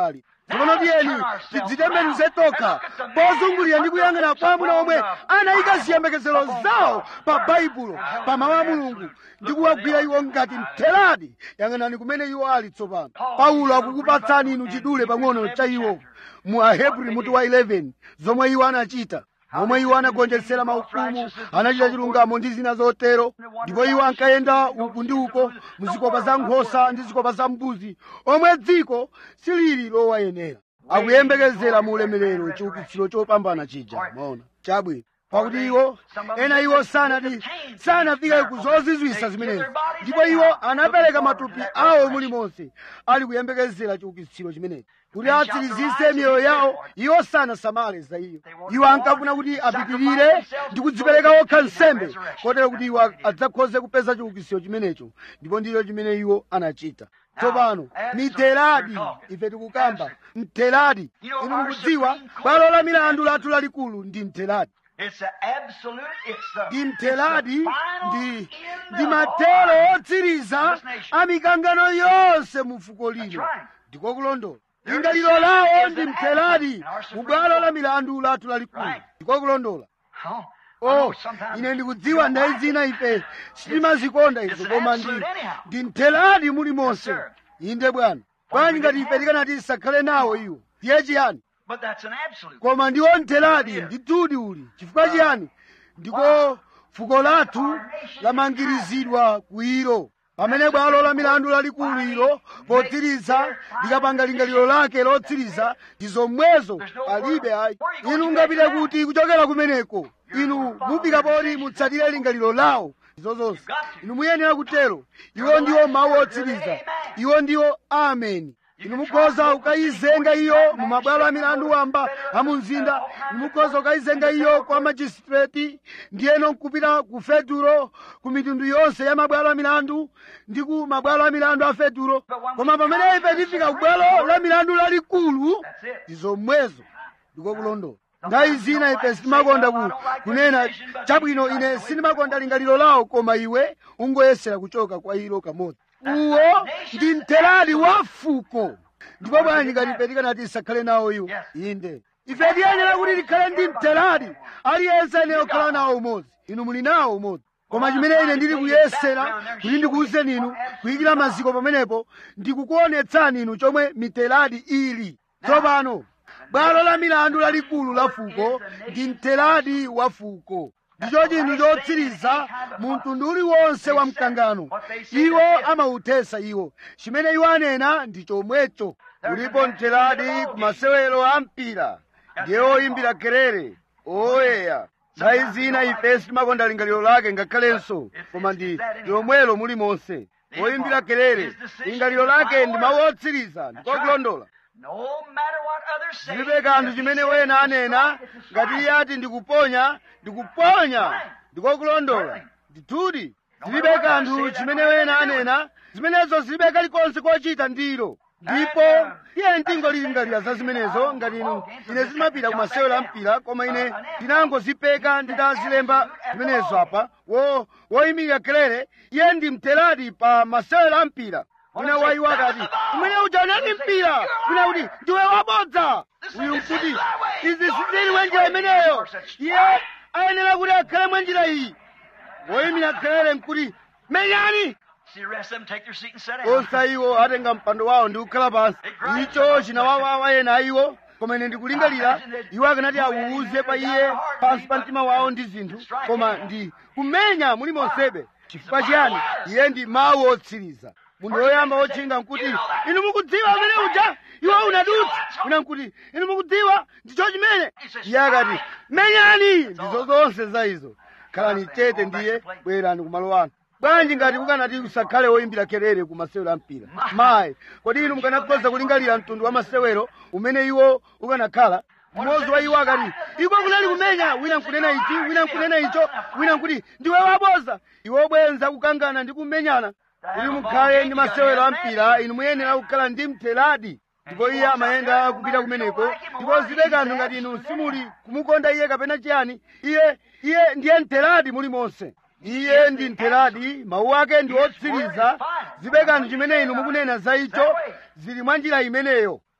tsopano tiyeni tidzitembenuze tokha pozungulira ndi kuyang'ana kwa amuna omwe anayika ziyembekezero zawo pa baibulo pa mawu a mulungu ndi kuwagwira iwo ngati mtheradi yang'anani kumene iwo ali tsopano paulo akukupatsani inu chidule pang'ono cha iwo mu ahebri mutu wa 11 zomwe iwo anachita momwe iwo anagonjetsera maufumu anachita chilungamo ndi zina zotero ndipo iwo ankayenda uku ndi uko muzikopa za nkhosa ndi zikopa za mbuzi omwe dziko silili lowayenera akuyembekezera mu ulemerero chiukitsiro chopambana chija maona chabwino pakuti iwo ena iwo sanati sanafike ku zozizwisa zimenezi ndipo iwo anapereka matupi awo mulimonse ali kuyembekezera chiukitsiro chimenechi kuti atsirizise miyoyo yawo iwo sanasamale za iyo iwo ankafuna kuti apitirire ndi kudzipereka okha nsembe kotero kuti iwo adzakhoze kupeza chiukitsiro chimenecho ndipo ndicho chimene iwo anachita tsopano miteradi ife tikukamba mteradi inu mukudziwa bwalo la milandu lathu lalikulu ndi mteradi It's the absolute, it's the, ndi it's mteradi the ndi final ndi end matero of all. otsiriza This nation. a mikangano yonse mu fuko lino That's right. ndiko kulondola Their lingaliro decision lawo is ndi an mteradi absence in our Supreme mu bwalo la Court. milandu lathu lalikulu Right. ndiko kulondola Oh, I know oh sometimes ine you ndikudziwa don't ndayi like zina it. ife sitimazikonda it's izo an koma ndi absolute anyhow. ndi mteradi mulimonse Yes, sir. inde bwana bwanji ngati ife tikanati tisakhale nawo iwo ndiye chiyani But that's an absolute. koma ndiwo mteradi ndithudi uli chifukwa chiyani ndiko fuko lathu lamangirizidwa kuiro pamene bwalo la milandu lalikulu ilo potsiriza likapanga lingaliro lake lotsiriza ndi zomwezo palibe ayi inu ngapite kuti kuchokera kumeneko inu mupika poti mutsatire lingaliro lawo izo zonse inu muyenera kutero iwo ndiwo mawu otsiriza iwo ndiwo ameni inu mukhoza ukayizenga iyo mu mabwalo a milandu wamba a mu mzinda inu mukhoza ukayizenga iyo kwa majistreti ndiyeno nkupita ku fetulo ku mitundu yonse ya mabwalo a milandu ndi ku mabwalo a milandu a fetulo koma pamene ife tifika ku bwalo la milandu lalikulu ndi zomwezo ndiko kulondola nthawi zina ife sitimakonda ku kunena chabwino ine sindimakonda lingaliro lawo koma iwe ungoyesera kuchoka kwa ilo kamodzi uwo ndi mteradi wa fuko ndipo bwanji ngati ife tikanati tisakhale nawo iwo inde ife tiyenera kuti tikhale ndi mteradi aliyense ayenera kukhala nawo umodzi inu muli nawo umodzi koma chimene ine ndili kuyesera kuti ndikuwuzeni inu kuyikira maziko pamenepo ndikukuonetsani inu chomwe miteradi ili tsopano bwalo la milandu lalikulu la fuko ndi mteradi wa fuko ndicho chinthu chotsiriza mu mtundu uliwonse wa mkangano iwo amawuthesa iwo chimene iwo anena ndi chomwecho ulipo mteradi ku masewero a mpira ndiye oyimbira kerere oyeya nthawi zina ife sitimakonda lingaliro lake ngakhalenso koma ndi lomwelo mulimonse oyimbira kerere lingaliro lake ndi mawu otsiriza ndiko kulondola No matter what others say. zilibe kanthu chimene wena anena ngati iye ati ndikuponya ndikuponya ndiko kulondola ndithudi zilibe kanthu chimene wena anena zimenezo zilibe kalikonse kochita ndilo ndipo iye ndingolingalira za zimenezo ngati inu ine zimapita ku masewero a mpira koma ine ndinangozipeka nditazilemba zimenezo apa wo woyimira kerere iye ndi mteradi pa masewero a mpira wina wayiwo akati umene uja unali mpira wina kuti ndiwe wabodza uyu nkuti izi sizili mwenjira imeneyo iye ayenera kuti akhale mwenjira iyi woyimira kerere nkuti menyani See the rest of them take their seat and sit down. onse iwo atenga mpando wawo ndi kukhala pansi icho chinawawawa ena iwo koma ine ndikulingalira iwo akanati awuuze pa iye pansi pa mtima wawo ndi zinthu koma ndi kumenya muli monsebe chifukwa chiyani iye ndi mawu otsiriza munthu woyamba wotchinga nkuti inu mukudziwa amene uja iwo unadutsa una nkuti inu mukudziwa ndicho chimene iye akati menyani ndizo zonse za izo khalani chete ndiye bwerani kumalo anu bwanji ngati mukanati kusakhale woyimbira kerere ku masewero a mpira mayi kodi inu mukanakhoza kulingalira mtundu wa masewero umene iwo ukanakhala mmodzi wa iwo akati iko kunali kumenya wina nkunena ichi wina nkunena icho wina nkuti ndiwe waboza iwe bwenza kukangana ndi kumenyana kuti mukhale ndi masewero a mpira inu muyenera kukhala ndi mteradi ndipo iye amayenda kupita kumeneko ndipo zibe kanthu ngati inu simuli kumukonda iye kapena chiyani iye iye ndiye mteradi muli monse iye ndi mteradi mawu ake ndi otsiriza zibe kanthu chimene inu mukunena za icho zili mwa njira imeneyo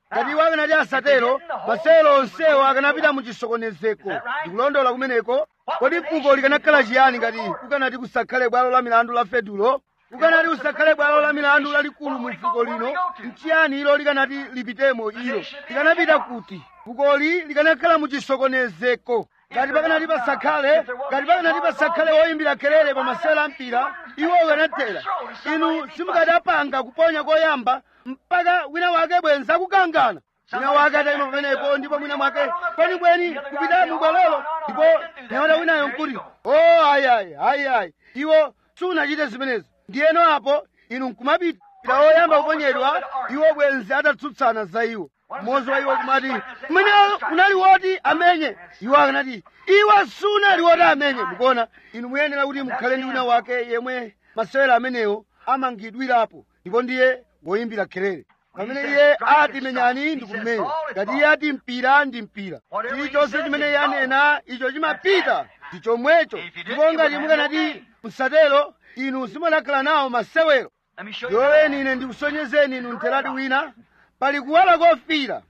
ngati iwo akanati asatero masewero onsewo akanapita mu chisokonezeko ndikulondola kumeneko kodi fuko likanakhala chiyani ngati kukanati kusakhale bwalo la milandu la fedulo kukanati kusakhale bwalo la milandu lalikulu mu fuko lino nchiyani ilo likanati lipitemo ilo likanapita kuti fukoli likanakhala mu chisokonezeko ngati pakanati pasakhale ngati pakanati pasakhale woyimbira kelele pa masewero ampira iwo ukanatera inu simukadapanga kuponya koyamba mpaka wina wake bwenza kukangana wina wake atayima pamenepo ndipo mwina mwake kwenikweni kupita mubwalolo ndipo nyamata winayo nkuti o ayayi ayayi iwo sunachite zimenezo ndiyeno apo inu nkumapita ita oyamba kuponyedwa iwo bwenzi atatsutsana za iwo mmodzi wa iwo kumati kumene unali woti amenye iwo akanati iwo sunali woti amenye mukuona inu muyenera kuti mukhale ndi wina wake yemwe masewero amenewo amangidwirapo ndipo ndiye woyimbira kelele pamene iye ati menyani ndi kumenya ngati iye ati mpira ndi mpira chilichonse chimene iye anena icho chimapita ndi chomwecho ndipo ngati mukanati musatero inu simunakhala nawo masewero yoleni ine ndikusonyezeni inu mtheradi wina pali kuwala kofira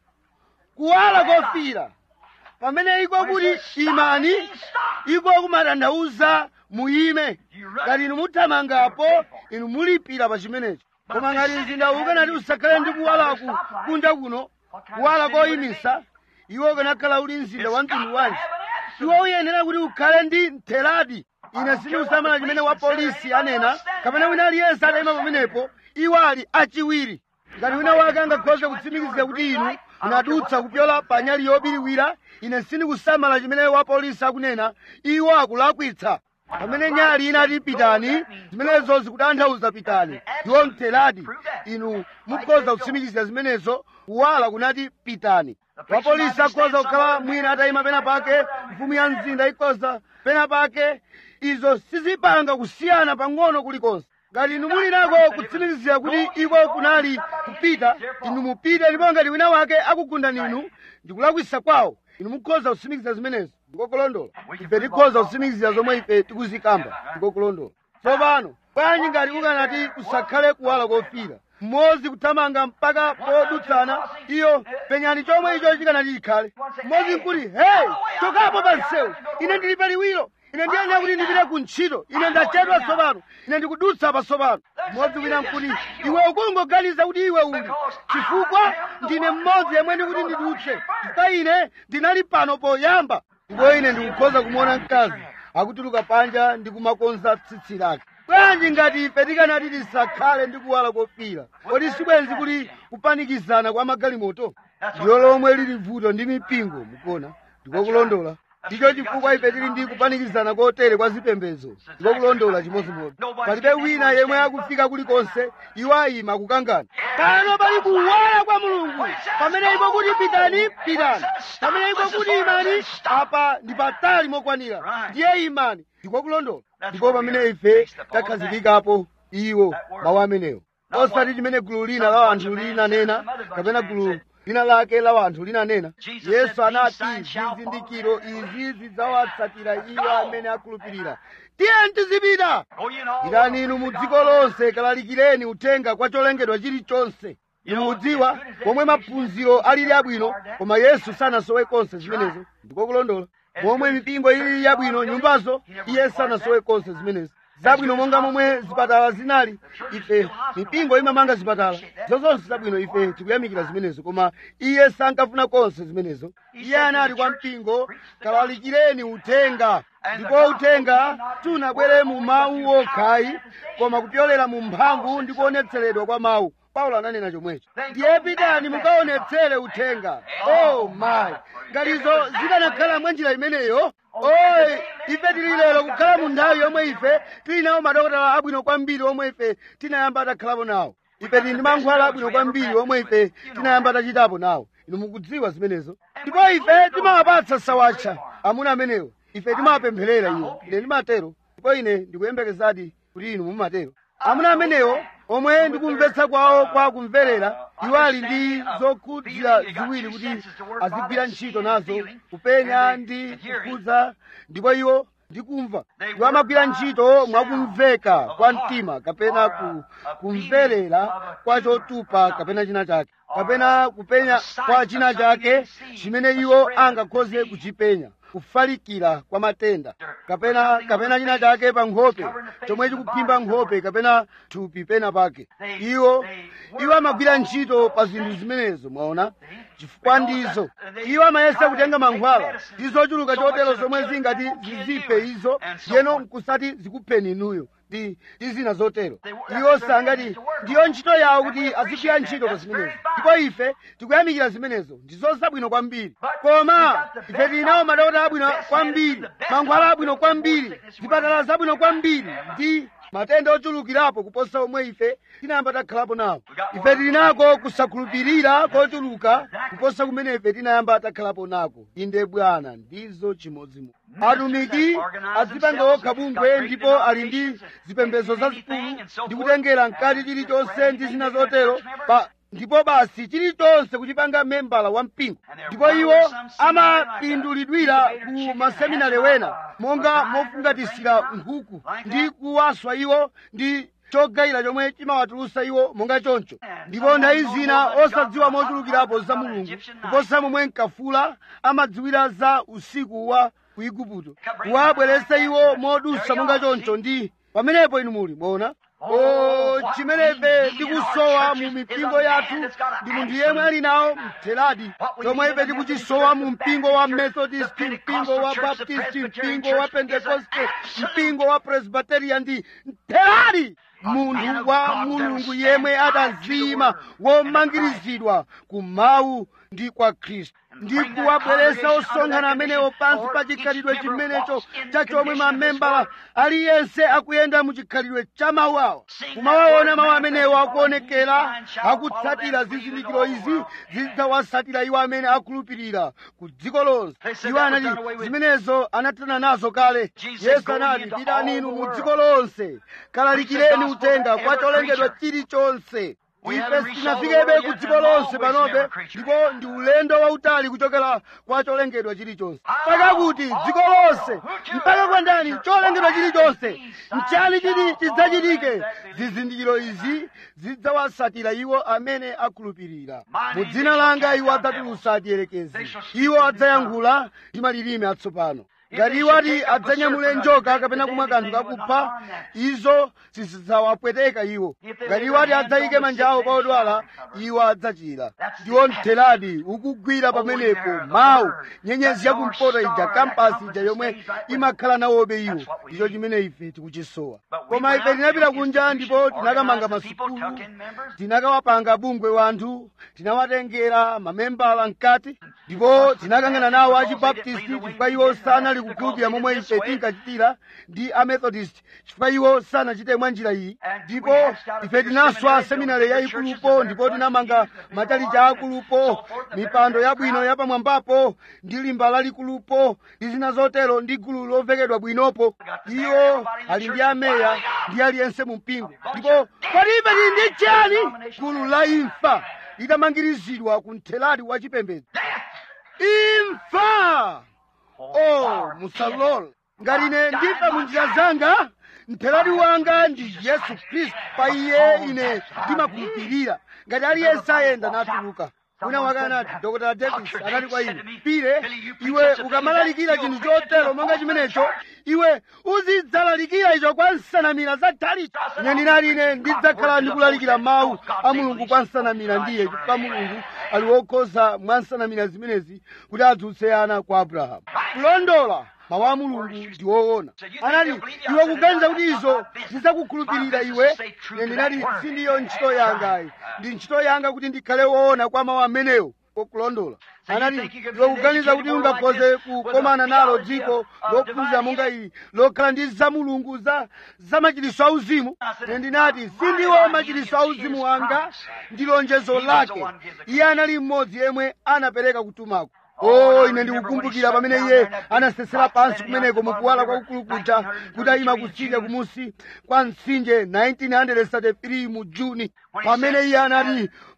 kuwala kofira pamene iko kuti imani iko kumatanthauza muyime ngati inu muthamangapo inu mulipira pa chimenecho koma ngati mzinda ukanati usakhale ndi kuwalaku kunja kuno kuwala koyimisa iwo ukanakhala uli mzinda wa mtundu wanji iwo uyenera kuti ukhale ndi mtheradi ine sindikusamala chimene wa polisi anena kapena wina aliyense atayima pamenepo iwo ali achiwiri ngati wina wake angakhoze kutsimikizira kuti inu munadutsa kupyola pa nyali yobiriwira ine sindikusamala chimene wa polisi akunena iwo akulakwitsa pamene nyali inati pitani zimenezo zikutanthauza pitani ndiwo mtheradi inu mukhoza kutsimikizira zimenezo kuwala kunati pitani wapolisi akhoza kukhala mwina atayima pena pake mfumu ya mzinda ikhoza pena pake izo sizipanga kusiyana pang'ono kulikonse ngati inu muli nako kutsimikizira kuti iko kunali kupita inu mupite ndipo ngati wina wake akugunda ninu ndikulakwisa kwawo inu mukhoza kutsimikiza zimenezo ndikokulondola ife tikhoza kutsimikizira zomwe ife tikuzikamba ndikokulondola tsopano bwanji ngati kukanati kusakhale kuwala kofira mmodzi kuthamanga mpaka podutsana iyo penyani chomwe icho chikanati chikhale mmodzi nkuti hey chokapo pa msewu ine ndili paliwiro ine ndiyenera kuti ndipite ku ntchito ine ndachedwa tsopano ine ndikudutsa patsopano mmodzi wina nkuti iwe ukungoganiza kuti iwe uli chifukwa ndine mmodzi yemwe ndikuti ndidutse chifukwa ine ndinali pano poyamba ndipo ine ndikukhoza kumuona mkazi akutuluka panja ndi kumakonza tsitsi lake bwanji ngati ife tikanati tisakhale ndi kuwala kofira kodi sibwenzi kuli kupanikizana kwa magalimoto ndiyo lomwe lili vuto ndi mipingo mukuona ndikokulondola ndicho chifukwa ife tili ndi kupanikizana kotere kwa zipembedzo ndikokulondola chimodzimodzi palibe wina yemwe akufika kulikonse iwo ayima kukangana pano pali kuwala kwa mulungu pamene iko kuti pitani pitani pamene iko kuti imani apa ndi patali mokwanira ndiye imani ndikokulondola ndipo pamene ife takhazikikapo iwo mawu amenewo osati chimene gulu lina la anthu linanena kapena gulu lina lake la anthu linanena yesu anati zizindikiro izi zidzawatsatira iwo amene akhulupirira tiyeni tizipita pitani inu mu dziko lonse kalalikireni uthenga kwa cholengedwa chilichonse inu mudziwa pomwe maphunziro alili abwino koma yesu sanasowe konse zimenezo ndikokulondola momwe mipingo ilili yabwino nyumbazo iye sanasowe konse zimenezo zabwino monga momwe zipatala zinali ife mipingo imamanga zipatala zozonse zabwino ife tikuyamikira zimenezo koma iye sankafuna konse zimenezo iye anati kwa mpingo kalalikireni uthenga ndipo uthenga sunabwere mu mawu okhayi koma kupyolera mu mphamvu ndi kuonetseredwa kwa mawu paulo ananena chomwecho ndiye pitani mukaonetsere uthenga oh my ngatizo zikanakhala mwanjira imeneyo oyi ife tili lero kukhala mu nthawi yomwe ife tili nawo madokotala abwino kwambiri omwe ife tinayamba takhalapo nawo ife tili ndi mankhwala abwino kwambiri omwe ife tinayamba tachitapo nawo inu mukudziwa zimenezo ndipo ife timawapatsa sawatcha amuna amenewo ife timawapempherera iwo ine ndimatero ndipo ine ndikuyembekezadi kuti inu mumatero amuna amenewo omwe ndikumvetsa kwawo kwa kumverera iwo ali ndi zokhudzira ziwiri kuti azigwira ntchito nazo kupenya ndi kukhudza ndipo iwo ndi kumva iwo amagwira ntchito mwakumveka kwa mtima kapena ku, kumverera kwa chotupa kapena china chake kapena kupenya kwa china chake chimene iwo angakhoze kuchipenya kufalikira kwa matenda kapena kapena china chake pa nkhope chomwe chikuphimba nkhope kapena thupi pena pake iwo iwo amagwira ntchito pa zinthu zimenezo mwaona chifukwa ndizo iwo amayesa kutenga mankhwala ndi zochuluka chotero zomwe zingati ziziphe izo ndiyeno nkusati zikupheni inuyo ndi ndi zina zotero iwo sangati ndiyo ntchito yawo kuti azigwira ntchito pa zimenezo ndipo ife tikuyamikira zimenezo ndizo zabwino kwambiri koma ife tili nawo madokotala abwino kwambiri mankhwala abwino kwambiri zipatala zabwino kwambiri ndi matenda ochulukirapo kuposa omwe ife tinayamba takhalapo nawo ife tili nako kusakhulupirira kochuluka kuposa kumene ife tinayamba takhalapo nako inde bwana ndizo chimodzimodzi atumiki azipanga okha bungwe ndipo ali ndi zipembedzo zazikulu ndi kutengera mkati chilichonse ndi zina zotero pa ndipo basi chilichonse kuchipanga membala wa mpingo ndipo iwo amapindulidwira ku maseminari wena monga mofungatisira nkhuku ndi kuwaswa iwo ndi chogayira chomwe chimawatulusa iwo monga choncho ndipo nthawi zina osadziwa mochulukirapo za mulungu kuposa momwe mkafula amadziwira za usiku wa ku igupto kuwabweretsa iwo modusa monga choncho ndi pamenepo inu muli mwaona o chimenefe tikusowa mu mipingo yathu ndi munthu yemwe ali nawo mtheradi chomwe ife tikuchisowa mu mpingo wa methodist mpingo wa baptist mpingo wa pentekoste mpingo wa presbyteria ndi mtheradi munthu wa mulungu yemwe atazima womangirizidwa ku mawu ndi kwa khristu ndi kuwabweretsa osonkhana amenewo pansi pa chikhalidwe chimenecho cha chomwe mamembala aliyense akuyenda mu chikhalidwe cha mawu awo kumawaona mawu amenewo akuonekera akutsatira zizindikiro izi zidzawatsatira iwo amene akhulupirira ku dziko lonse iwo anati zimenezo anathana nazo kale yesu anati pitani inu mu dziko lonse kalalikireni uthenga kwa cholengedwa chilichonse ife sitinafikebe ku dziko lonse panobe ndipo ndi ulendo wautali kuchokera kwa cholengedwa chilichonse mpaka kuti dziko lonse mpaka kwa ndani cholengedwa chilichonse nchani chiti chidzachitike zizindikiro izi zidzawatsatira iwo amene akhulupirira mu dzina langa iwo adzatulutsa achiyerekezi iwo adzayankhula ndi malilime atsopano ngati iwo ati adzanyamule njoka kapena kumwa kanthu kakupha izo sizidzawapweteka iwo ngati iwo ati adzayike manja awo pa odwala iwo adzachira ndiwo mtheradi ukugwira pamenepo mawu nyenyezi yakumpoto ija kampasi ija yomwe imakhala nawobe iwo ndicho chimene ife tikuchisowa koma ife tinapita kunja ndipo tinakamanga masukulu tinakawapanga bungwe wanthu tinawatengera mamembala mkati ndipo tinakangana nawo achibaptisti chifukwa iwo sanali kukhulupirira momwe ife tinkachitira ndi amethodist chifukwa iwo sanachite mwa njira iyi ndipo ife tinaswa seminari yayikulupo ndipo tinamanga matalicha akulupo mipando yabwino yapamwambapo ndi limba lalikulupo ndi zina zotero ndi gulu lovekedwa bwinopo iwo ali ndi ameya ndi aliyense mu mpingo ndipo kodi ife tili ndi chani gulu la imfa litamangirizidwa ku mthelati wa chipembedzo imfa oh musalole ngati ine ndifa mu njira zanga mthelati wanga ndi yesu khristu pa iye ine ndimakhulupirira ngati aliyense ayenda natuluka wina wake anati dr davis anati kwa ine pire iwe ukamalalikira chinthu chotero monga chimenecho iwe uzidzalalikira icho kwa nsanamira zathalicho ine ndinati ine ndidzakhala ndikulalikira mawu a mulungu kwa nsanamira ndiye chifukwa mulungu ali wokhoza mwa nsanamira zimenezi kuti adzutse ana kwa abrahamu kulondola mawu a mulungu ndi woona anati iwe kuganiza kuti izo zidzakukhulupirira iwe ine ndinati sindiyo ntchito yangayi ndi ntchito yanga kuti ndikhale woona kwa mawu amenewo kokulondola anati iwe kuganiza kuti ungakhoze kukomana nalo dziko lophunzira monga ili lokhala ndi za mulungu za za machiliso auzimu ine ndinati sindiwo machiliso auzimu wanga ndi lonjezo lake iye anali mmodzi yemwe anapereka kutumako o ine ndikukumbukira pamene iye anasesera pansi kumeneko mukuwala kwakukulu kuja kuti ayima kutsidya kumusi kwa mtsinje 1933 mu juni pamene iye anati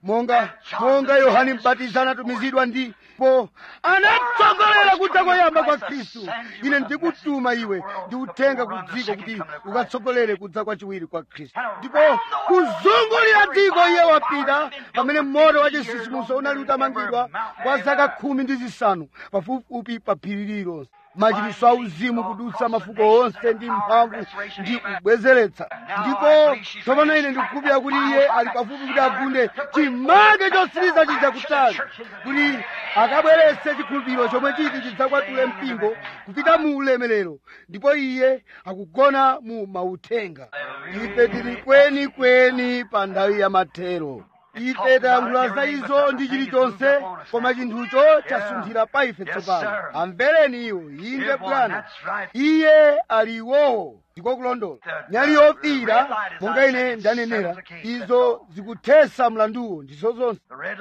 monga monga yohane mbatizi anatumizidwa ndipo anatsogolera kudza koyamba kwa khristu ine ndikutuma iwe ndi uthenga ku dziko kuti ukatsogolere kudza kwachiwiri kwa khristu ndipo kuzungulira dziko iye wapita pamene moto wa chisisimuso unali utamangidwa kwa zaka khumi ndi zisanu pafupifupi pa phiri lililonse machitiso auzimu kudutsa mafuko onse ndi mphamvu ndi kubwezeretsa ndipo tsopano ine ndikukhulupirira kuti iye ali pafupi kuti agunde chimake chotsiriza chija kutali kuti akabweretse chikhulupiriro chomwe chiti chidzakwatule mpingo kupita mu ulemerero ndipo iye akugona mu mauthenga ife tili kwenikweni pa nthawi ya mathero ife tayankhula za izo ndi chilichonse koma chinthucho chasunthira pa ife tsopano amvereni iwo inde bwana iye ali iwowo ndiko kulondola nyali yofiira monga ine ndanenera izo zikuthesa mlanduwo ndizo zonse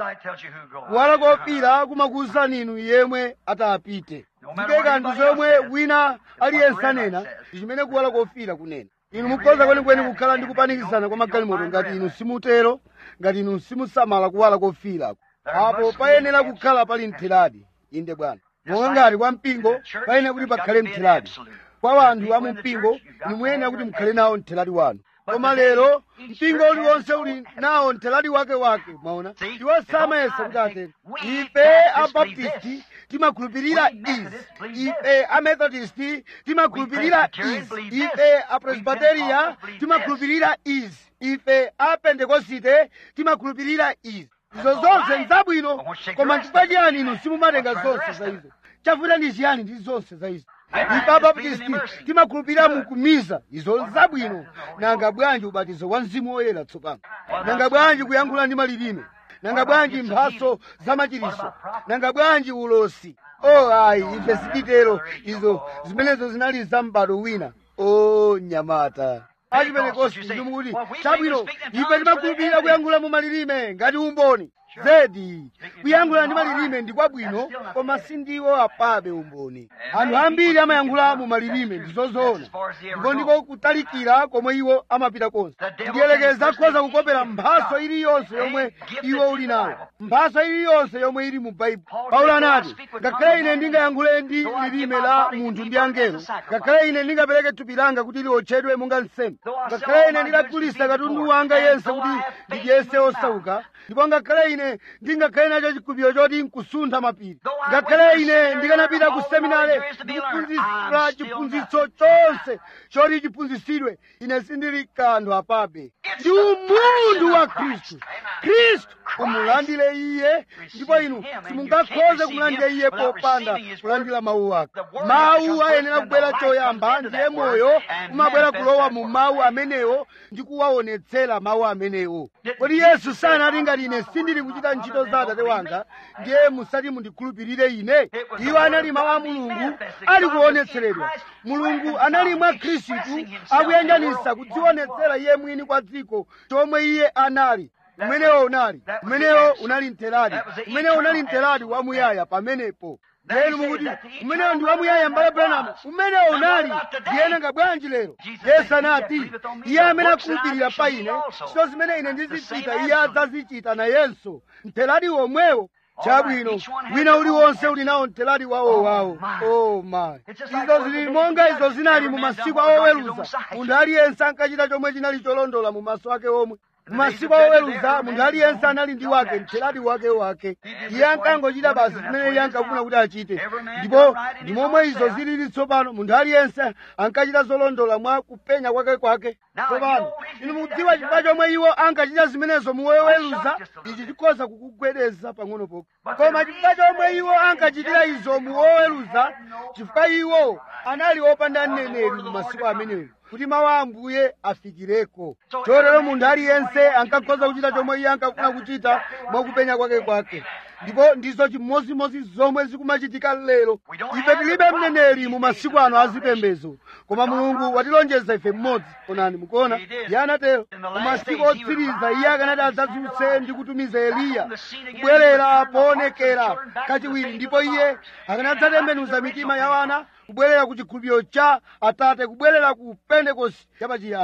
kuwala kofiira kumakuwuzani inu yemwe atapite zike kanthu zomwe wina aliyense anena ndi chimene kuwala kofiira kunena inu mukhoza kwenikweni kukhala ndi kupanikizana kwa magalimoto ngati inu simutero ngati inu simusamala kuwala kofiirako apo payenera kukhala pali mtheradi inde bwana monga ngati kwa mpingo payenera kuti pakhale mtheradi kwa wanthu a mu mpingo inu muyenera kuti mukhale nawo mtheradi wanu koma lero mpingo uliwonse uli nawo mtheradi wake wake mwaona iwo samayesa kuti atero ife abaptisti timakhulupirira izi ife amethodisti timakhulupirira izi ife apresbiteriya timakhulupirira izi ife apentekosite timakhulupirira izi izo zonse nzabwino koma chifukwa chiyani inu simumatenga zonse za izo chavuta ndi chiyani ndi zonse za izo ife abaptisti timakhulupirira mukumiza izo nzabwino nanga bwanji ubatizo wa mzimu woyera tsopano nanga bwanji kuyankhula ndi malilime nanga bwanji mphaso zamachiriso nanga bwanji ulosi o ayi ife sititero izo zimenezo zinali za m'bado wina o nyamata achipentekosti ndimukuti chabwino ife timakhulupirira kuyankhula mu malilime ngati umboni zedi kuyankhula ndi malilime ndi kwabwino koma sindiwo apabe umboni anthu ambiri amayankhula mu malilime ndizozoona ndipo ndiko kutalikira komwe iwo amapita konse ndiyelekeza akhoza kukopera mphaso iliyonse yomwe iwo uli nayo mphaso iliyonse yomwe ili mu baibulo paulo anati ngakhale ine ndingayankhule ndi lilime la munthu ndi angelo ngakhale ine ndingapereke thupi langa kuti liotchedwe monga nsembe ngakhale ine ndidagulitsa katundu wanga yense kuti ndidyese osauka ndipo ngakhale ine ndingakhale nacho chikhulupiriro choti nkusuntha mapiri ngakhale ine ndikanapita ku seminare ndikuphunzitsa chiphunzitso chonse choti chiphunzitsidwe ine sindili kanthu apabe ndi umunthu wa khristu khristu umulandire iye ndipo inu simungakhoze kumulandira iye popanda kulandira mawu ake mawu ayenera kubwera choyamba ndiye moyo umabwera kulowa mu mawu amenewo ndi kuwaonetsera mawu amenewo kodi yesu sanati ngati ine sindili kuchita ntchito za atate wanga ndiye musati mundikhulupirire ine iwo anali mawu a mulungu ali kuonetseredwa mulungu anali mwa khristu akuyanjanisa kudzionetsera iye mwini kwa dziko chomwe iye anali umenewo unali umenewo unali mtheradi umenewo unali mtheradi wamuyaya pamenepo lero mukuti umenewo ndi wamuyaya mbale branamu umenewo unali ndiyenanga bwanji lero yesu anati iye amene akhulupirira pa ine ntchito zimene ine ndizichita iye adzazichita nayenso mtheradi womwewo chabwino wina uliwonse uli nawo mtheradi wawo wawo oh my izo zili monga izo zinali mu masiku awoweruza munthu aliyense ankachita chomwe chinali cholondola mu maso ake omwe mumasiku oweruza munthu aliyense anali ndi wake mtheradi wake wake iye ankangochita basi zimene iye ankafuna kuti achite ndipo ndi momwe izo zilili tsopano munthu aliyense ankachita zolondola mwa kupenya kwake kwake tsopano inu mukudziwa chifukwa chomwe iwo ankachita zimenezo muwoweruza ichi chikhoza kukugwedeza pang'ono pokha koma chifukwa chomwe iwo ankachitira izo muwoweruza chifukwa iwo anali opanda mneneri mu masiku amenewo kuti mawu a ambuye afikireko chotero munthu aliyense ankakhoza kuchita chomwe iye ankafuna kuchita mwakupenya kwake kwake ndipo ndizo chimozimozi zomwe zikumachitika lero ife tilibe mneneri mu masiku ano azipembezo koma mulungu watilonjeza ife mmodzi onani mukuona iye anatero mu masiku otsiriza iye akanati adzadzutse ndi kutumiza eliya kubwerera poonekera kachiwiri ndipo iye akanadzatembenuza mitima ya wana kubwerera ku chikhulupiriro cha atate kubwerera ku pentekosti yapachiyambi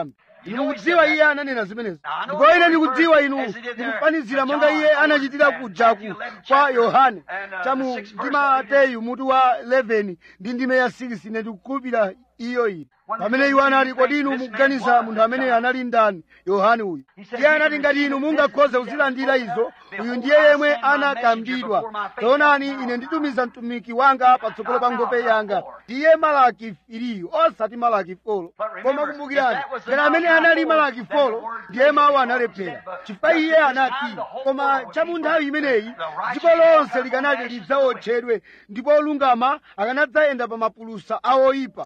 inu mukudziwa iye ananena zimenezo ndipo ine ndikudziwa inu mukufanizira monga iye anachitira kujaku kwa yohane chamu ndi mateyu mutu wa 11 ndi ndime ya 6 ine ndikukhulupirira iyo iyi pamene iwo anati kodi inu mukuganiza munthu amene anali ndani yohane uyu iye anati ngati inu mungakhoze kuzilandira izo uyu ndiye yemwe anakambidwa taonani ine nditumiza mtumiki wanga patsogolo pa nkhope yanga ndiye malaki iliyu osati malaki folo koma kumbukirani ngati amene anali malaki folo ndiye mawu analephera chifukwa iye anati koma cha mu nthawi imeneyi dziko lonse likanati lidzawotchedwe ndipo olungama akanadzayenda pa mapulusa awoyipa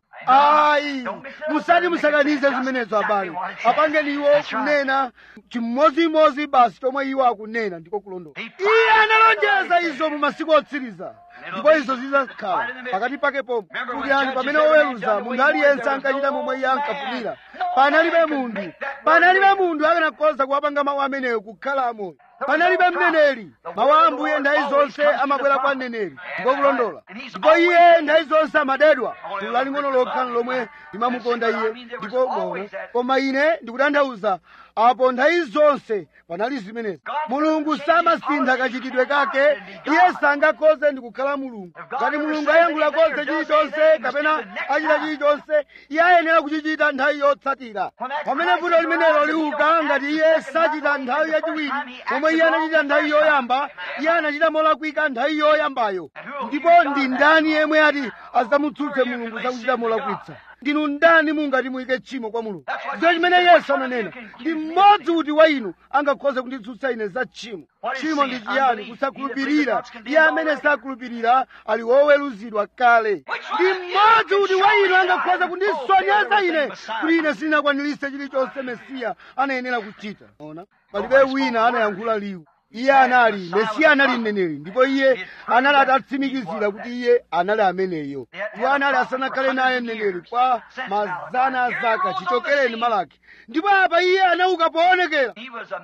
ayi musati musakanize zimenezo abale apangeni iwo kunena chimodzimodzi basi chomwe iwo akunena ndiko kulondola iye analonjeza izo mu masiku otsiriza ndipo izo zidzakhala pakati pake pomwe kumbukirani pamene oweruza munthu aliyense ankachita momwe iye ankafunira panalibe munthu panalibe munthu akanakhoza kuwapanga mawu ameneyo kukhala amoyo panalibe mneneri mawu a ambuye nthawi zonse amabwera kwa mneneri ndiko kulondola ndipo iye nthawi zonse amadedwa gulu laling'ono lokha lomwe limamukonda iye ndipo mono koma ine ndikutanthauza apo nthawi zonse panali zimenezi mulungu samasintha kachitidwe kake iye sangakhoze ndi kukhala mulungu ngati mulungu ayankhula konse chilichonse kapena achita chilichonse iye ayenera kuchichita nthawi yotsatira pamene vuto limenelo liuka ngati iye sachita nthawi yachiwiri pomwe iye anachita nthawi yoyamba iye anachita molakwika nthawi yoyambayo ndipo ndi ndani yemwe ati adzamutsutse mulungu zakuchita molakwitsa ndinu ndani mungati muyike tchimo kwa mulungu ndiyo chimene yesu ananena ndi mmodzi uti wa inu angakhoze kunditsutsa ine za tchimo tchimo ndi chiyani kusakhulupirira iye amene sakhulupirira ali woweruzidwa kale ndi mmodzi uti wa inu angakhoze kundisonyeza ine kuti ine sindinakwaniritse chilichonse mesiya anayenera kuchita ona palibe wina anayankhula liwu iye anali mesiya anali mneneri ndipo iye anali atatsimikizira kuti iye anali ameneyo iwo anali asanakhale naye mneneri kwa mazana a zaka chichokereni malaki ndipo apa iye anauka poonekera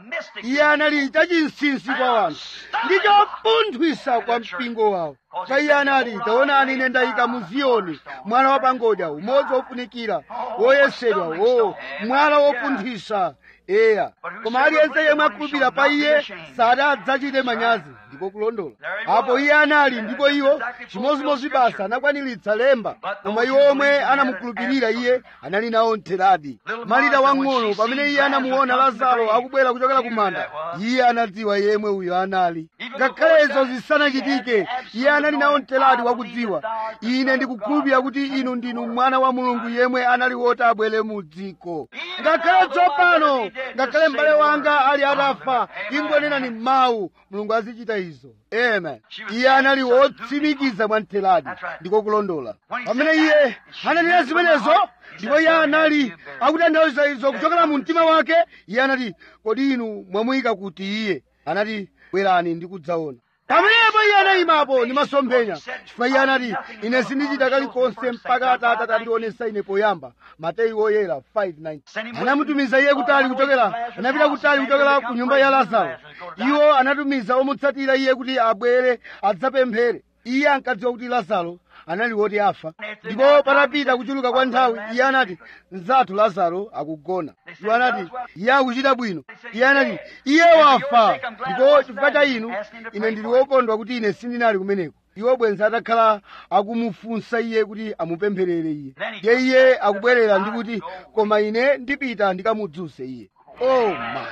iye anali chachinsinsi kwa wanthu ndi chopunthwisa kwa mpingo wawo pa iye anati taonani ine ndayika mu ziyoni mwala wa pangodya umodzi wofunikira woyesedwa wo mwala wopunthwisa eya koma aliyense yemwe akhulupirira pa iye sadadzachite manyazi ndiko kulondola apo iye anali ndipo iwo chimodzimodzi basa anakwaniritsa lemba koma iwo omwe anamukhulupirira iye anali nawo ntheradi malita wang'ono pamene iye anamuona lazaro akubwera kuchokera ku manda iye anadziwa yemwe uyo anali ngakhale izo zisanachitike iye anali nawo ntheradi wakudziwa ine ndikukhulupirira kuti inu ndinu mwana wa mulungu yemwe anali woti abwere mu dziko ngakhale tsopano ngakhale m'bale wanga ali atafa ingonenani mawu mulungu azichita izo amen iye anali wotsimikiza mwa ntheradi ndiko kulondola pamene iye ananena zimenezo ndipo iye anali akutanthauza izo kuchokera mu mtima wake iye anati kodi inu mwamuyika kuti iye anati bwerani ndikudzaona pamenepo iye anayimapo ndi masomphenya chifukwa iye anati ine sindichita kalikonse mpaka atate atandionesa ine poyamba mateyu oyera 5:9 anamutumiza iye kutali kuchokera anapita kutali kuchokera ku nyumba ya lazaro iwo anatumiza omutsatira iye kuti abwere adzapemphere iye ankadziwa kuti lazaro anali woti afa ndipo patapita kuchuluka kwa nthawi iye anati mzathu lazaro akugona iwo anati iye akuchita bwino iye anati iye wafa ndipo chifukwa cha inu ine ndili wokondwa kuti ine sindinali kumeneko iwo bwenzi atakhala akumufunsa iye kuti amupempherere iye ndiye iye akubwerera ndi kuti koma ine ndipita ndikamudzuse iye oh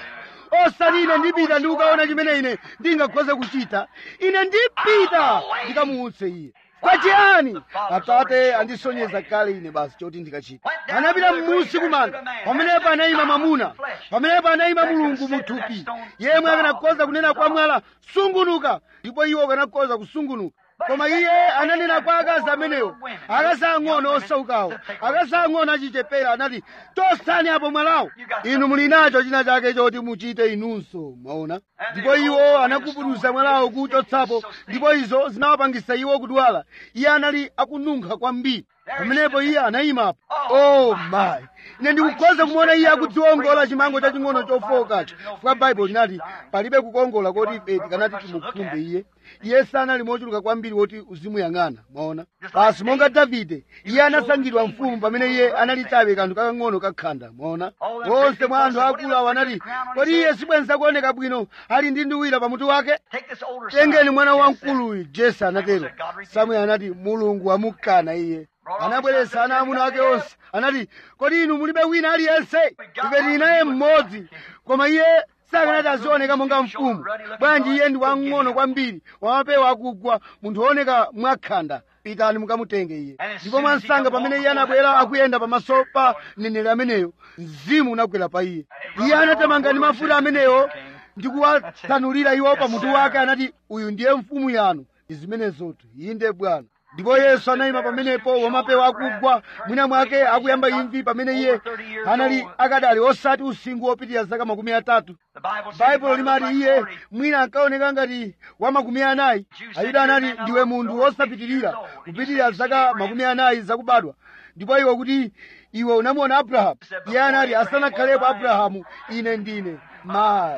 my osati ine ndipita ndikukaona chimene ine ndingakhoze kuchita ine ndipita ndikamuutse iye pachiyani atate andisonyeza kale ine basi choti ndikachita anapita m'munsi kumanda pamenepo anayima mwamuna pamenepo anayima mulungu muthupi yemwe akanakhoza kunena kwa mwala sungunuka ndipo iwo akanakhoza kusungunuka koma iye ananena kwa akazi amenewo akazi ang'ono osaukawo akazi ang'ono achichepera anati tosani apo mwalawo inu muli nacho china chake choti muchite inunso mwaona ndipo iwo anakubuduza mwalawo kuchotsapo ndipo izo zinawapangisa iwo kudwala iye anali akununkha kwambiri pamenepo iye anayimapo oh my ine ndikukhoza kumuona iye akudziwongola chimango chaching'ono chofokacho chifukwa baibulo linati palibe kukongola koti ife tikanati timukhumbe iye iye sanali mochuluka kwambiri woti uzimuyang'ana mwaona basi monga davide iye anasankhidwa mfumu pamene iye anali chabe kanthu kakang'ono kakhanda mwaona onse mwa anthu akulu awo anati kodi iye sibwenza kuoneka bwino ali ndi nduwira pamutu wake Take this older tengeni son. mwana Jesse wamkuluyu jese anatero samueli anati mulungu amukana iye anabweretsa ana amuna ake onse anati kodi inu mulibe wina aliyense ife tili naye mmodzi koma iye sakanati azioneka monga mfumu bwanji iye ndi wang'ono kwambiri wamapewa akugwa munthu wooneka mwakhanda pitani mukamutenge iye ndipo mwansanga pamene iye anabwera akuyenda pamaso pa mneneri ameneyo mzimu unagwera pa iye iye anatamanga ndi mafuta ameneyo ndi kuwatsanulira iwo pamutu wake anati uyu ndiye mfumu yanu ndi zimenezotu inde bwana ndipo yesu anayima pamenepo wamapewa akugwa mwina mwake akuyamba imvi pamene iye anali akadali osati usinkhu wopitirira zaka makumi atatu The Bible says baibulo he limati looked like iye 40. mwina ankaoneka ngati wa makumi anayi ayuda anati ndiwe munthu wosapitirira kupitirira zaka makumi anayi zakubadwa ndipo iwe kuti iwe unamuona abrahamu iye anati asanakhalepo abrahamu ine ndine mayi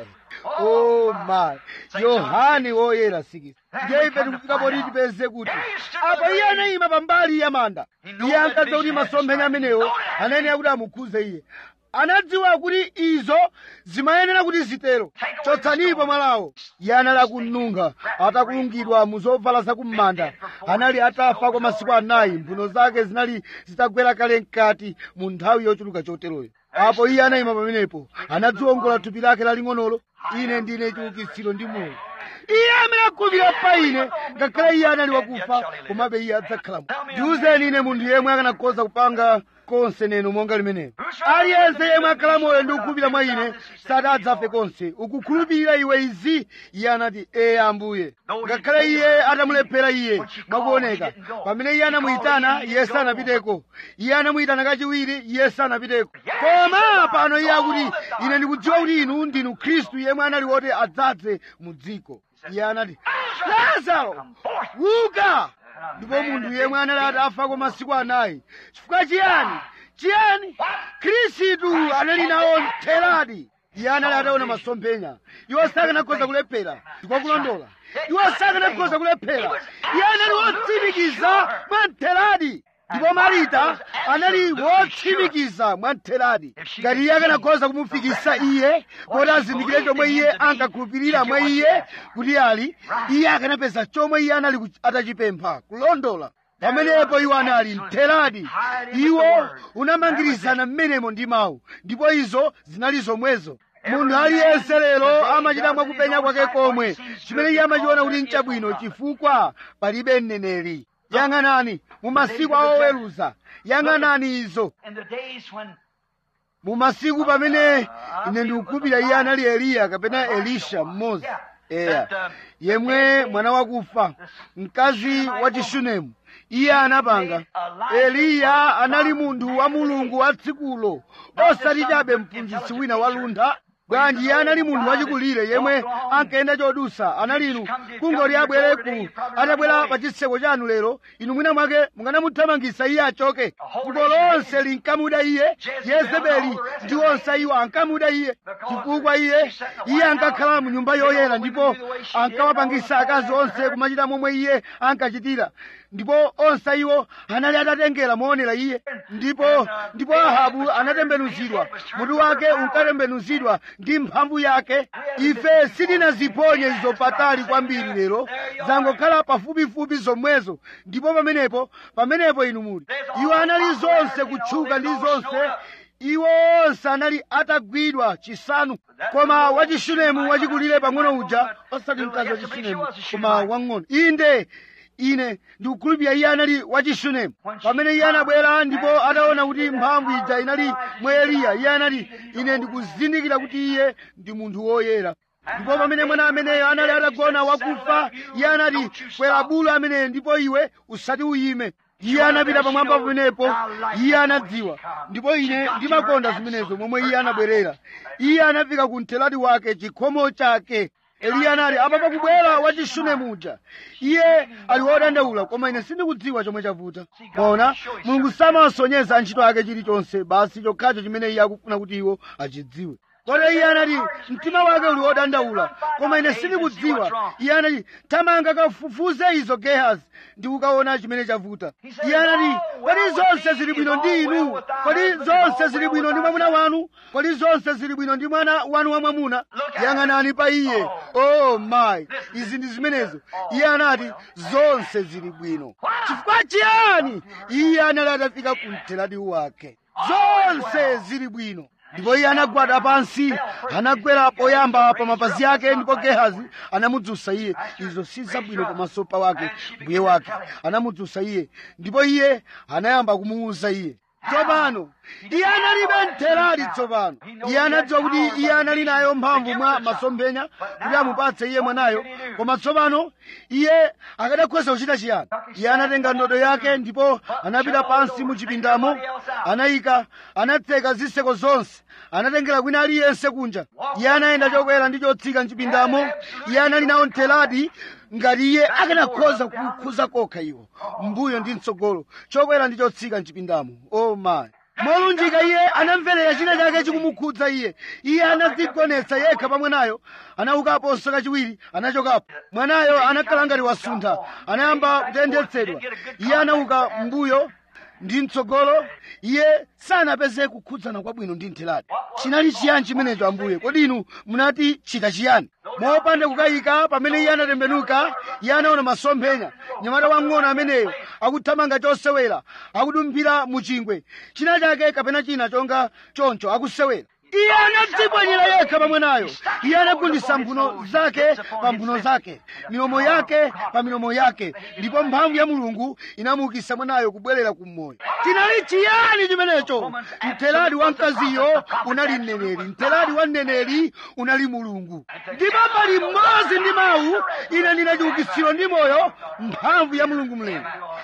oh my yohane woyera sikisi ndiye ife tikufika poti tipeze kuti apa iye anayima pambali ya manda iye ankadziwa kuti masomphenya amenewo anayenera kuti amukhuze iye anadziwa kuti izo zimayenera kuti zitero chotsanipo mwalawo iye anali akununga atakulungidwa mu zovala zakum'manda anali atafa kwa masiku anayi mphuno zake zinali zitagwera kale mkati mu nthawi yochuluka choteroyo apo iye anayima pamenepo anadziwongola thupi lake laling'onolo ine ndine chiukitsiro ndi moyo iye amene akhulupirira pa ine ngakhale iye anali wakufa komabe iye adzakhala moyo ndiwuzeni ine munthu yemwe akanakhoza kupanga konse neno monga limenelo aliyense yemwe akhala moyo ndi kukhulupirira mwa ine sadadzafe konse ukukhulupirira iwe izi iye anati ee ambuye ngakhale iye atamulephera iye mwakuoneka pamene iye anamuyitana iye sanapiteko iye anamuyitana kachiwiri iye sanapiteko koma pano iye akuti ine ndikudziwa kuti inu ndinu khristu yemwe anali woti adzadze mu dziko iye anati lazaro uka ndipo munthu yemwe anali atafa kwa masiku anayi chifukwa chiyani chiyani khristu anali nawo mtheradi iye anali ataona masomphenya iwo sakanakhoza kulephera ndikwakulondola iwo sakanakhoza kulephera iye anali wotsimikiza mwa mtheradi ndipo marita anali wotsimikiza mwa mtheradi ngati iye akanakhoza kumufikisa iye kuti azindikire chomwe iye ankakhulupirira mwa iye kuti ali iye akanapeza chomwe iye anali kuch- atachipempha kulondola pamenepo iwo anali mtheradi iwo unamangirizana mmenemo ndi mawu ndipo izo zinali zomwezo munthu aliyense lero amachita mwakupenya kwake komwe chimene iye amachiona kuti nchabwino chifukwa palibe mneneri yang'anani mu masiku a oweruza yang'anani izo In the days when mu masiku pamene ine ndikukhulupirira iye anali eliya kapena elisha mmodzi eya yemwe mwana wakufa mkazi wa chishunemu iye anapanga eliya anali munthu wa mulungu wa tsikulo osati chabe mphunzitsi wina waluntha bwanji iye anali munthu wachikulire yemwe ankayenda chodusa anali inu kungoti abwere ku atabwera pa chitseko chanu lero inu mwina mwake mukanamuthamangisa iye achoke fuko lonse linkamuda iye yezebeli ndi onse iwo ankamuda iye chifukwa iye iye ankakhala mu nyumba yoyera ndipo ankawapangisa akazi onse kumachita momwe iye ankachitira ndipo onse iwo anali atatengera moonera iye ndipo ndipo ahabu anatembenuzidwa mutu wake unkatembenuzidwa ndi mphamvu yake ife sitinaziponye izo patali kwambiri lero zangokhala pafupifupi zomwezo ndipo pamenepo pamenepo inu muli iwo anali zonse kutchuka ndi zonse iwo onse anali atagwidwa chisanu koma wachishunemu wachikulire pang'ono uja osati mkazi wachishunemu koma wang'ono inde ine ndikukhulupirira iye anali wachishunemu pamene iye anabwera ndipo ataona kuti mphamvu ija inali mwa eliya iye anati ine ndikuzindikira kuti iye ndi munthu woyera ndipo pamene mwana ameneyo anali atagona wakufa iye anati kwera bulu ameneyo ndipo iwe usati uyime iye anapita pamwamba pamenepo iye anadziwa ndipo ine ndimakonda zimenezo momwe iye anabwerera iye anafika ku mthelati wake chikhomo chake eliya anati apa pakubwera wachishune muja iye ali wodandaula koma ine sindikudziwa chomwe chavuta kona mulungu samasonyeza antchito ake chilichonse basi chokhacho chimene iye akufuna kuti iwo achidziwe kodi iye anati mtima wake uli wodandaula koma ine sindikudziwa iye anati tamanga kafufuze izo gehazi ndi ukaona chimene chavuta iye anati kodi zonse zili bwino ndi inu kodi zonse zili bwino ndi mwamuna wanu kodi zonse zili bwino ndi mwana wanu wamwamuna yang'anani pa iye oh my izi ndi zimenezo iye anati zonse zili bwino chifukwa chiyani iye anali atafika ku mtheradi wake zonse zili bwino ndipo iye anagwada pansi anagwera poyamba pa mapazi ake ndipo gehazi anamudzutsa iye izo si zabwino pamaso pa wake mbuye wake anamudzutsa iye ndipo iye anayamba kumuwuza iye tsopano iye analibe mtheradi tsopano iye anadziwa kuti iye anali nayo mphamvu mwa masomphenya kuti amupatse iye mwanayo koma tsopano iye akadakhoza kuchita chiyani iye anatenga ndodo yake ndipo anapita pansi mu chipindamo anayika anatseka zitseko zonse anatengera kwina aliyense kunja iye anayenda chokwera ndi chotsika mchipindamo iye anali nawo mtheradi ngati iye akanakhoza kukhuza kokha iwo mbuyo ndi mtsogolo chokwera ndi chotsika mchipindamo oh my molunjika iye anamverera china chake chikumukhudza iye iye anadzigonetsa yekha pa mwanayo anaukaponso kachiwiri anachokapo mwanayo anakhala ngati wasuntha anayamba kutendetsedwa iye anauka mbuyo ndi mtsogolo iye sanapeze kukhudzana kwabwino ndi mtheradi chinali chiyani chimenecho ambuye kodi inu munati chita chiyani mopanda kukayika pamene iye anatembenuka iye anaona masomphenya nyamata wang'ono ameneyo akuthamanga chosewera akudumphira mu chingwe china chake kapena china chonga choncho akusewera iye anadzipwanyira yekha pamwenayo iye anagundisa mphuno zake pa mphuno zake milomo yake pa milomo yake ndipo mphamvu ya mulungu inamuukitsa mwanayo kubwerera kummoyo chinali chiyani chimenecho mtheradi wa mkaziyo unali mneneri mtheradi wa mneneri unali mulungu ndipo pali mmodzi ndi mawu ine ndina chiukitsiro ndi moyo mphamvu ya mulungu mlengi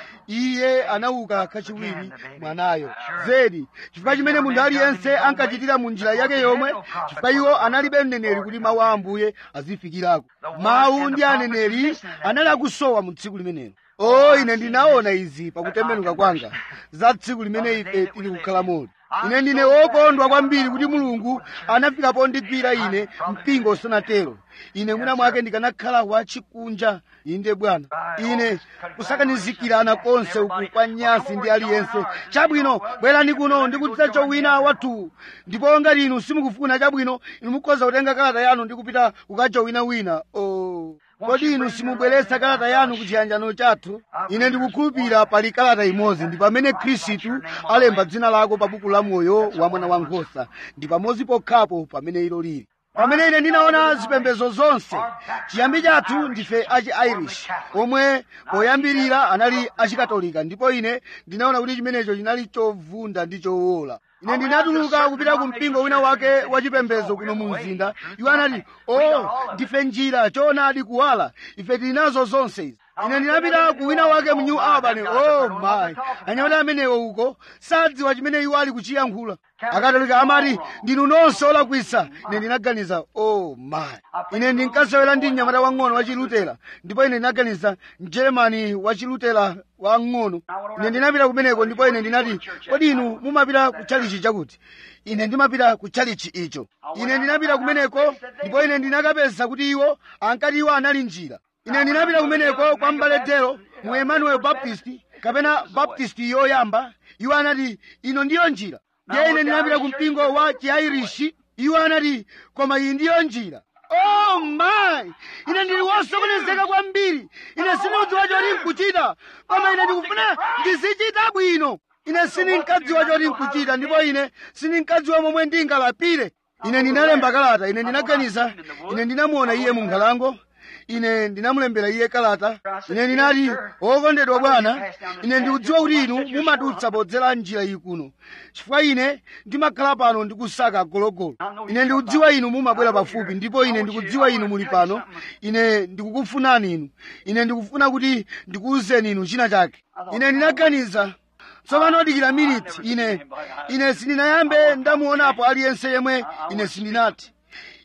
iye anauka kachiwiri mwanayo zedi chifukwa chimene munthu aliyense ankachitira mu njira yake yomwe chifukwa iwo analibe mneneri kuti mawu a ambuye azifikirako mawu ndi aneneri anali akusowa mu tsiku limenelo o ine ndinaona izi pakutembenuka kwanga za tsiku limene ife tili kukhala moli ine ndine wokondwa kwambiri kuti mulungu anafika pondigwira ine mpingo usanatero ine mwina mwake ndikanakhala wachikunja inde bwana ine kusakanizikirana konse uku kwa nyasi ndi aliyense chabwino bwerani kuno ndikudza chowina wathu ndipo ngati inu simukufuna chabwino inu mukhoza kutenga kalata yanu ndi kupita kukachowina wina oh. kodi inu simubweretsa kalata yanu ku chiyanjano chathu ine ndikukhulupirira pali kalata imodzi ndi pamene khristu alemba dzina lako pa buku la moyo wa mwana wankhosa ndi pamodzi pokhapo pamene ilo lili pamene ine ndinaona zipembedzo zonse chiyambi chathu ndife achi irish omwe poyambirira anali achikatolika ndipo ine ndinaona kuti chimenecho chinali chovunda ndi chowola ine ndinatuluka kupita ku mpingo wina wake wachipembedzo kuno mu mzinda iwo anati o ndife njira choonadi kuwala ife tili nazo zonse izi ine ndinapita ku wina wake mu new albany oh my anyamata amenewo uko sadziwa chimene iwo ali kuchiyankhula akatolika amati ndinu nonse olakwisa ine ndinaganiza oh my ine ndinkasewera ndi mnyamata wang'ono wachilutera ndipo ine ndinaganiza mjeremani wachilutera wang'ono ine ndinapita kumeneko ndipo ine ndinati kodi inu mumapita ku chalichi chakuti ine ndimapita ku chalichi icho ine ndinapita kumeneko ndipo ine ndinakapeza kuti iwo ankati iwo anali njira ine ndinapita kumeneko kwa mbaletero mu emmanuel baptist kapena baptist yoyamba iwo anati ino ndiyo njira ndiye ine ndinapita ku mpingo wa chiairishi iwo anati koma iyi ndiyo njira oh my ine ndili wosokonezeka kwambiri ine sindikudziwa choti nkuchita koma ine ndikufuna ndizichita bwino ine sindinkadziwa choti nkuchita ndipo ine sindinkadziwa momwe ndingalapire ine ndinalemba kalata ine ndinaganiza ine ndinamuona iye mu nkhalango ine ndinamulembera iye kalata ine ndinati wokondedwa bwana ine ndikudziwa kuti inu mumadutsa podzera njira iyi kuno chifukwa ine ndimakhala pano ndikusaka gologolo ine ndikudziwa inu mumabwera pafupi ndipo ine ndikudziwa inu muli pano ine ndikukufunani inu ine ndikufuna kuti ndikuwuzeni inu china chake ine ndinaganiza tsopano dikira miniti ine ine sindinayambe ndamuonapo aliyense yemwe ine sindinati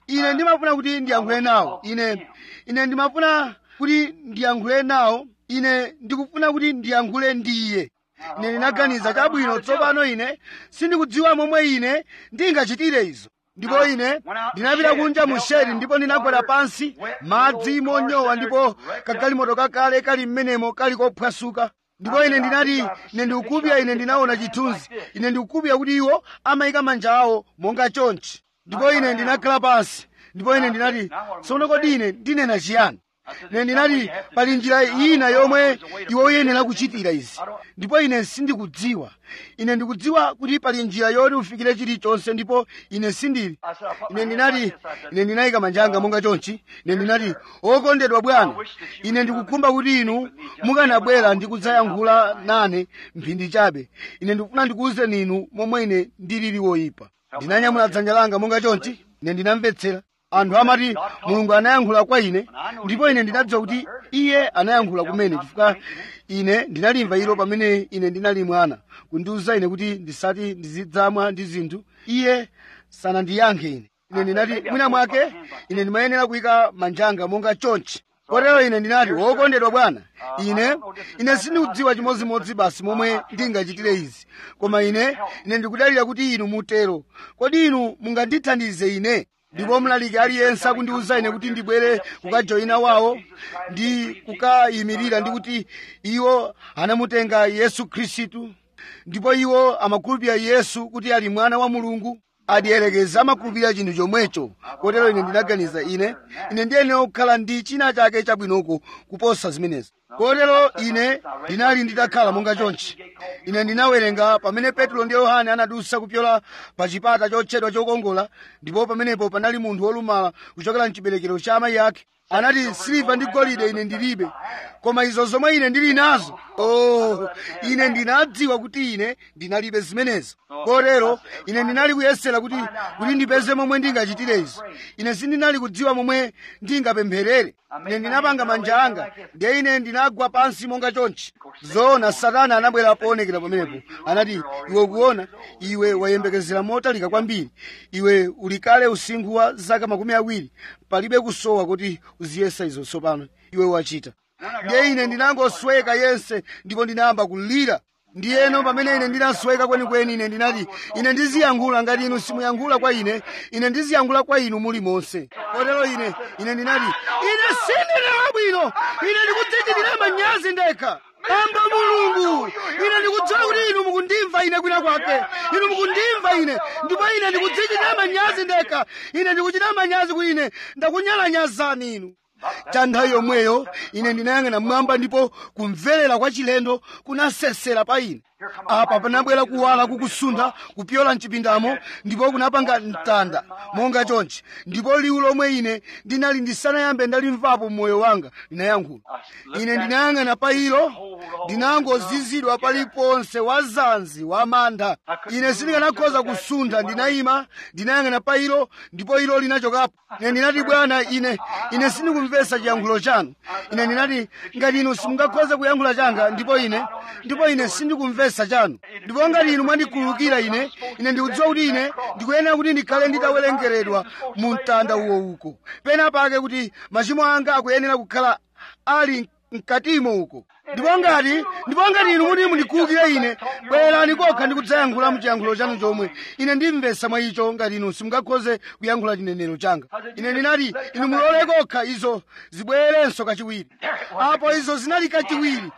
ine ndimafuna kuti ndiyankhule nawo ine ine ndimafuna kuti ndiyankhule nawo ine ndikufuna kuti ndiyankhule ndi iye ine ndinaganiza chabwino tsopano ine sindikudziwa momwe ine ndingachitire izo ndipo ine ndinapita kunja mu shedi ndipo ndinagwera pansi madzi monyowa ndipo kagalimoto kakale kali mmenemo kali kophwasuka ndipo ine ndinati ine ndikukupya ine ndinaona chithunzi ine ndikukupya kuti iwo amayika manja awo monga chonchi ndipo ine ndinakhala pansi ndipo ine ndinati tsono kodi ine ndinena chiyani ine ndinati pali njira ina yomwe iwe uyenera kuchitira izi ndipo ine sindikudziwa ine ndikudziwa kuti pali njira yoti ufikire chilichonse ndipo ine sindili ine ndinati ine ndinayika manja anga monga chonchi ine ndinati okondedwa bwana ine ndikukhumba kuti inu mukanabwera ndi kudzayankhula nane mphindi chabe ine ndikufuna ndikuwuzeni inu momwe ine ndilili woyipa ndinanyamula dzanja langa monga chonchi ine ndinamvetsera anthu amati mulungu anayankhula kwa ine ndipo ine ndinadziwa kuti iye anayankhula kumene chifukwa ine ndinalimva ilo pamene ine ndinali mwana kundiwuza ine kuti ndisati ndizidzamwa ndi zinthu iye sanandiyankhe ine ine ndinati mwina mwake ine ndimayenera kuyika manjanga monga chonchi kotero ine ndinati wokondedwa bwana ine ine sindikudziwa chimodzimodzi basi momwe ndingachitire izi koma ine ine ndikudalira kuti inu mutero kodi inu mungandithandize ine ndipo mlaliki aliyense akundiwuza ine kuti ndibwere kukajoyina wawo ndi kukayimirira ndi kuti iwo anamutenga yesu khristu ndipo iwo amakhulupirira yesu kuti ali mwana wa mulungu adiyerekeza amakhulupirira chinthu chomwecho kotero ine ndinaganiza ine ine ndiyenera kukhala ndi china chake chabwinoko kuposa zimenezi kotero ine ndinali nditakhala monga chonchi ine ndinawerenga pamene petro ndi yohane anadusa kupyola pa chipata chotchedwa chokongola ndipo pamenepo panali munthu wolumala kuchokera mchiberekero cha amayi ake anati siliva ndi golide ine ndilibe koma izo zomwe ine ndili nazo oh ine ndinadziwa kuti ine ndinalibe zimenezo kotero ine ndinali kuyesera kuti kuti ndipeze momwe ndingachitire izo ine sindinali kudziwa momwe ndingapempherere ine ndinapanga manja anga ndiye ine ndinagwa pansi monga chonchi zoona satana anabwera poonekera pamenepo anati iwe ukuona iwe wayembekezera motalika kwambiri iwe uli kale usinkhu wa zaka makumi awiri palibe kusowa kuti uziyesa izo tsopano iwe wachita ndiye ine ndinangosweka yense ndipo ndinayamba kulira ndiyeno pamene ine ndinasweka kwenikweni ine ndinati ine ndiziyankhula ngati inu simuyankhula kwa ine ine ndiziyankhula kwa inu muli monse kotero ine ine ndinati ine sindine wabwino ine ndikudzichitira manyazi ndekha amba mulungu ine ndikudziwa kuti inu mukundimva ine kwina kwake inu mukundimva ine ndipo ine ndikudzichitira manyazi ndekha ine ndikuchita manyazi kuti ine ndakunyalanyazani inu cha nthawi yomweyo ine ndinayang'ana mmwamba ndipo kumverera kwa chilendo kunasesera pa ine apa panabwera kuwala kukusuntha kupyola mchipindamo ndipo kunapanga mtanda monga chonchi ndipo liwu lomwe ine ndinali ndisanayambe ndalimvapo mmoyo wanga linayankhula ine ndinayang'ana pa ilo ndinangozizidwa paliponse wazanzi wamantha ine sindikanakhoza kusuntha ndinayima ndinayang'ana pa ilo ndipo ilo linachokapo ine ndinati bwana ine ine sindikumvetsa chiyankhulo chanu ine ndinati ngati inu simungakhoze kuyankhula changa ndipo ine ndipo ine sindikumvetsa chanu ndipo ngati inu mwandikhululukira ine ine ndikudziwa kuti ine ndikuyenera kuti ndikhale nditawerengeredwa mu mtanda uwo uko pena pake kuti machimo anga akuyenera kukhala ali mkatimo uko ndipo ngati ndipo ngati inu muti mundikhululukire ine bwerani kokha ndikudzayankhula muchiyankhulo chanu chomwe ine ndimvetsa mwa icho ngati inu simungakhoze kuyankhula chinenero changa ine ndinati inu mulole kokha izo zibwerenso kachiwiri apo izo zinali kachiwiri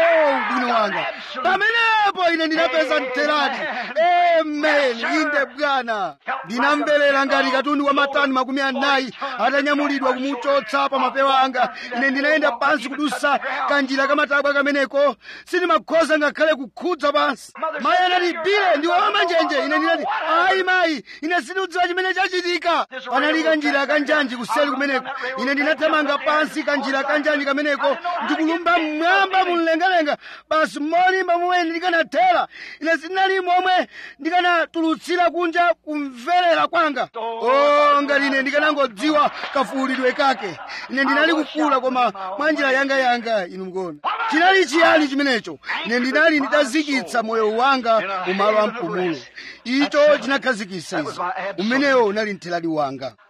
o bwino wanga pamenepo ine ndinapeza mteradi amen inde bwana ndinamverera ngati katundu wa matani makumi anayi atanyamulidwa kumuchotsa pa mapewa anga ine ndinayenda pansi kudusa kanjira kamatabwa kameneko sindimakhoza ngakhale kukhudza pansi mayi anati bile ndiwe wamanjenje ine ndinati ayi mayi ine sindikudziwa chimene chachitika panali kanjira kanjanji kuseli kumeneko ine ndinathamanga pansi kanjira kanjanji kameneko ndikulumba mmwamba mumlengalenga basi molimba momwe ndikanathera ine sindinali momwe ndikanatulutsira kunja kumverera kwanga o ngati ine ndikanangodziwa kafuulidwe kake ine ndinali kufuula koma mwa njira yangayanga inu mkuona chinali chiyani chimenecho ine ndinali nditazikitsa moyo wanga mu malo a mpumulo icho chinakhazikitsa izo umenewo unali mtheradi wanga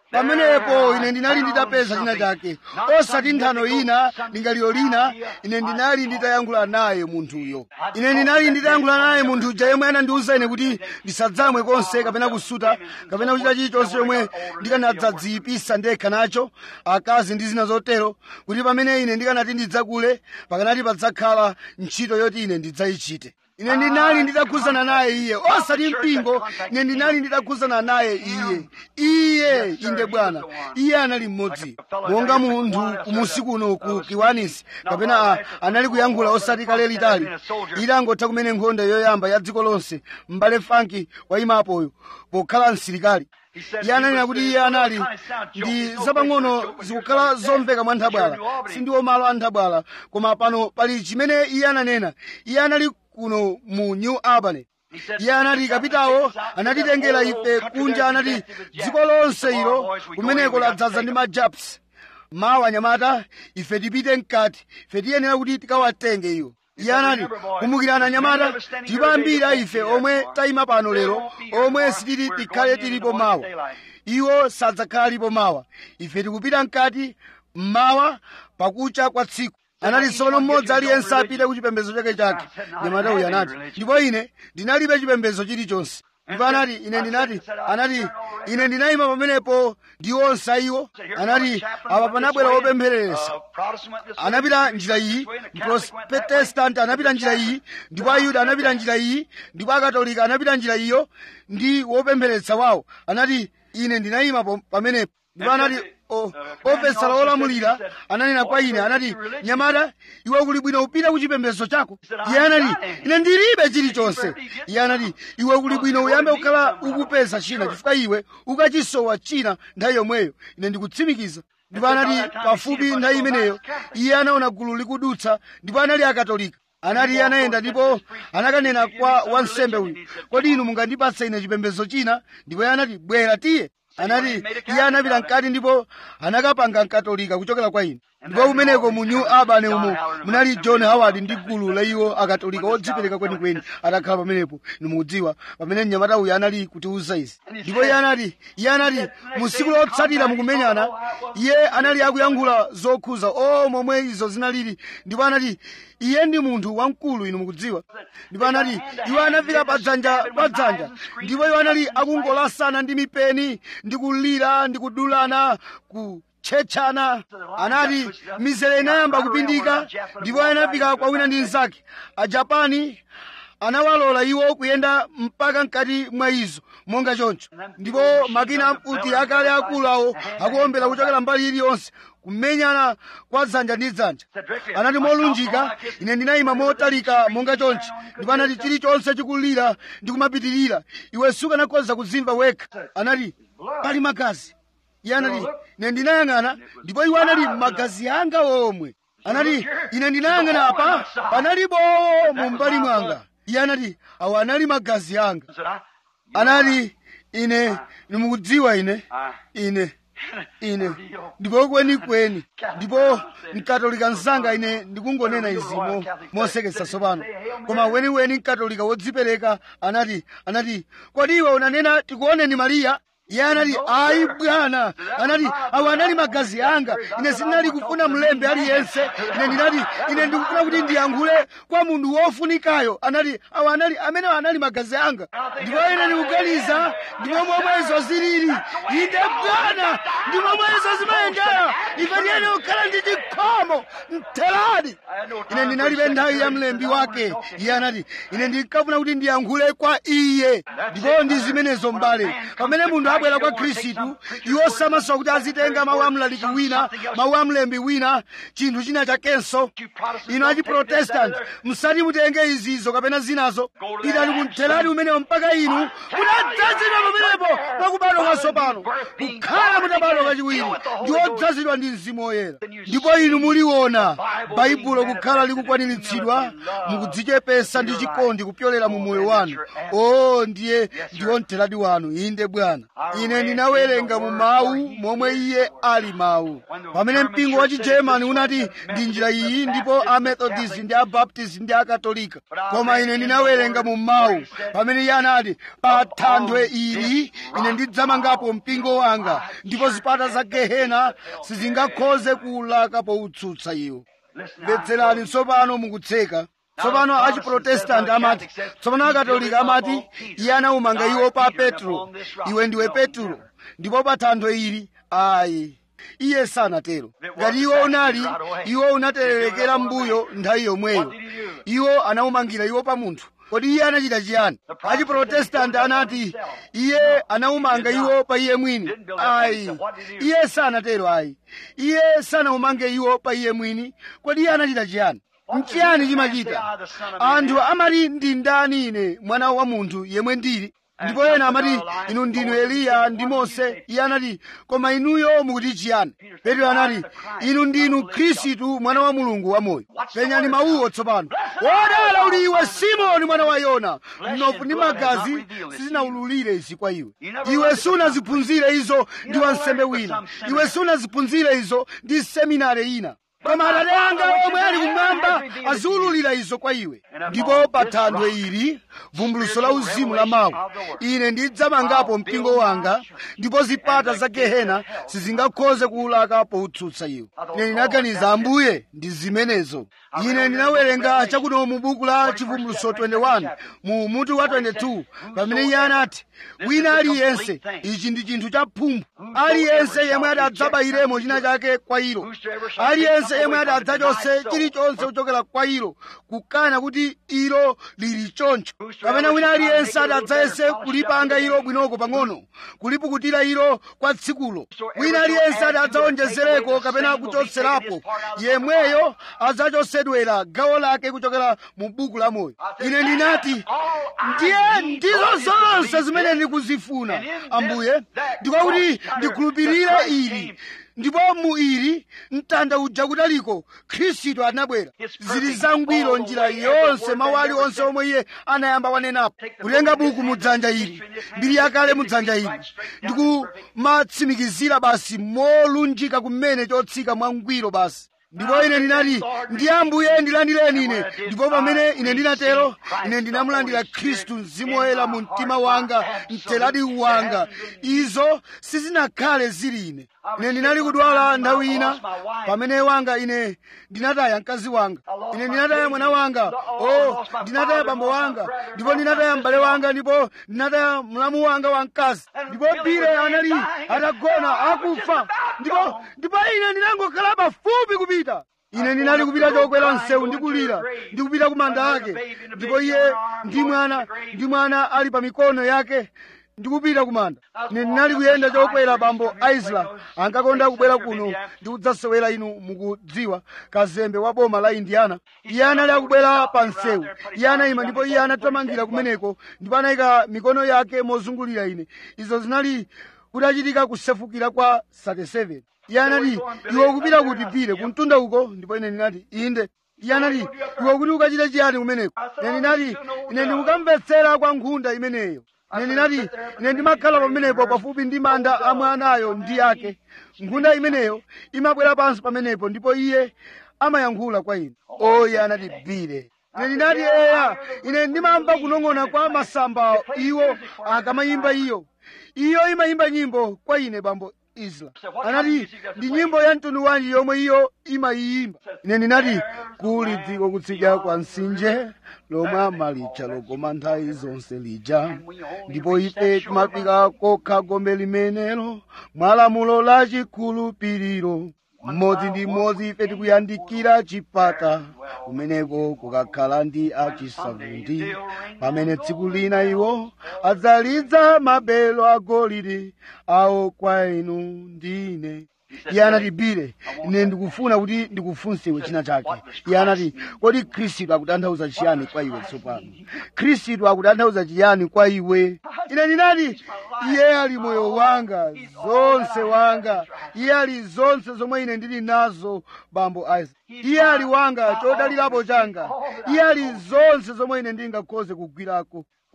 pamenepo ine ndinali nditapeza china chake osati nthano ina lingaliro lina ine ndinali nditayankhula naye munthuyo ine ndinali nditayankhula naye munthu uja yemwe anandiwuza ine kuti ndisadzamwe konse kapena kusuta kapena kuchita chilichonse chomwe ndikanadzadziyipisa ndekha nacho akazi ndi zina zotero kuti pamene ine ndikanati ndidzakule pakanati padzakhala ntchito yoti ine ndidzayichite ine ndinali nditakhuzana naye iye osati mpingo ine ndinali nditakhuzana naye iye iye inde bwana iye anali mmodzi monga munthu kumusi kuno ku kiwanisi kapena a, anali kuyankhula osati kale litali itangotha kumene nkhondo yoyamba ya dziko lonse m'bale fanki wayimapoyo pokhala msilikali iye ananena kuti iye anali ndi zapang'ono zikukhala zomveka mwa nthabwala sindiwo malo a nthabwala koma pano pali chimene iye ananena iye anali kuno mu new albany iye anati kapitawo anatitengera ife kunja anati dziko lonse ilo kumeneko ladzaza ndi majaps mawa anyamata ife tipite mkati ife tiyenera kuti tikawatenge iwo iye anati kumbukirani anyamata ndipo ambiri a ife omwe tayima pano lero omwe sitili tikhale tilipo mawa iwo sadzakhalalipo mawa ife tikupita mkati mmawa pakucha kwa tsiku anati tsono mmodzi aliyense apite ku chipembedzo chake chake nyamata uyu anati ndipo ine ndinalibe chipembedzo chilichonse ndipo anati ine ndinati anati ine ndinayima pamenepo ndi onse iwo anati apa panabwera wopemphereresa anapita njira iyi protestant anapita njira iyi ndipo ayuda anapita njira iyi ndipo akatolika anapita njira iyo ndi wopempheretsa wawo anati ine ndinayima pamenepo ndipo anati ofesala olamulira ananena kwa ine anati nyamata iwe kuli bwino upita ku chipembedzo chako iye anati ine ndilibe chilichonse iye anati iwe kuli bwino uyambe kukhala ukupeza china chifukwa iwe ukachisowa china nthawi yomweyo ine ndikutsimikiza ndipo anati pafupi nthawi imeneyo iye anaona gulu likudutsa ndipo anali akatolika anati iye anayenda ndipo anakanena kwa wansembe uyu kodi inu mungandipatsa ine chipembedzo china ndipo iye anati bwera tiye anati iye anapita mkati ndipo anakapanga mkatolika kuchokera kwa ine ndipo kumeneko mu new albany umo munali john howard ndi gulu la iwo akatolika odzipereka kwenikweni atakhala pamenepo nimukudziwa pamene mnyamata uyu anali kutiuza izi ndipo iye anati iye anati mu tsiku lotsatira mukumenyana iye anali akuyankhula zokhuza o momwe izo zinalili ndipo anati iye ndi munthu wamkulu inu mukudziwa ndipo anati iwo anafika padzanja padzanja ndipo iwo anali akungolasana ndi mipeni ndi kulira ndi kudulana ku tchetchana anati mizere inayamba kupindika ndipo anafika kwa wina ndi mnzake ajapani anawalola iwo kuyenda mpaka mkati mwa izo monga choncho ndipo makina amfuti akale akulu awo akuombera kuchokera mbali iliyonse kumenyana kwa dzanja ndi dzanja anati molunjika ine ndinayima motalika monga chonchi ndipo anati chilichonse chikulira ndi kumapitirira iwe sukanakhoza kuzimva wekha anati pali magazi iye anati ine ndinayang'ana ndipo iwo anali magazi anga omwe anati ine ndinayang'ana apa panalibowo mu mbali mwanga iye anati awo anali magazi anga anati ine nimukudziwa ine ine ine ndipo kwenikweni ndipo mkatolika msanga ine ndikungonena izimo mosekesa tsopano koma weniweni mkatolika wodzipereka anati anati kodi iwe unanena tikuoneni mariya iye anati ayi bwana anati awo anali magazi anga ine sindinali kufuna mlembe aliyense ine ndinati ine ndikufuna kuti ndiyankhule kwa munthu wofunikayo anati awo anali amene anali magazi anga ndipo ine ndikuganiza ndipo momwezo zilili inde bwana ndi momwezo zimayendera ife tiyene kukhala ndi chikhomo mtheradi ine ndinalibe nthawi ya mlembi wake iye anati ine ndinkafuna kuti ndiyankhule kwa iye ndipo ndi zimenezo mbale pamene munthu abwera kwa khristu iwo samasowa kuti azitenga mawu a mlaliki wina mawu a mlembi wina chinthu china chakenso inu achiprotestanti musati mutenge izizo kapena zinazo pitani kumtheradi umenewo mpaka inu mutadzazidwa pamenepo mwakubadwa kwatsopano kukhala mutabadwa kachiwiri ndi odzazidwa ndi mzimu woyera ndipo inu muliona baibulo kukhala likukwaniritsidwa mukudzichepesa ndi chikondi kupyolera mu moyo wanu o ndiye ndiwo mtheradi wanu inde bwana ine ndinawerenga mu mawu momwe iye ali mawu pamene mpingo wa chigermani unati ndi njira iyi ndipo amethodist ndi abaptist ndi akatolika koma ine ndinawerenga mu mawu pamene iye anati pa thanthwe ili ine ndidzamangapo mpingo wanga ndipo zipata za gehena sizingakhoze kuwulaka powutsutsa iwo mvetserani tsopano mukutseka tsopano achiprotestanti amati tsopano akatolika amati iye anawumanga iwo pa petro iwe ndiwe petro ndipo pa thanthwe ili ayi iye sanatero ngati iwo unali iwo unaterelekera mbuyo nthawi yomweyo iwo anawumangira iwo pa munthu kodi iye anachita chiyani achiprotestanti anati iye anawumanga iwo pa iye mwini ayi iye sanatero ayi iye sanawumange iwo pa iye mwini kodi iye anachita chiyani nchiyani chimachita anthu amati ndi ndani ine mwana wa munthu yemwe ndili ndipo ena amati inu ndinu eliya ndi mose iye anati koma inuyo mukuti chiyani petro anati inu ndinu khristu mwana wa mulungu wamoyo penyani mawuwo tsopano wodala uli iwe simoni mwana wa yona mnofu ndi magazi sizinawululire izi kwa iwe iwe sunaziphunzire izo ndi wansembe wina iwe sunaziphunzire izo ndi seminari ina koma atate anga omwe ali kumwamba aziwululira izo kwa iwe ndipo pa thanthwe ili vumbuluso la uzimu la mawu ine ndidzamangapo mpingo wanga ndipo zipata za gehena sizingakhoze kuwulaka powutsutsa iwe ine ndinaganiza ambuye ndi zimenezo ine ndinawerenga chakuno mu buku la chivumbuluso 21 mu mutu wa 22 pamene iye anati wina aliyense ichi ndi chinthu cha phumphu aliyense yemwe ati adzabayiremo china chake kwa ilo aliyense yemwe ati adzachose chilichonse kuchokera kwa ilo kukana kuti ilo lili choncho kapena wina aliyense ati adzayese kulipanga ilo bwinoko pang'ono kulipukutira ilo kwa tsikulo wina aliyense ati adzawonjezereko kapena kuchotserapo yemweyo adzachosedwera gawo lake kuchokera mu buku la moyo ine ndinati ndiye ndizo zonse zimene ndikuzifuna ambuye ndikwakuti ndikhulupirire ili ndipo mu ili mtanda uja kutaliko khristu anabwera zili zangwiro njira yonse mawu aliwonse omwe iye anayamba wanenapo kutenga buku mu dzanja ili mbiri yakale mu dzanja ili ndikumatsimikizira basi molunjika kumene chotsika mwangwiro basi ndipo ine ndinati ndiye ambuye ndilandireni ine ndipo pamene ine ndinatero ine ndinamulandira khristu mzimu woyera mu mtima wanga mteladi wanga izo sizinakhale zili ine ine ndinali kudwala nthawi ina pamene wanga ine ndinataya mkazi wanga ine ndinataya mwana wanga o ndinataya bambo wanga ndipo ndinataya m'bale wanga ndipo ndinataya mlamu wanga wamkazi ndipo bile anali atagona akufa ndipo ndipo ine ndinangokhala pafupi kupita ine ndinali kupita chokwera msewu ndikulira ndikupita ku manda ake ndipo iye ndi mwana ndi mwana ali pa mikono yake ndikupita kumanda ine ndinali kuyenda chokwera bambo aisla ankakonda kubwera kuno ndikudzasewera inu mukudziwa kazembe wa boma la indiana iye anali akubwera pa msewu iye anayima ndipo iye anathamangira kumeneko ndipo anayika mikono yake mozungulira ine izo zinali kudachitika kusefukira kwa 37 iye anati iwe ukupita kuti pire kumtunda uko ndipo ine ndinati inde iye anati iwe kuti ukachite chiyani kumeneko ine ndinati ine ndikukamvetsera kwa nkhunda imeneyo ine ndinati ine ndimakhala pamenepo pafupi ndi manda a mwanayo ndi ake nkhunda imeneyo imabwera pansi pamenepo ndipo iye amayankhula kwa ine oye anati bire ine ndinati eya ine ndimamva kunong'ona kwa masamba iwo akamayimba iyo iyo imayimba nyimbo kwa ine bambo isla anati ndi nyimbo ya mtundu wanji yomwe iyo imayiyimba ine ndinati kuli dziko kutsidya kwa mtsinje lomwe amalitcha lokoma nthawi zonse lija ndipo ife timafika kokha gombe limenelo mwalamulo la chikhulupiriro mmodzi ndi mmodzi ife tikuyandikira chipata kumeneko kukakhala ndi achisavundi pamene tsiku lina iwo adzalidza mabelo agolide awo kwa inu ndine iye anati bile ine ndikufuna kuti ndikufunse iwe china chake iye anati kodi khristu akutanthauza chiyani kwa iwe tsopano khristu akutanthauza chiyani kwa iwe ine ndinati iye ali moyo wanga zonse wanga iye ali zonse zomwe ine ndili nazo bambo isaac iye ali wanga chodalirapo changa iye ali zonse zomwe ine ndingakhoze kugwirako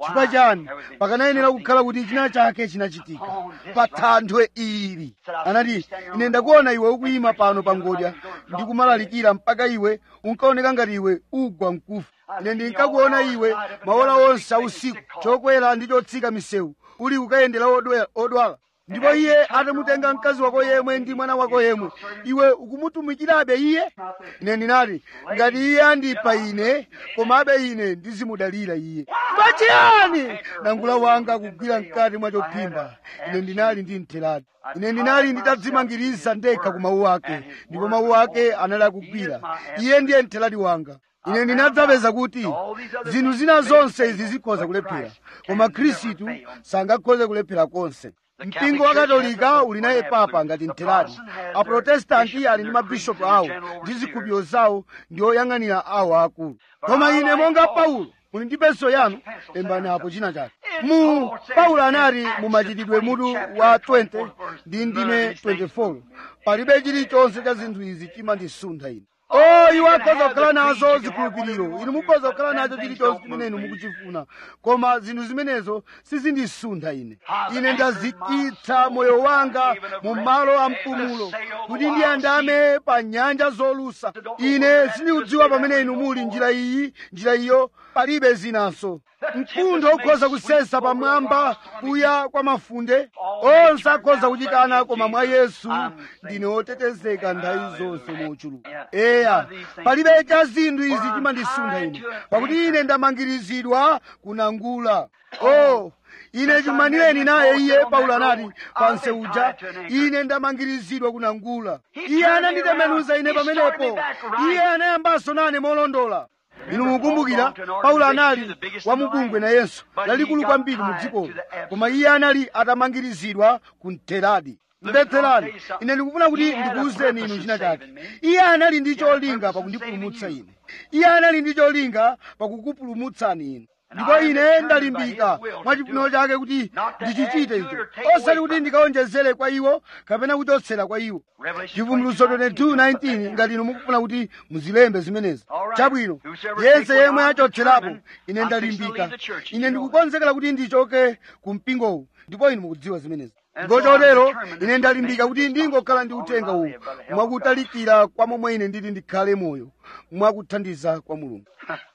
chifukwa chani pakanayenera kukhala kuti china chake chinachitika pa thanthwe ili anati ine ndakuona iwe ukuyima pano pa ngodya ndi kumalalikira mpaka iwe unkaoneka ngati iwe ugwa mkufa ine ndinkakuona iwe maola onse ausiku chokwera ndi chotsika misewu uli kukayendera odwe- odwala ndipo iye atamutenga mkazi wako yemwe ndi mwana wako yemwe iwe ukumutumikirabe iye ine ndinati ngati iye andipha ine komabe ine ndizimudalira iye pachiyani nangula wanga kugwira mkati mwa chophimba ine ndinali ndi mtheradi ine ndinali nditadzimangiriza ndekha ku mawu ake ndipo mawu ake anali akugwira iye ndiye mtheradi wanga ine ndinadzapeza kuti zinthu zina zonse izi zikhoza kulephera koma khristu sangakhoze kulephera konse mpingo wa katolika uli naye papa ngati mtheradi aprotestanti ali ndi mabishopu awo ndi zikhulupiriro zawo ndi oyang'anira awo akulu koma ine monga paulo muli ndi penso yanu lembani apo china chake mu paulo anati mu machitidwe mutu wa 20 ndi ndime 24 palibe chilichonse cha zinthu izi chimandisuntha ine o iwo akhoza kukhala nazo zikhulupiriro inu mukhoza kukhala nacho chilichonse chimene inu mukuchifuna koma zinthu zimenezo sizindisuntha ine ine ndazikitsa moyo wanga mu malo a mpumulo kuti ndiyandame pa nyanja zolusa ine sindikudziwa pamene inu muli njira iyi njira iyo palibe zinanso mkuntho ukhoza kusesa pamwamba kuya kwa mafunde onse akhoza kuchitana koma mwa yesu ndine wotetezeka nthawi zonse mochuluka eya palibe cha zinthu izi chimandisuntha ine pakuti ine ndamangirizidwa kunangula oh ine chumanireni naye iye paulo anati panse uja ine ndamangirizidwa kunangula iye ananditembenuza ine pamenepo iye anayambanso nane molondola inu mukumbukira paulo anali wamubungwe nayenso lalikulu kwambiri mu dzikolo koma iye anali atamangirizidwa ku mteradi mbetserani ine ndikufuna kuti ndikuwuzeni inu china chake iye anali ndi cholinga pakundipulumutsa ine iye anali ndi cholinga pakukupulumutsani inu ndipo ine ndalimbika mwa chifuniro chake kuti ndichichite icho osati kuti ndikaonjezere kwa iwo kapena kuchotsera kwa iwo chivumbulutso 22:19 ngati inu mukufuna kuti muzilembe zimenezi chabwino yense yemwe achotserapo ine ndalimbika ine ndikukonzekera kuti ndichoke ku mpingowu ndipo inu mukudziwa zimenezi ndipo chotero ine ndalimbika kuti ndingokhala ndi uthenga uwu mwakutalikira kwa momwe ine ndili ndikhale moyo mwakuthandiza kwa mulungu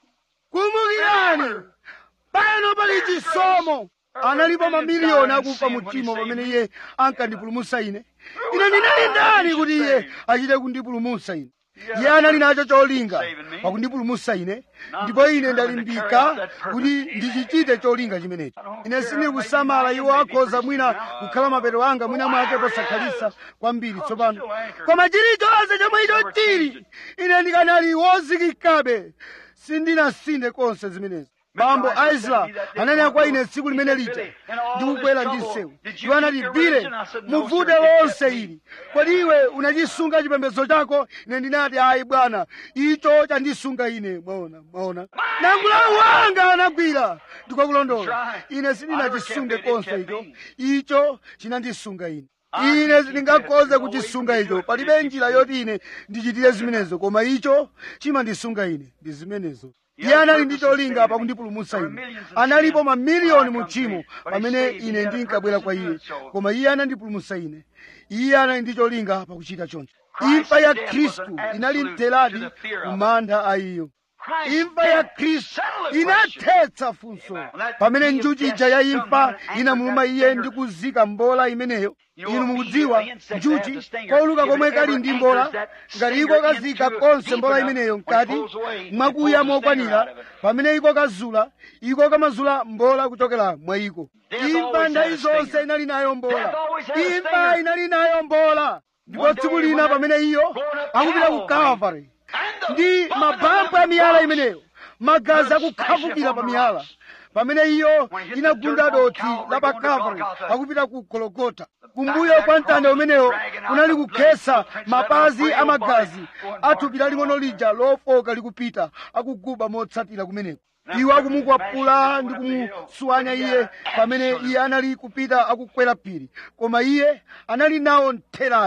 kumbukirani pano pali chisomo analipo mamiliyoni akufa mtima pamene iye ankandipulumutsa ine ine ndinali ndani kuti iye achite kundipulumutsa ine iye anali nacho cholinga pakundipulumutsa ine ndipo ine ndalimbika kuti ndichichite cholinga chimenechi ine sindili kusamala iwo akhoza mwina kukhala mapeto anga mwina mwake posakhalisa kwambiri tsopano koma chilichonse chomwe icho chili ine ndikanali wozikikabe sindinasinde konse zimenezi bambo aisla ananena kwa ine tsiku limene lija ndikubwera ndi msewu iwo anati bile muvute lonse ili kodi iwe unachisunga chipembedzo chako ine ndinati ayi bwana icho chandisunga ine mwaona mwaona nangula wanga anagwira ndikwakulondola ine sindinachisunge konse icho icho chinandisunga ine ine sindingakhoze kuchisunga icho palibe njira yoti ine ndichitire zimenezo koma icho chimandisunga ine ndi zimenezo iye anali ndi cholinga pakundipulumutsa ine analipo mamiliyoni mu tchimo pamene ine ndinkabwera kwa iye koma iye anandipulumutsa ine iye anali ndi cholinga pakuchita choncho imfa ya khristu inali mtheradi kumantha a iyo imfa ya khristu inathetsa funso pamene njuchi ija ya imfa inamuluma iye ndi kuzika mbola imeneyo inu mukudziwa njuchi kouluka komwe kali ndi mbola ngati iko kazika konse mbola imeneyo mkati mwakuya mokwanira pamene iko kazula iko kamazula mbola kuchokera mwa iko imfa nthawi zonse inali nayo mbola imfa inali nayo mbola ndipo tsiku lina pamene iyo akupita ku calvary ndi mabambo a miyala imeneyo magazi akukhafukira pa miyala pamene iyo inagunda dothi la pa calvary akupita ku gologota kumbuyo kwa mtanda umenewo kunali kukhesa mapazi a magazi athupi laling'ono lija lofoka likupita akuguba motsatira kumeneko iwo akumukwapula ndi kumusuwanya iye pamene iye anali kupita akukwera phiri koma iye anali nawo mtheradi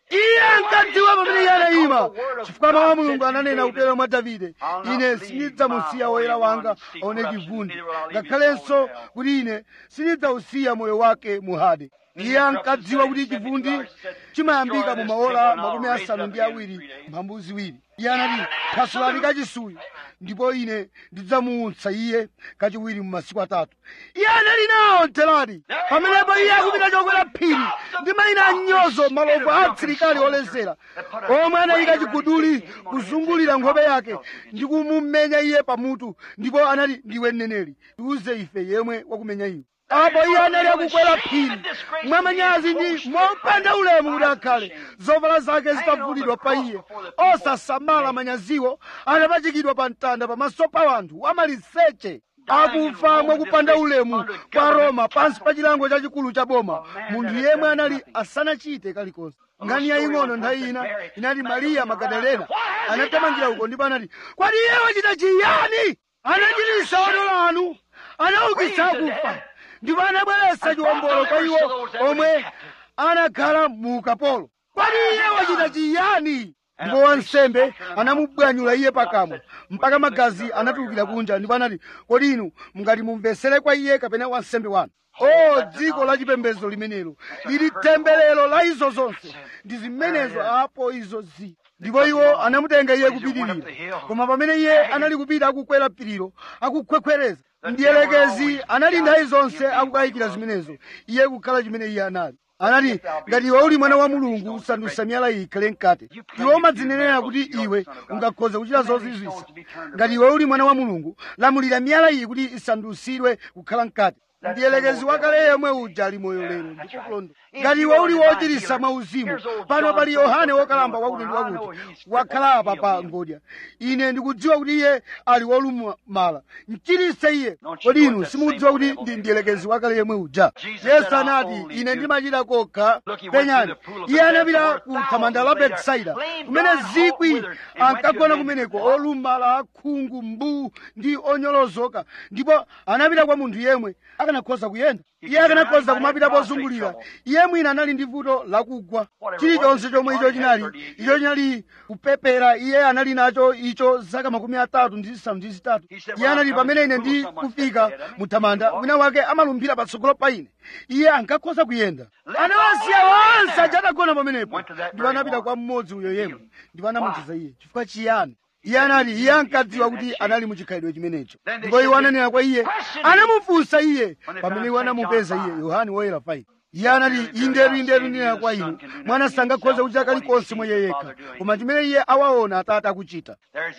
iye ankadziwa pamene iye anayima chifukwa mawu a mulungu ananena kutero mwa davide ine sindidzamusiya woyera wanga aone chivundi ngakhalenso kuti ine sindidzausiya moyo wake muhade iye ankadziwa kuti chivundi chimayambika mu maola makumi asanu ndi awiri mphambu ziwiri iye anati phasulani kachisuyo ndipo ine ndidzamuutsa iye kachiwiri mu masiku atatu iye anali nawo mteladi pamenepo iye akupita chokwera phiri ndi mayina anyozo malovu a asilikali olezera omwe anayika chiguduli kuzungulira nkhope yake ndi kumumenya iye pamutu ndipo anati ndiwe mneneri tiuze ife yemwe wakumenya iwe apo iye anali akukwera phiri mwamanyazi ndi mopanda ulemu kuti akhale zovala zake zitavulidwa pa iye osasamala manyaziwo anapachikidwa pa mtanda pamaso pa wanthu amaliseche akufa mwakupanda ulemu kwa roma pansi pa chilango chachikulu cha boma munthu yemwe anali asanachite kalikonse ngani yaying'ono nthawi ina inati mariya magadalena anathamangira uko ndipo anati kwati iye wachita chiyani anachititsa odwala anu anaukitsa akufa ndipo anabweretsa chiwombolo kwa iwo omwe anakhala mu ukapolo kwani iye wachita chiyani ndipo wansembe anamubwanyula iye pakamwa mpaka magazi anatulukira kunja ndipo anati kodi inu mungati mumvesere kwa iye kapena wansembe wanu o dziko la chipembedzo limenelo lili temberero la izo zonse ndi zimenezo apo izo zi ndipo iwo anamutenga iye kupitirira koma pamene iye anali kupita akukwera phirilo akukhwekhwereza mdiyelekezi anali nthawi zonse akukayikira zimenezo iye kukhala chimene iye anali anati ngati iwe uli mwana wa mulungu usandutsa miyala iyi ikhale mkate iwe umadzinenera kuti iwe ungakhoza kuchita zozizwisa ngati iwe uli mwana wa mulungu lamulira miyala iyi kuti isandutsidwe kukhala mkate mdiyelekezi wakale yemwe uja ali moyo lero ndikukulonda ngati iwe uli wochiritsa mwauzimu pano pali yohane wokalamba wakuti ndi wakuti wakhala apa pa ngodya ine ndikudziwa kuti iye ali wolumala mchiritse iye kodi inu simukudziwa kuti ndi mdiyelekezi wakale yemwe uja yesu anati ine ndimachita kokha penyani iye anapita ku thamanda la betsaida kumene zikwi ankagona kumeneko olumala akhungu mbuu ndi onyolozoka ndipo anapita kwa munthu yemwe akanakhoza kuyenda iye akanakhoza kumapita pozungulira iye mwina anali ndi vuto lakugwa chilichonse chomwe icho chinali icho chinali kupepera iye anali nacho icho zaka makumi atatu ndi zisanu ndi zitatu iye anati pamene ine ndi kufika muthamanda wina wake amalumphira patsogolo pa ine iye ankakhoza kuyenda anawasiya onse aja atagona pamenepo ndipo anapita kwa mmodzi uyo yemwe ndipo anamuchiza iye chifukwa chiyani iye anati iye ankadziwa kuti anali muchikhalidwe chimenecho ndipo iwo ananena kwa iye anamufunsa iye pamene iwo anamupeza iye yohane woyera 5 iye anati indetu indetu ndinena kwa inu mwana sangakhoze kuchita kalikonse mwa iye yekha koma chimene iye awaona atate akuchita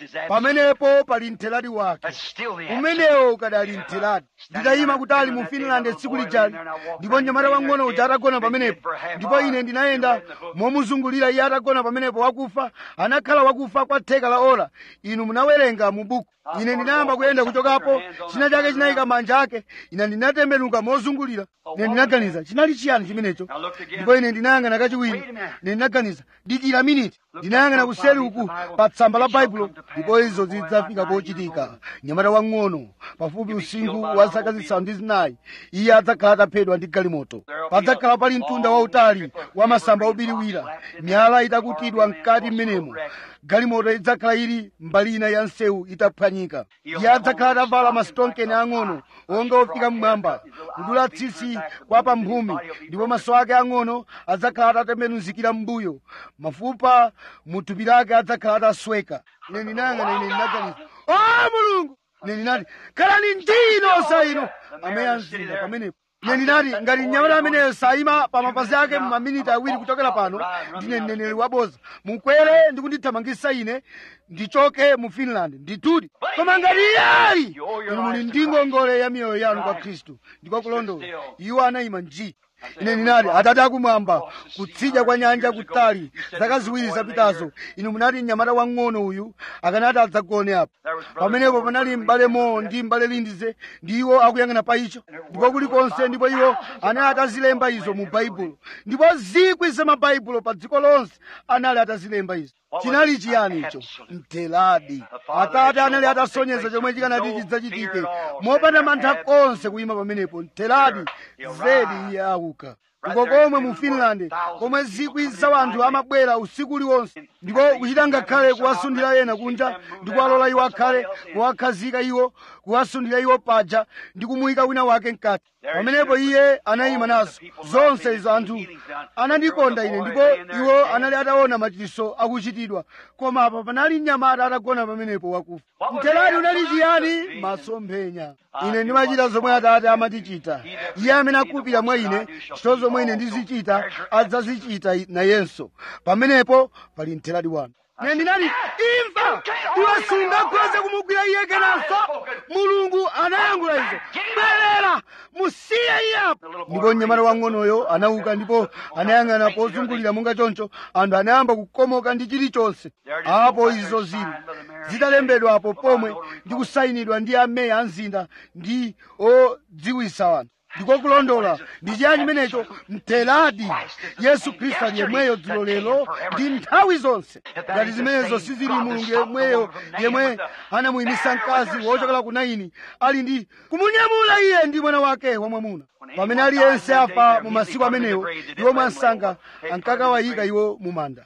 pamenepo pali mthelati wake umenewo ukadali mthelati nditayima kutali mu finland tsiku lijali ndipo mnyamata wang'ono uja atagona pamenepo ndipo ine ndinayenda momuzungulira iye atagona pamenepo wakufa anakhala wakufa kwa theka la ola inu munawerenga mu buku ine ndinayamba kuyenda kuchokapo china chake chinayika manja ake ine ndinatembenuka mozungulira ine ndinaganiza chinali chiyani chimenecho ndipo ine ndinayang'ana kachiwiri ine ndinaganiza dikira miniti ndinayang'ana kuseri uku pa tsamba la baibulo ndipo izo zidzafika pochitika mnyamata wang'ono pafupi usinkhu wa zaka zisanu ndi zinayi iye adzakhala ataphedwa ndi galimoto padzakhala pali mtunda wautali wa masamba obiriwira miyala itakutidwa mkati m'menemo galimoto idzakhala ili mbali ina ya nsewu itaphwanyika iye adzakhala atavala masitonkeni ang'ono onga ofika mmwamba kudula tsitsi kwa pamphumi ndipo maso ake ang'ono adzakhala atatembenuzikira m'mbuyo mafupa mu thupi lake adzakhala atasweka ine ndinayang'ana ine ndinaganiza o mulungu ine ndinati khalani ndino sa ino ameya mzinda pamenepo ine ndinati ngati mnyamata ameneyo sayima pa mapazi ake maminiti awiri kuchokera pano ndine mneneri waboza mukwere ndi kundithamangisa ine ndichoke mu finland nditudi koma ngati iye ali inu muli ndi ngongole ya miyoyo yanu kwa khristu ndiko kulondola iwo anayima nji ine ndinati atate akumwamba kutsidya kwa nyanja kutali zaka ziwiri zapitazo inu munati mnyamata wang'ono uyu akanati adzagone apo pamenepo panali m'bale mowo ndi m'bale lindize ndi iwo akuyang'ana pa icho ndipo kulikonse ndipo iwo anali atazilemba izo mu baibulo ndipo zikwi za mabaibulo pa dziko lonse anali atazilemba izo chinali chiyani icho mteladi atate anali atasonyeza chomwe chikanati chidzachitike mopanda mantha konse kuyima pamenepo mteladi zedi iye auka uko komwe mu finland komwe zikwi za anthu amabwera usiku uliwonse ndiko kuchita ngakhale kuwasundira ena kunja ndi kuwalola iwo akhale kuwakhazika iwo kuwasundira iwo paja ndi kumuyika wina wake mkati pamenepo iye anayima nazo zonse izo anthu anandikonda ine ndipo iwo anali ataona machiritso akuchitidwa koma apa panali mnyamata atagona pamenepo wakufa mtheradi unali chiyani masomphenya ine ndimachita zomwe atate amatichita iye amene akupira mwa ine ntchito zomwe ine ndizichita adzazichita nayenso pamenepo pali mtheradi wanu ine ndinati imfa iwe sungakhoze kumugwira iye kenanso mulungu anayankhula izo bwerera musiye iye apo ndipo mnyamata wang'onoyo anauka ndipo anayang'ana pozungulira monga choncho anthu anayamba kukomoka ndi chilichonse apo izo zili zitalembedwapo pomwe ndi kusayinidwa ndi ameya a mzinda ndi odziwisa anthu ndiko kulondola ndi chiyani chimenecho mtheradi yesu khristu ali yemweyo dzulo lero ndi nthawi zonse ngati zimenezo sizili mulungu yemweyo yemwe anamuyimisa mkazi wochokera ku naini ali ndi kumunyamula iye ndi mwana wake wamwamuna pamene aliyense afa mu masiku amenewo iwo mwansanga ankakawayika iwo mu manda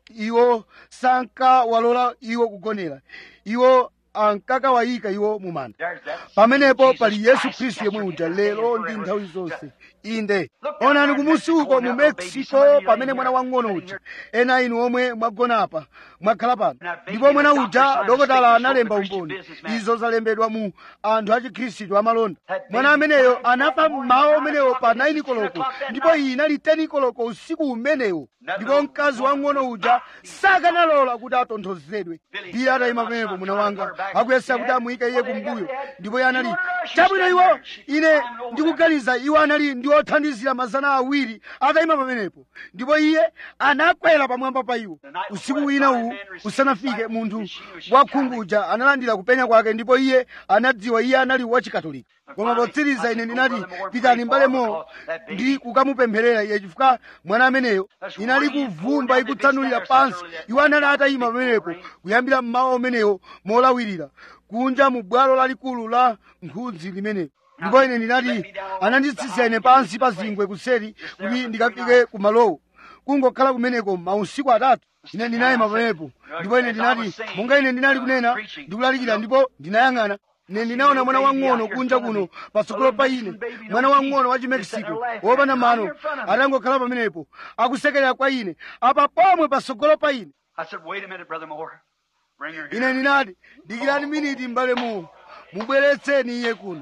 iwo sankawalola iwo kugonera iwo ankakawayika iwo mu manda pamenepo pali yesu khristu yemwe uja lero ndi nthawi zonse inde onani kumusi uko mu mexico pamene mwana wang'ono uja ena inu omwe mwagona apa mwakhala pano ndipo mwana uja dokotala analemba umboni izo zalembedwa mu anthu a chikhristu amalonda mwana ameneyo anafa mmawa umenewo pa 9 koloko ndipo iyi inali 10 koloko usiku umenewo ndipo mkazi wang'ono uja sakanalola kuti atonthozedwe iye atayima pamenepo mwana wanga akuyesa kuti amuyike iye kumbuyo ndipo iye anali chabwino iwo ine ndikuganiza iwo anali ndi othandizira mazana awiri atayima pamenepo ndipo iye anakwera pamwamba pa iwo usiku wina uwu usanafike munthu wakhunguja analandira kupenya kwake ndipo iye anadziwa iye anali wachikatolika koma potsiriza ine ndinati pitani mbalemo ndi kukamupempherera iye chifukwa mwana ameneyo inali kuvumba ikutsanulira pansi iwo anali atayima pamenepo kuyambira mmawa umenewo molawirira kunja mu bwalo lalikulu la nkhudzi limenelo ndipo ine ndinati ananditsitsa ine pansi pa zingwe kuseri kuti ndikafike kumalowo kungokhala kumeneko mausiku atatu ine ndinayima pamenepo ndipo ine ndinati monga ine ndinali kunena ndikulalikira ndipo ndinayang'ana ine ndinaona mwana wang'ono kunja kuno patsogolo pa ine mwana wang'ono wa chimexico wopanda mano atangokhala pamenepo akusekerera kwa ine apa pomwe patsogolo pa ine I said, wait a minute, Brother Moore. Bring her ine here. ndinati dikirani miniti m'bale mu mubweretseni iye kuno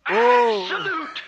oh. Salute.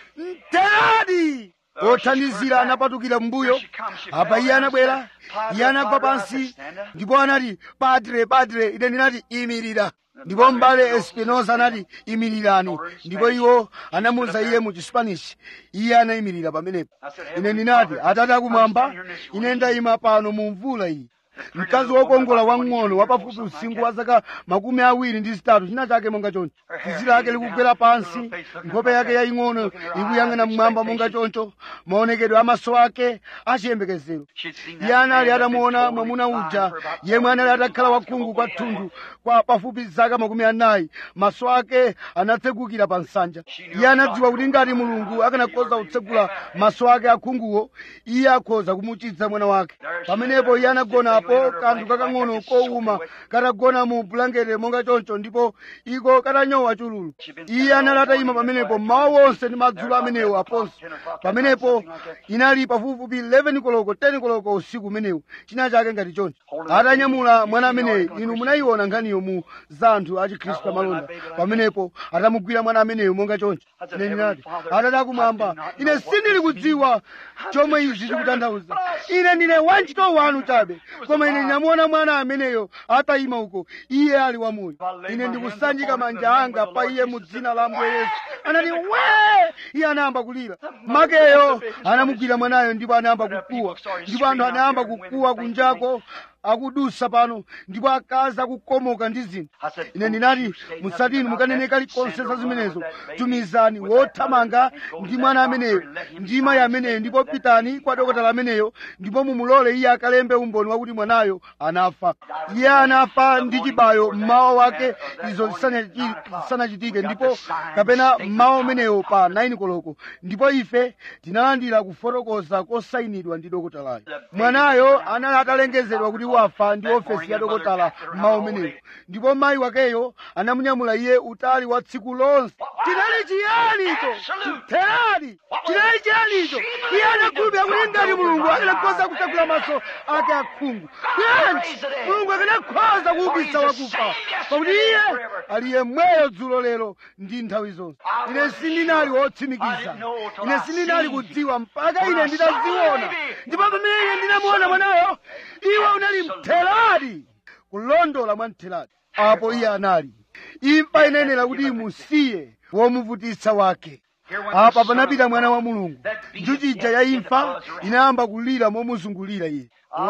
mteradi othandizira anapatukira mbuyo apa iye anabwera iye anagwa pansi ndipo anati padre padre ine ndinati imirira ndipo m'bale espinosa anati imirirani ndipo iwo anamuwuza iye mu chispanish iye anayimirira pamenepo ine ndinati atate akumwamba ine ndayima pano mu mvula iyi mkazi wokongola wang'ono wapafupi usinkhu wa zaka makumi awiri ndi zitatu china chake monga choncho tsitsi lake likugwera pansi nkhope yake yaying'ono ikuyang'ana mmwamba monga choncho maonekedwe amaso ake achiyembekezero iye anali atamuona mwamuna uja yemwe anali atakhala wakhungu kwathunthu kwa pafupi zaka makumi anayi maso ake anatsegukira pa nsanja iye anadziwa kuti ngati mulungu akanakhoza kutsegula maso ake akhunguwo iye akhoza kumuchiza mwana wake pamenepo iye anagonapo kanthu kakang'ono kowuma katagona mu bulangete monga choncho ndipo iko katanyowa chululu iye anali atayima pamenepo mmawa wonse ndi madzulo amenewo aponso pamenepo inali pafupifupi 11 koloko 10 koloko usiku umenewu china chake ngati choncho atanyamula mwana ameneyo inu munayiona nkhaniyo mu za anthu a chikhristu amalonda pamenepo atamugwira mwana ameneyo monga choncho ine ndinati atate akumwamba ine sindili kudziwa chomwe izi zikutanthauza ine ndine wantchito wanu chabe koma ine ndinamuona mwana ameneyo atayima uko iye ali wamoyo ine ndikusanjika manja anga pa iye mu dzina la ambuye yesu anati we iye anayamba kulira makeyo anamugwira mwanayo ndipo anayamba kukuwa ndipo anthu anayamba kukuwa kunjako akudusa pano ndipo akazi akukomoka ndi zinthu ine ndinati musati inu mukanene kalikonse za zimenezo tumizani wothamanga ndi mwana ameneyo ndi mayi ameneyo ndipo pitani kwa dokotala ameneyo ndipo mumulole iye akalembe umboni wakuti mwanayo anafa iye anafa ndi chibayo mmawa wake izo zisanachitike ndipo kapena mmawa umeneyo pa 9 koloko ndipo ife tinalandira kufotokoza kosayinidwa ndi dokotalayo mwanayo anali atalengezedwa kuti wafa ndi ofesi ya dokotala mmawa umeneyo ndipo mayi wakeyo anamunyamula iye utali wa tsiku lonse tinali chiyanicho mtheradi tinali chiyanicho iye anakhulupirira kuti ngati mulungu akanakhoza kutsegula maso ake akhungu bwanji mulungu akanakhoza kuukitsa wakufa pakuti iye ali yemweyo dzulo lero ndi nthawi zonse ine sindinali wotsimikiza ine sindinali kudziwa mpaka ine nditaziona ndipo pamene ine ndinamuona mwanayo iwe unali mtheradi kulondola mwa mtheradi apo iye anali imfa inayenera kuti imusiye womuvutitsa wake apa panapita mwana wa mulungu njuchija ya imfa inayamba kulira momuzungulira iye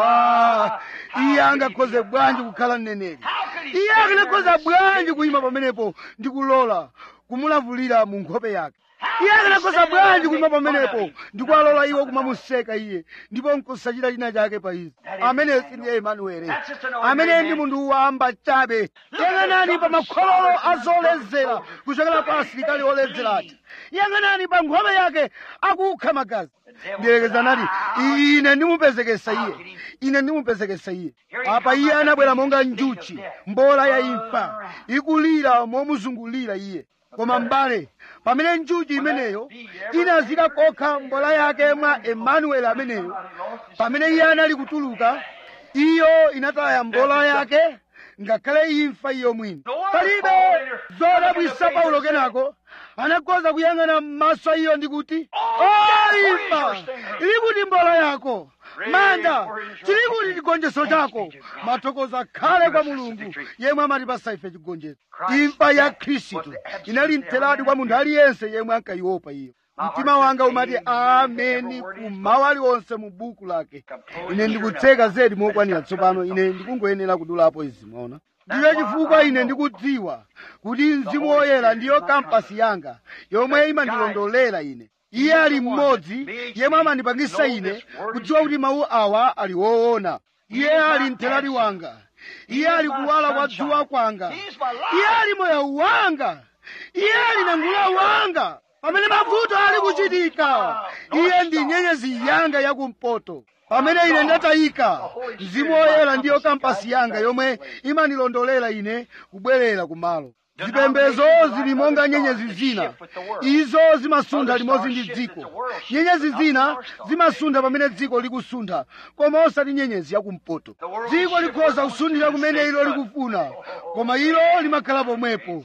wa iye angakhoze bwanji kukhala mneneri iye akanakhoza bwanji kuyima pamenepo ndi kulola kumulavulira mu nkhope yake iye akanakhoza bwanji kuyima pamenepo ndi kuwalola iwo kumamuseka iye ndipo nkusachita china chake pa izi ameneyo sindiye emanuele ameneyo ndi munthu wamba chabe yang'anani pa makhololo azoledzera kuchokera pa asilikali oledzera aja yang'anani pa nkhope yake akukha magazi ndiyerekeza nati ine ndimupezekesa iye ine ndimupezekesa iye apa iye anabwera monga njuchi mbola ya imfa ikulira momuzungulira iye koma m'bale pamene njuchi imeneyo inazika kokha mbola yake mwa emanueli ameneyo pamene iye anali kutuluka iyo inataya mbola yake ngakhale imfa iyo mwini palibe zodabwisa paulo kenako anakhoza kuyang'ana m'maso a iyo ndi kuti o imfa ili kuti mbola yako manda chili kuti chigonjetso chako mathokozo akhale kwa mulungu yemwe amatipasa ife chigonjetso imfa ya khristu inali mtheradi kwa munthu aliyense yemwe ankayiopa iyo mtima wanga umati ameni kumawu aliwonse mu buku lake ine ndikutseka zedi mokwanira tsopano ine ndikungoyenera kudulapo izi mwaona ndiyo chifukwa ine ndikudziwa kuti mzimu woyera ndiyo kampasi yanga yomwe imandilondolera ine iye ali mmodzi yemwe amandipangisa ine kudziwa kuti mawu awa ali woona iye ali mtheradi wanga iye ali kuwala kwa dzuwa kwanga iye ali moyo wanga iye ali nangula wanga pamene mavuto ali kuchitika iye ndi nyenyezi yanga yakumpoto pamene ine ndatayika mzimu woyera ndiyo kampasi yanga yomwe imandilondolera ine kubwerera kumalo zipembezo zili monga nyenyezi zina izo zimasuntha limodzi ndi dziko nyenyezi zina zimasuntha pamene dziko likusuntha koma osati nyenyezi yakumpoto dziko likhoza kusunthira kumene ilo likufuna koma ilo limakhala pomwepo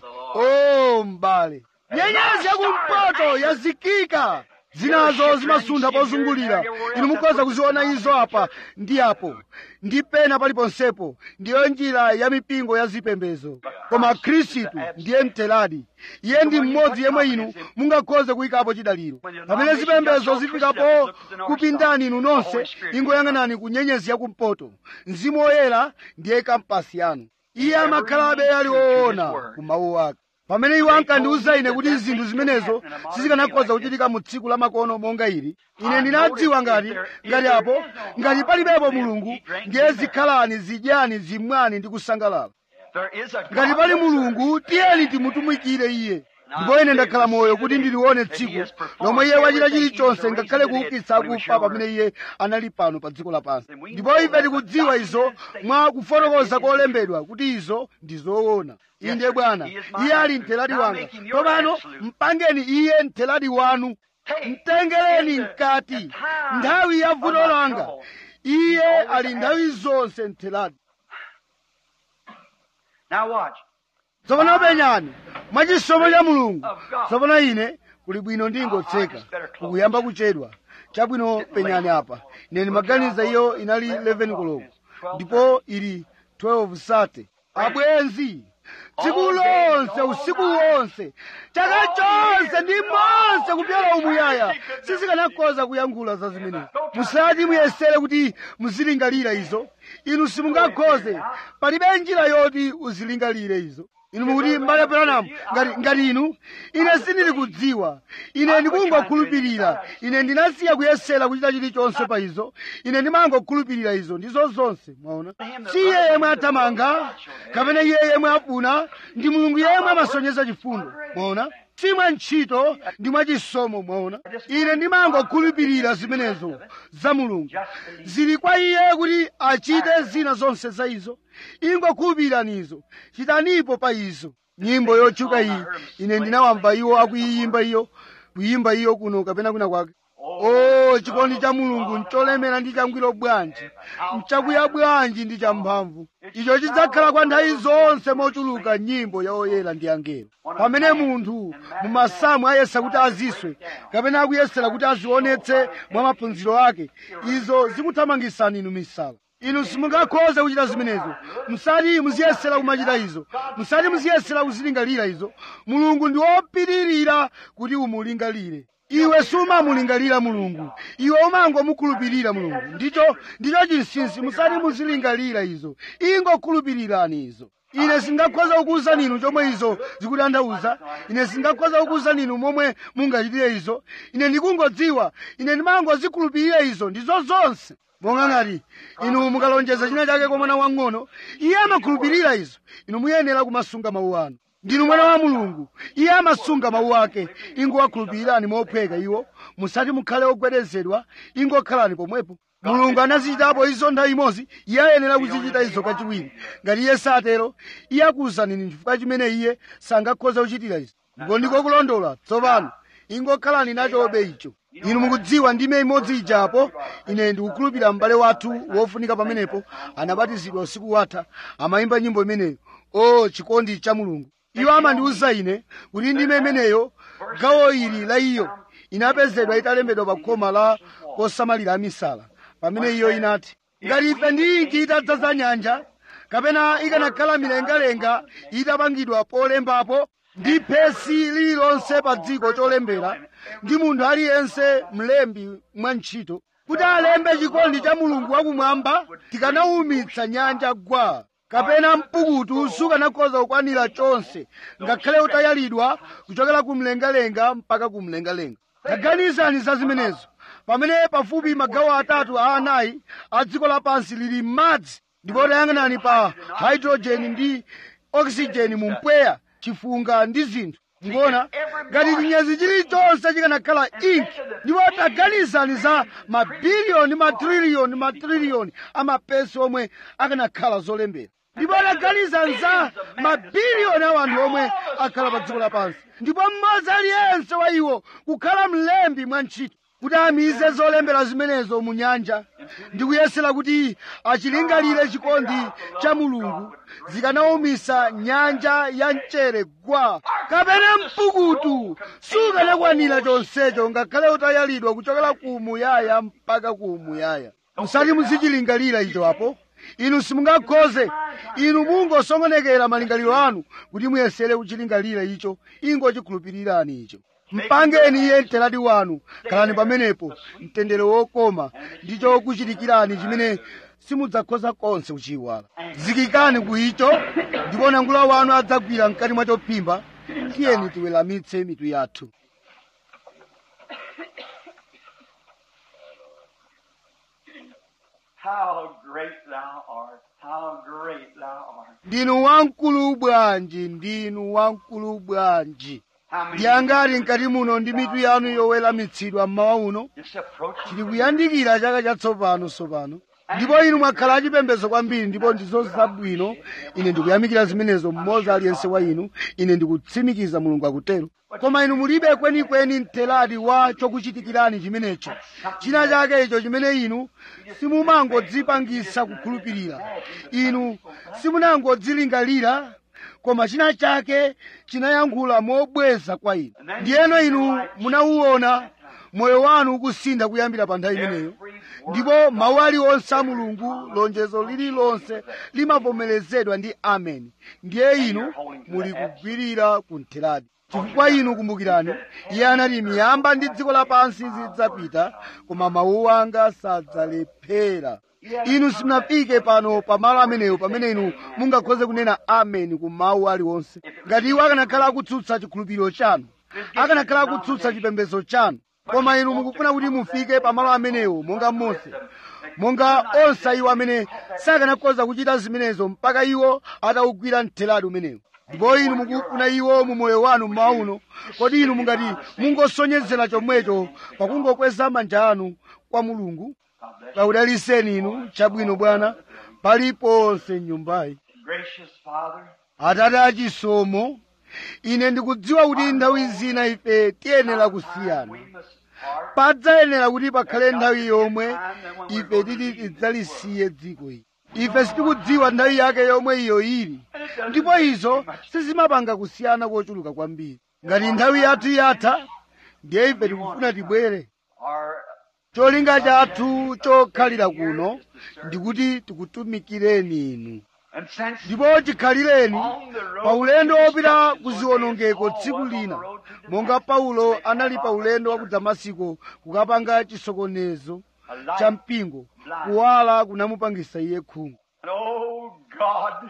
o m'bale nyenyezi yakumpoto yazikika zinazo zimasuntha pozungulira inu mukhoza kuziona izo apa ndi apo ndi pena paliponsepo ndiyo njira ya mipingo ya zipembezo koma khristu ndiye mtheradi iye ndi mmodzi yemwe inu mungakhoze kuyikapo chidaliro pamene zipembezo zifikapo kupindani inu nonse ingoyang'anani ku nyenyezi yakumpoto mzimu woyera ndiye kampasi yanu iye amakhalabe ali woona ku mawu ake pamene iwo ankandiwuza ine kuti zinthu zimenezo sizikanakhoza kuchitika mu tsiku la makono monga ili ine ndinadziwa ngati ngati apo ngati palibepo mulungu ndiye zikhalani zidyani zimwani ndi kusangalala ngati pali mulungu tiyeni timutumikire iye ndipo ine ndakhala moyo kuti ndilione tsiku lomwe iye wachita chilichonse ngakhale kuukitsa akufa pamene iye anali pano pa dziko lapansi ndipo ife tikudziwa izo mwa kufotokoza kolembedwa kuti izo ndi zoona inde bwana iye ali mtheradi wanga tsopano mpangeni iye mtheradi wanu mtengereni mkati nthawi ya vuto langa iye ali nthawi zonse mtheradi Now watch. tsopano penyani mwachisomo cha mulungu tsopano ine kuli bwino ndingotseka kukuyamba kuchedwa chabwino penyani apa ine ndimaganiza iyo inali 11 koloko ndipo ili 12 sate abwenzi tsiku lonse usiku wonse chaka chonse ndi monse kupyola umuyaya sizikanakoza kuyankhula za zimenezi musati muyesere kuti muzilingalira izo inu simungakhoze palibe njira yoti uzilingalire izo inu mukuti mbale branamu ngati, ngati inu ine sindili kudziwa ine ndikungokhulupirira ine ndinasiya kuyesera kuchita chilichonse pa izo ine ndimangokhulupirira izo ndizo zonse mwaona si iye yemwe athamanga kapena iye yemwe afuna ndi mulungu yemwe amasonyeza chifundo mwaona si mwa ntchito ndi mwa chisomo mwaona ine ndimangokhulupirira zimenezo za mulungu zili kwa iye kuti achite zina zonse za izo ingokhulupirani izo chitanipo pa izo nyimbo yotchuka iyi ine ndinawamva iwo akuyiyimba iyo kuyimba iyo kuno kapena kwina kwake o chikondi cha mulungu ncholemera ndi changwiro bwanji nchakuya bwanji ndi champhamvu icho chidzakhala kwa nthawi zonse mochuluka nyimbo ya oyera ndi angelo pamene munthu mumasamu ayesa kuti aziswe kapena akuyesera kuti azionetse mwa maphunziro ake izo zikuthamangisani inu misala inu simungakhoza kuchita zimenezo musati muziyesera kumachita izo musati muziyesera kuzilingalira izo mulungu ndi wopitirira kuti umulingalire iwe sumamulingalira mulungu iwe umangomukhulupirira mulungu ndicho ndicho chinsinsi musati muzilingalira izo ingokhulupirirani izo ine singakhoza kukuwuzani inu chomwe izo zikutanthauza ine singakhoza kukuwuzani inu momwe mungachitire izo ine ndikungodziwa ine ndimangozikhulupirira izo ndizo zonse monga ngati inu mukalonjeza china chake kwa mwana wang'ono iye amakhulupirira izo inu muyenera kumasunga mawu anu ndinu mwana wa mulungu iye amasunga mawu ake ingowakhulupirirani mophweka iwo musati mukhale ogwedezedwa ingokhalani pomwepo mulungu anazichitapo izo nthawi imodzi iye ayenera kuzichita izo kachiwiri ngati iye satero iye akuwuzanini chifukwa chimene iye sangakhoza kuchitira izo ndipo ndiko kulondola tsopano ingokhalani nachobe icho inu mukudziwa ndime imodzi ijapo ine ndikukhulupirira m'bale wathu wofunika pamenepo anabatizidwa usiku watha amayimba nyimbo imeneyo o chikondi cha mulungu iwo amandiwuza ine kuti ndime imeneyo gawo ili la iyo inapezedwa italembedwa pa khoma la kosamalira amisala pamene iyo inati ngati ife ndi inki itadzaza nyanja kapena ikanakhala milengalenga itapangidwa polembapo ndi phesi lililonse pa dziko cholembera ndi munthu aliyense mlembi mwa ntchito kuti alembe chikondi cha mulungu wakumwamba tikanawumitsa nyanja gwa kapena mpukutu sukanakhoza kukwanira chonse ngakhale utayalidwa kuchokera ku mlengalenga mpaka ku mlengalenga taganizani za zimenezo pamene pafupi magawo atatu a anayi a dziko lapansi lili m'madzi ndipo tayang'anani pa hydrojeni ndi oxygen mu mpweya chifunga ndi zinthu ndikuona ngati chinyezi chilichonse chikanakhala inki ndipo taganizani za mabiliyoni matriliyoni matriliyoni amapesi omwe akanakhala zolembera ndipo taganizani za mabiliyoni a anthu omwe akhala pa dziko lapansi ndipo mmodzi aliyense wa iwo kukhala mlembi mwa ntchito kuti amize zolembera zimenezo mu nyanja ndi kuyesera kuti achilingalire chikondi cha mulungu zikanawumisa nyanja ya mchere gwa kapena mpukutu sukanakwanira chonsecho ngakhale utayalidwa kuchokera ku muyaya mpaka ku muyaya musati muzichilingalira icho apo inu simungakhoze inu mungosongonekera malingaliro anu kuti muyesere kuchilingalira icho ingochikhulupirirani icho mpangeni iye mteladi wanu khalani pamenepo mtendere wokoma ndicho kuchitikirani chimene simudzakhoza konse kuchiyiwala zikikani ku icho ndipo nangula wanu adzagwira mkati mwa chophimba tiyeni tiweramitse mitu yathu How great thou art. How great thou art. ndinu wamkulu bwanji ndinu wamkulu bwanji How many ndiyangati mkati muno ndi mitu yanu yoweramitsidwa mmawa uno just approach tili kuyandikira chaka chatsopano tsopano ndipo inu mwakhala achipembedzo kwambiri ndipo ndizo zabwino ine ndikuyamikira zimenezo mmodzi aliyense wa inu ine ndikutsimikiza mulungu akutero koma inu mulibe kwenikweni mteladi wa chokuchitikirani chimenecho china chake icho chimene inu simumangodzipangisa kukhulupirira inu simunangodzilingalira koma china chake chinayankhula mobweza kwa inu ndiyeno inu munauona moyo wanu ukusintha kuyambira pa nthawi imeneyo ndipo mawu aliwonse a mulungu lonjezo lililonse limavomerezedwa ndi ameni ndiye inu muli kugwirira kuntheradi chifukwa inu kumbukirani iye anati miyamba ndi dziko lapansi zidzapita koma mawu anga sadzalephera inu simunafike pano pamalo amenewo pamene inu mungakhoze kunena ameni ku mawu aliwonse ngati iwo akanakhala akutsutsa chikhulupiriro chanu akanakhala akutsutsa chipembedzo chanu koma inu mukufuna kuti mufike pamalo amenewo monga mose monga onse iwo amene sakanakhoza kuchita zimenezo mpaka iwo atawugwira mtheradi umenewo ndipo inu mukufuna iwo mu moyo wanu mmawa uno kodi inu mungati mungosonyezera chomwecho pakungokweza manja anu kwa mulungu kaudaliseni inu chabwino bwana paliponse mnyumbayi Gracious Father, atate achisomo ine ndikudziwa kuti nthawi zina ife tiyenera kusiyana we must part. padzayenera kuti pakhale nthawi yomwe ife titi tidzalisiye dziko ili ife sitikudziwa nthawi yake yomwe iyo ili ndipo izo sizimapanga kusiyana kochuluka kwambiri ngati nthawi yathu yatha ndiye ife tikufuna tibwere Our cholinga chathu chokhalira kuno ndikuti tikutumikireni inu and since ndipo chikhalireni on the road pa ulendo to wopita destruction, ku one ziwonongeko day tsiku Paul was on lina the road to monga Damascus. paulo They anali cut pa off ulendo wa the ku church. damasiko kukapanga chisokonezo A light cha mpingo blind. kuwala kunamupangisa iye khungu And oh God,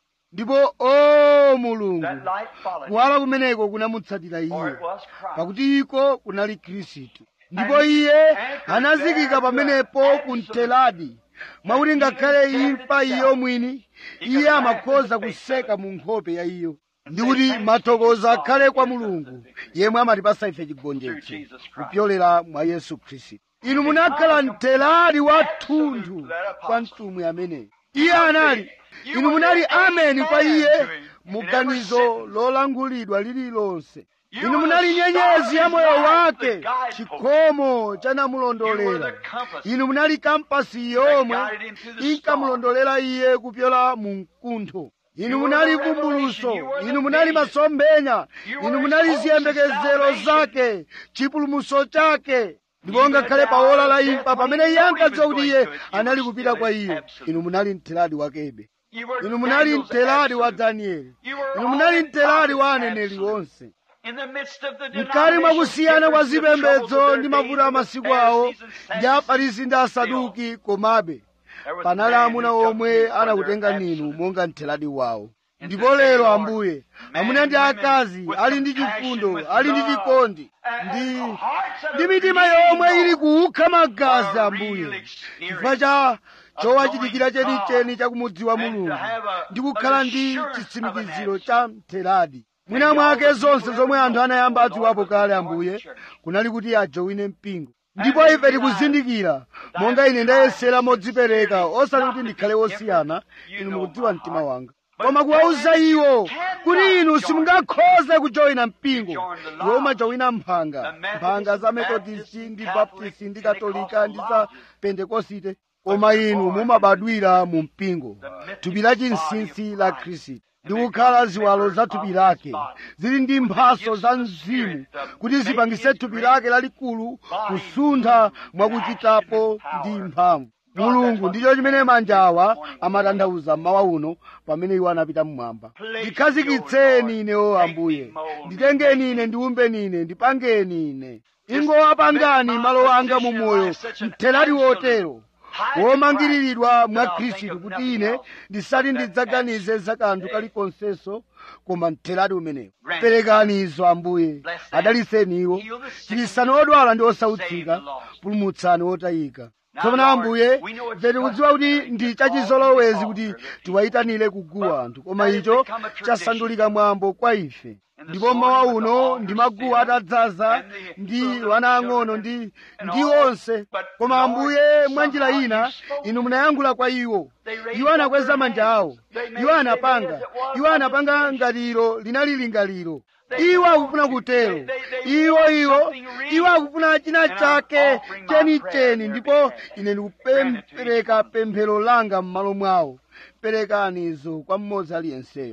ndipo o mulungu that light followed him, kuwala kumeneko kunamutsatira for iye it was Christ. pakuti iko kunali khristu ndipo iye anazikika pamenepo ku mteladi mwakuti ngakhale imfa iyo mwini iye amakhoza kuseka mu nkhope ya iyo ndikuti mathokozo akhale kwa mulungu yemwe amatipasa ife chigonjetso kupyolera mwa yesu khristu inu munakhala mteladi wa thunthu kwa mtumwi ameneyo iye anali inu munali ameni kwa iye muganizo lolangulidwa lililonse inu munali nyenyezi ya moyo wake chikhomo chanamulondolera inu munali kampasi yomwe inkamulondolera iye kupyola mu mkuntho inu munali vumbuluso inu munali masomphenya inu munali ziyembekezero zake chipulumuso chake ndipo ngakhale pa ola la imfa pamene iye ankadziwa kuti iye anali kupita kwa iyo inu munali mtheladi wakebe You were inu munali Daniel's mtheladi wa absolute. danieli You were inu munali all mtheladi wa prophets aneneri absolute. onse In the midst of the mkati mwa kusiyana kwa differences, the troubles zipembedzo of ndi their mavuto a days, masiku the awo Pharisees and ndi Sadducees, afarisi ndi asaduki komabe there was panali a man amuna who took omwe you for their anakutenga ninu absolute. monga mtheladi wawo ndipo lero ambuye amuna ndi akazi ali ndi chifundo ali ndi chikondi ndi ndi mitima yomwe ili kuukha magazi ambuye chifukwa cha chowachitikira chenicheni chakumudziwa mulungu ndi kukhala ndi chitsimikiziro cha mtheladi mwina mwake zonse zomwe anthu anayamba adziwapo kale ambuye kunali kuti ajowine mpingo ndipo ife tikuzindikira monga ine ndayesera modzipereka osati kuti ndikhale wosiyana inu mukudziwa mtima wanga koma kuwauza iwo kuti inu simungakhoze kujoyina mpingo iwo umajowina mphanga mphanga za metodisti ndi baptisti ndi katolika ndi za pentekosite koma inu mumabadwira mu mpingo thupi la chinsinsi la khristu ndi kukhala ziwalo za thupi lake zili ndi mphaso za mzimu kuti zipangise thupi lake lalikulu kusuntha mwakuchitapo ndi mphamvu mulungu ndicho chimene manja awa amatanthauza mmawa uno pamene iwo anapita mmwamba ndikhazikitseni ine o ambuye nditengeni ine ndiumbeni ine ndipangeni ine ingowapangani malo anga mu moyo mthelati wotero womangiriridwa mwa khristu kuti ine ndisati ndidzaganize za kanthu kalikonsenso koma mthelati umenewo perekani izo ambuye adaliseni iwo chirisani odwala ndi osautsika pulumutsani otayika tsopano ambuye ife tikudziwa kuti ndi chachizolowezi kuti tiwayitanire kuguwa anthu koma icho chasandulika mwambo kwa ife ndipo mmawa uno ndi maguwa atadzaza ndi wana ang'ono ndi ndi onse koma ambuye mwa njira ina inu munayankhula kwa iwo iwo anakweza manja awo iwo anapanga iwo anapanga ngatiro linali lingaliro iwo akufuna kutero iwo iwo iwo akufuna china chake chenicheni ndipo ine ndikupereka pemphero langa m'malo mwawo perekani izo kwa mmodzi aliyenseyo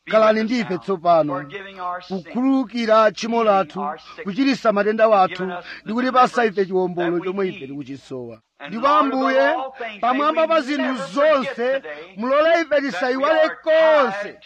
khalani ndife tsopano kukhululukira tchimo lathu kuchiritsa matenda wathu ndi kutipasa ife chiwombolo chomwe ife tikuchisowa ndipo ambuye pamwamba pa zinthu zonse mulole ife tisayiwale konse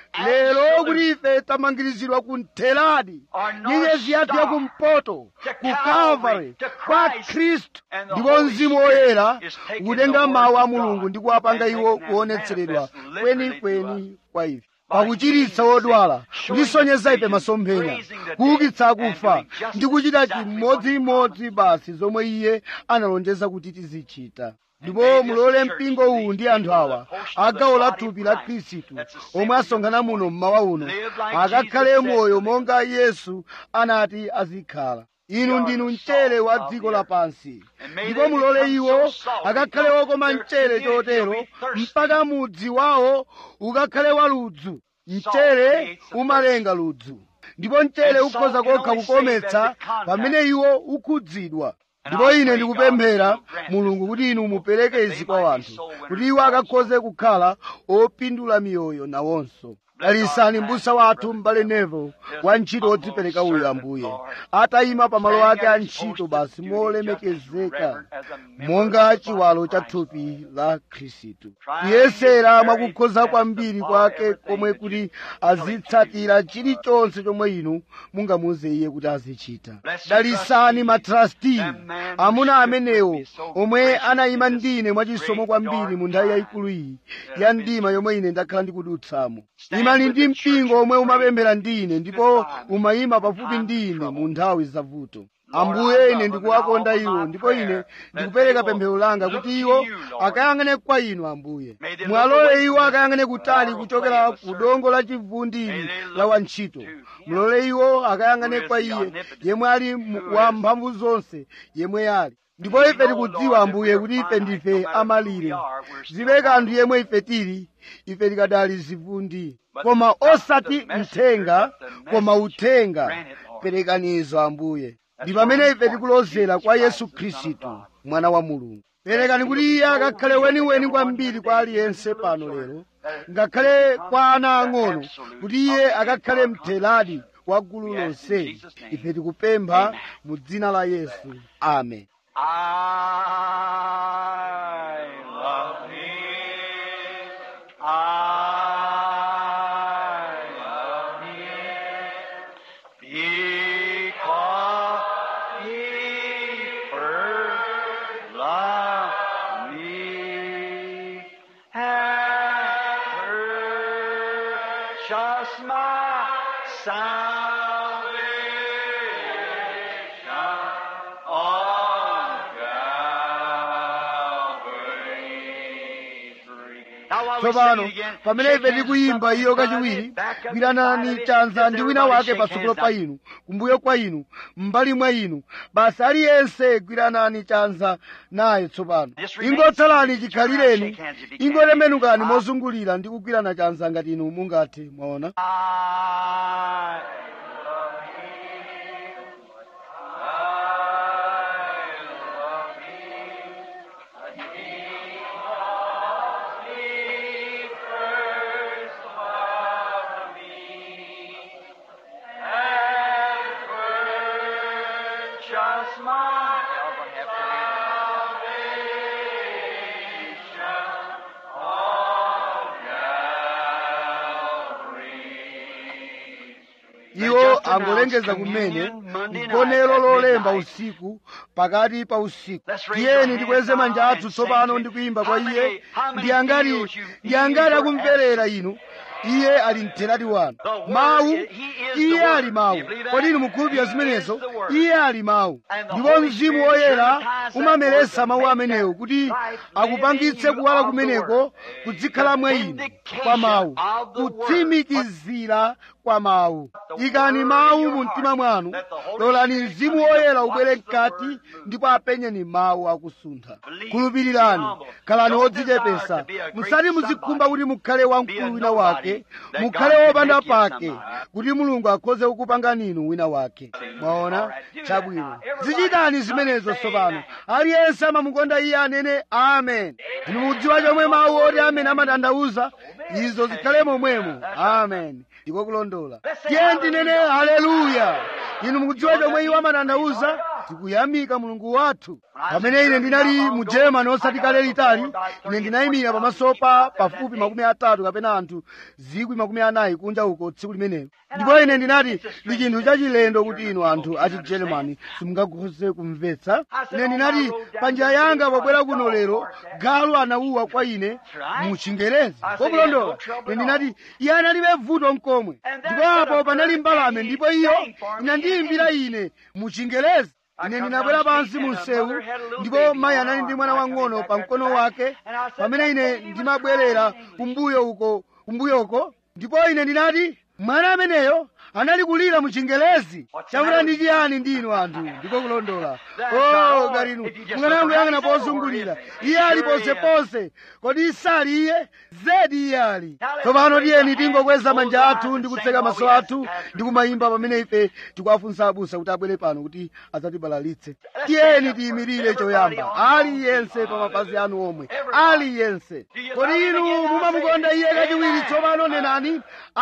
lero kuti ife tamangirizidwa ku ntheladi nyenyezi yathu yakumpoto ku calvary kwa khristu ndipo mzimu woyera ukutenga mawu a mulungu ndi kuwapanga iwo kuonetseredwa kwenikweni kwa ife pakuchiritsa wodwala kutisonyeza ife masomphenya kuukitsa akufa ndi kuchita chimodzimodzi basi zomwe iye analonjeza kuti tizichita ndipo mulole mpingo uwu ndi anthu awa agawo la thupi la khristu omwe asonkhana muno mmawa uno akakhale moyo monga yesu anati azikhala inu ndinu mchere wa dziko lapansi ndipo mulole iwo akakhale wokoma mchere chotero mpaka mudzi wawo ukakhale wa ludzu mchere umalenga ludzu ndipo mchere ukhoza kokha kukometsa pamene iwo ukhudzidwa ndipo ine ndikupemphera mulungu kuti inu mupereke izi kwa wanthu kuti iwo akakhoze kukhala opindula miyoyo nawonso dalisani mbusa wathu m'bale nevo wa ntchito wodzipereka uyu ambuye atayima pamalo ake a ntchito basi molemekezeka monga chiwalo cha thupi la khristu kuyesera mwakukhoza kwambiri kwake komwe kuti azitsatira chilichonse chomwe inu mungamuuze iye kuti azichita dalisani matrasti amuna amenewo omwe anayima ndine mwachisomo kwambiri mu nthawi yayikulu iyi ya mdima yomwe ine ndakhala ndikudutsamo imani ndi mpingo omwe umapemphera ndine ndipo umayima pafupi ndine mu nthawi zavuto ambuye ine ndikuwakonda iwo ndipo ine ndikupereka pemphero langa kuti iwo akayang'ane kwa inu ambuye mwalole iwo akayang'ane kutali kuchokera ku dongo la chivundiri la wantchito mulole iwo akayang'ane kwa iye yemwe ali wa mphamvu zonse yemwe ali ndipo ife tikudziwa ambuye kuti ife ndife amalire zibe kanthu yemwe ife tili ife tikadali zivundi koma osati mthenga koma uthenga perekanizo ambuye ndi pamene ife tikulozera kwa yesu khristu mwana wa mulungu perekani kuti iye akakhale weniweni kwambiri kwa aliyense pano lero ngakhale kwa ana ang'ono kuti iye akakhale mtheladi wa gulu lonse ife tikupempha mu dzina la yesu amen I love him. I love him. Because he first loved me and purchased my salvation on Calvary's tree. Now, while we tsopano sing again, pamene shake ife hands tikuyimba up iyo and kachiwiri back up gwiranani beside it. chanza Just ndi wina everybody wake shake patsogolo hands pa up. inu kumbuyo kwa inu m'mbali mwa inu basi aliyense gwiranani chanza naye tsopano Just remain ingotsalani seated. chikhalireni Shake hands if you can. ingotembenukani Ah. mozungulira ndi kugwirana chanza ngati inu mungathe mwaona I Just my iwo angolengeza kumene mgonero lolemba usiku pakati pa usiku tiyeni tikweze manja athu tsopano ndi kuyimba kwa iye ndi angati ndi angati akumverera inu iye ali mtheradi wanu mawu iye ali mawu kodi inu mukhulupirira zimenezo iye ali mawu ndipo mzimu woyera umameretsa mawu amenewo kuti akupangitse kuwala kumeneko kuzikhala mwa inu kwa mawu kutsimikizira kwa mawu ikani mawu mu mtima mwanu lolani mzimu woyera ubwere mkati ndipo apenyeni mawu akusuntha khulupirirani khalani odzichepesa musati muzikhumba kuti mukhale wamkulu wina wake mukhale wopanda pake kuti mulungu akhoze kukupangani inu wina wake mwaona chabwino zichitani zimenezo tsopano aliyense amamukonda iye anene amen inu mudziwa chomwe mawu oti amen amatanthauza izo zikhale momwemo amen ndiko kulondola tiye ndinene haleluya inu mukudziwa chomwe iwo amatanthauza tikuyamika mulungu wathu pamene ine ndinali mu germany osati kale litali ine ndinayimira pamaso pa pafupi makumi atatu kapena anthu zikwi makumi anayi kunja uko tsiku limenelo ndipo ine ndinati ndi chinthu chachilendo kuti inu anthu achi germany simungakhoze kumvetsa ine ndinati pa njira yanga pobwera kuno lero galu anawuwa kwa ine mu chingerezi kokulondola ine ndinati iye analibe vuto mkomwe ndipo apo panali mbalame ndipo iyo inandiyimbira ine mu chingerezi ine ndinabwera pansi mu msewu ndipo mayi anali ndi mwana wang'ono pa mkono wake pamene ine ndimabwerera kumbuyo uko kumbuyoko ndipo ine ndinati mwana ameneyo anali kulira mu chingelezi chakuti ndi chiyani ndinu anthu ndiko kulondola o ngati inu mukanangoyang'ana pozungulira iye ali ponseponse kodi sali iye zedi iye ali tsopano tiyeni tingokweza manja athu ndi kutseka maso athu ndi kumayimba pamene ife tikuwafunsa abusa kuti abwere pano kuti adzatibalalitse tiyeni tiyimirire choyamba aliyense pa mapazi anu omwe aliyense kodi inu mumamukonda iye kachiwiri tsopano nenani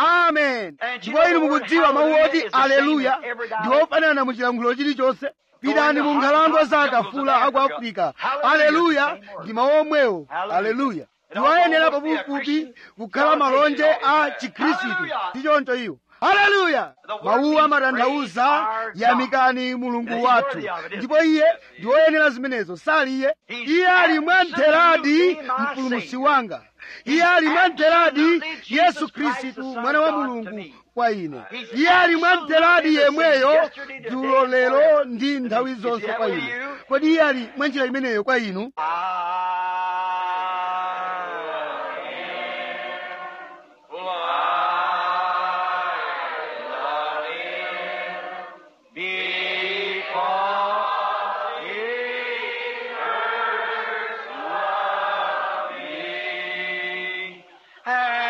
amen ndipo inu mukudziwa mawu oti aleluya ndi ofanana mu chilankhulo chilichonse pitani mu nkhalango za akafula aku afirika aleluya ndi mawu omwewo aleluya ndiwoyenera pafupifupi kukhala malonje a chikhristu ndi choncho iwo haleluya mawuwo amatanthauza yamikani mulungu wathu ndipo iye ndi woyenera zimenezo sali iye iye ali mwamtheradi mpulumutsi wanga iye ali mwamtheradi yesu khristu mwana wa mulungu kwa ine iye ali mwamtheradi yemweyo dzulo lero ndi nthawi zonse kwa ine kodi iye ali mwanjira imeneyo kwa inu And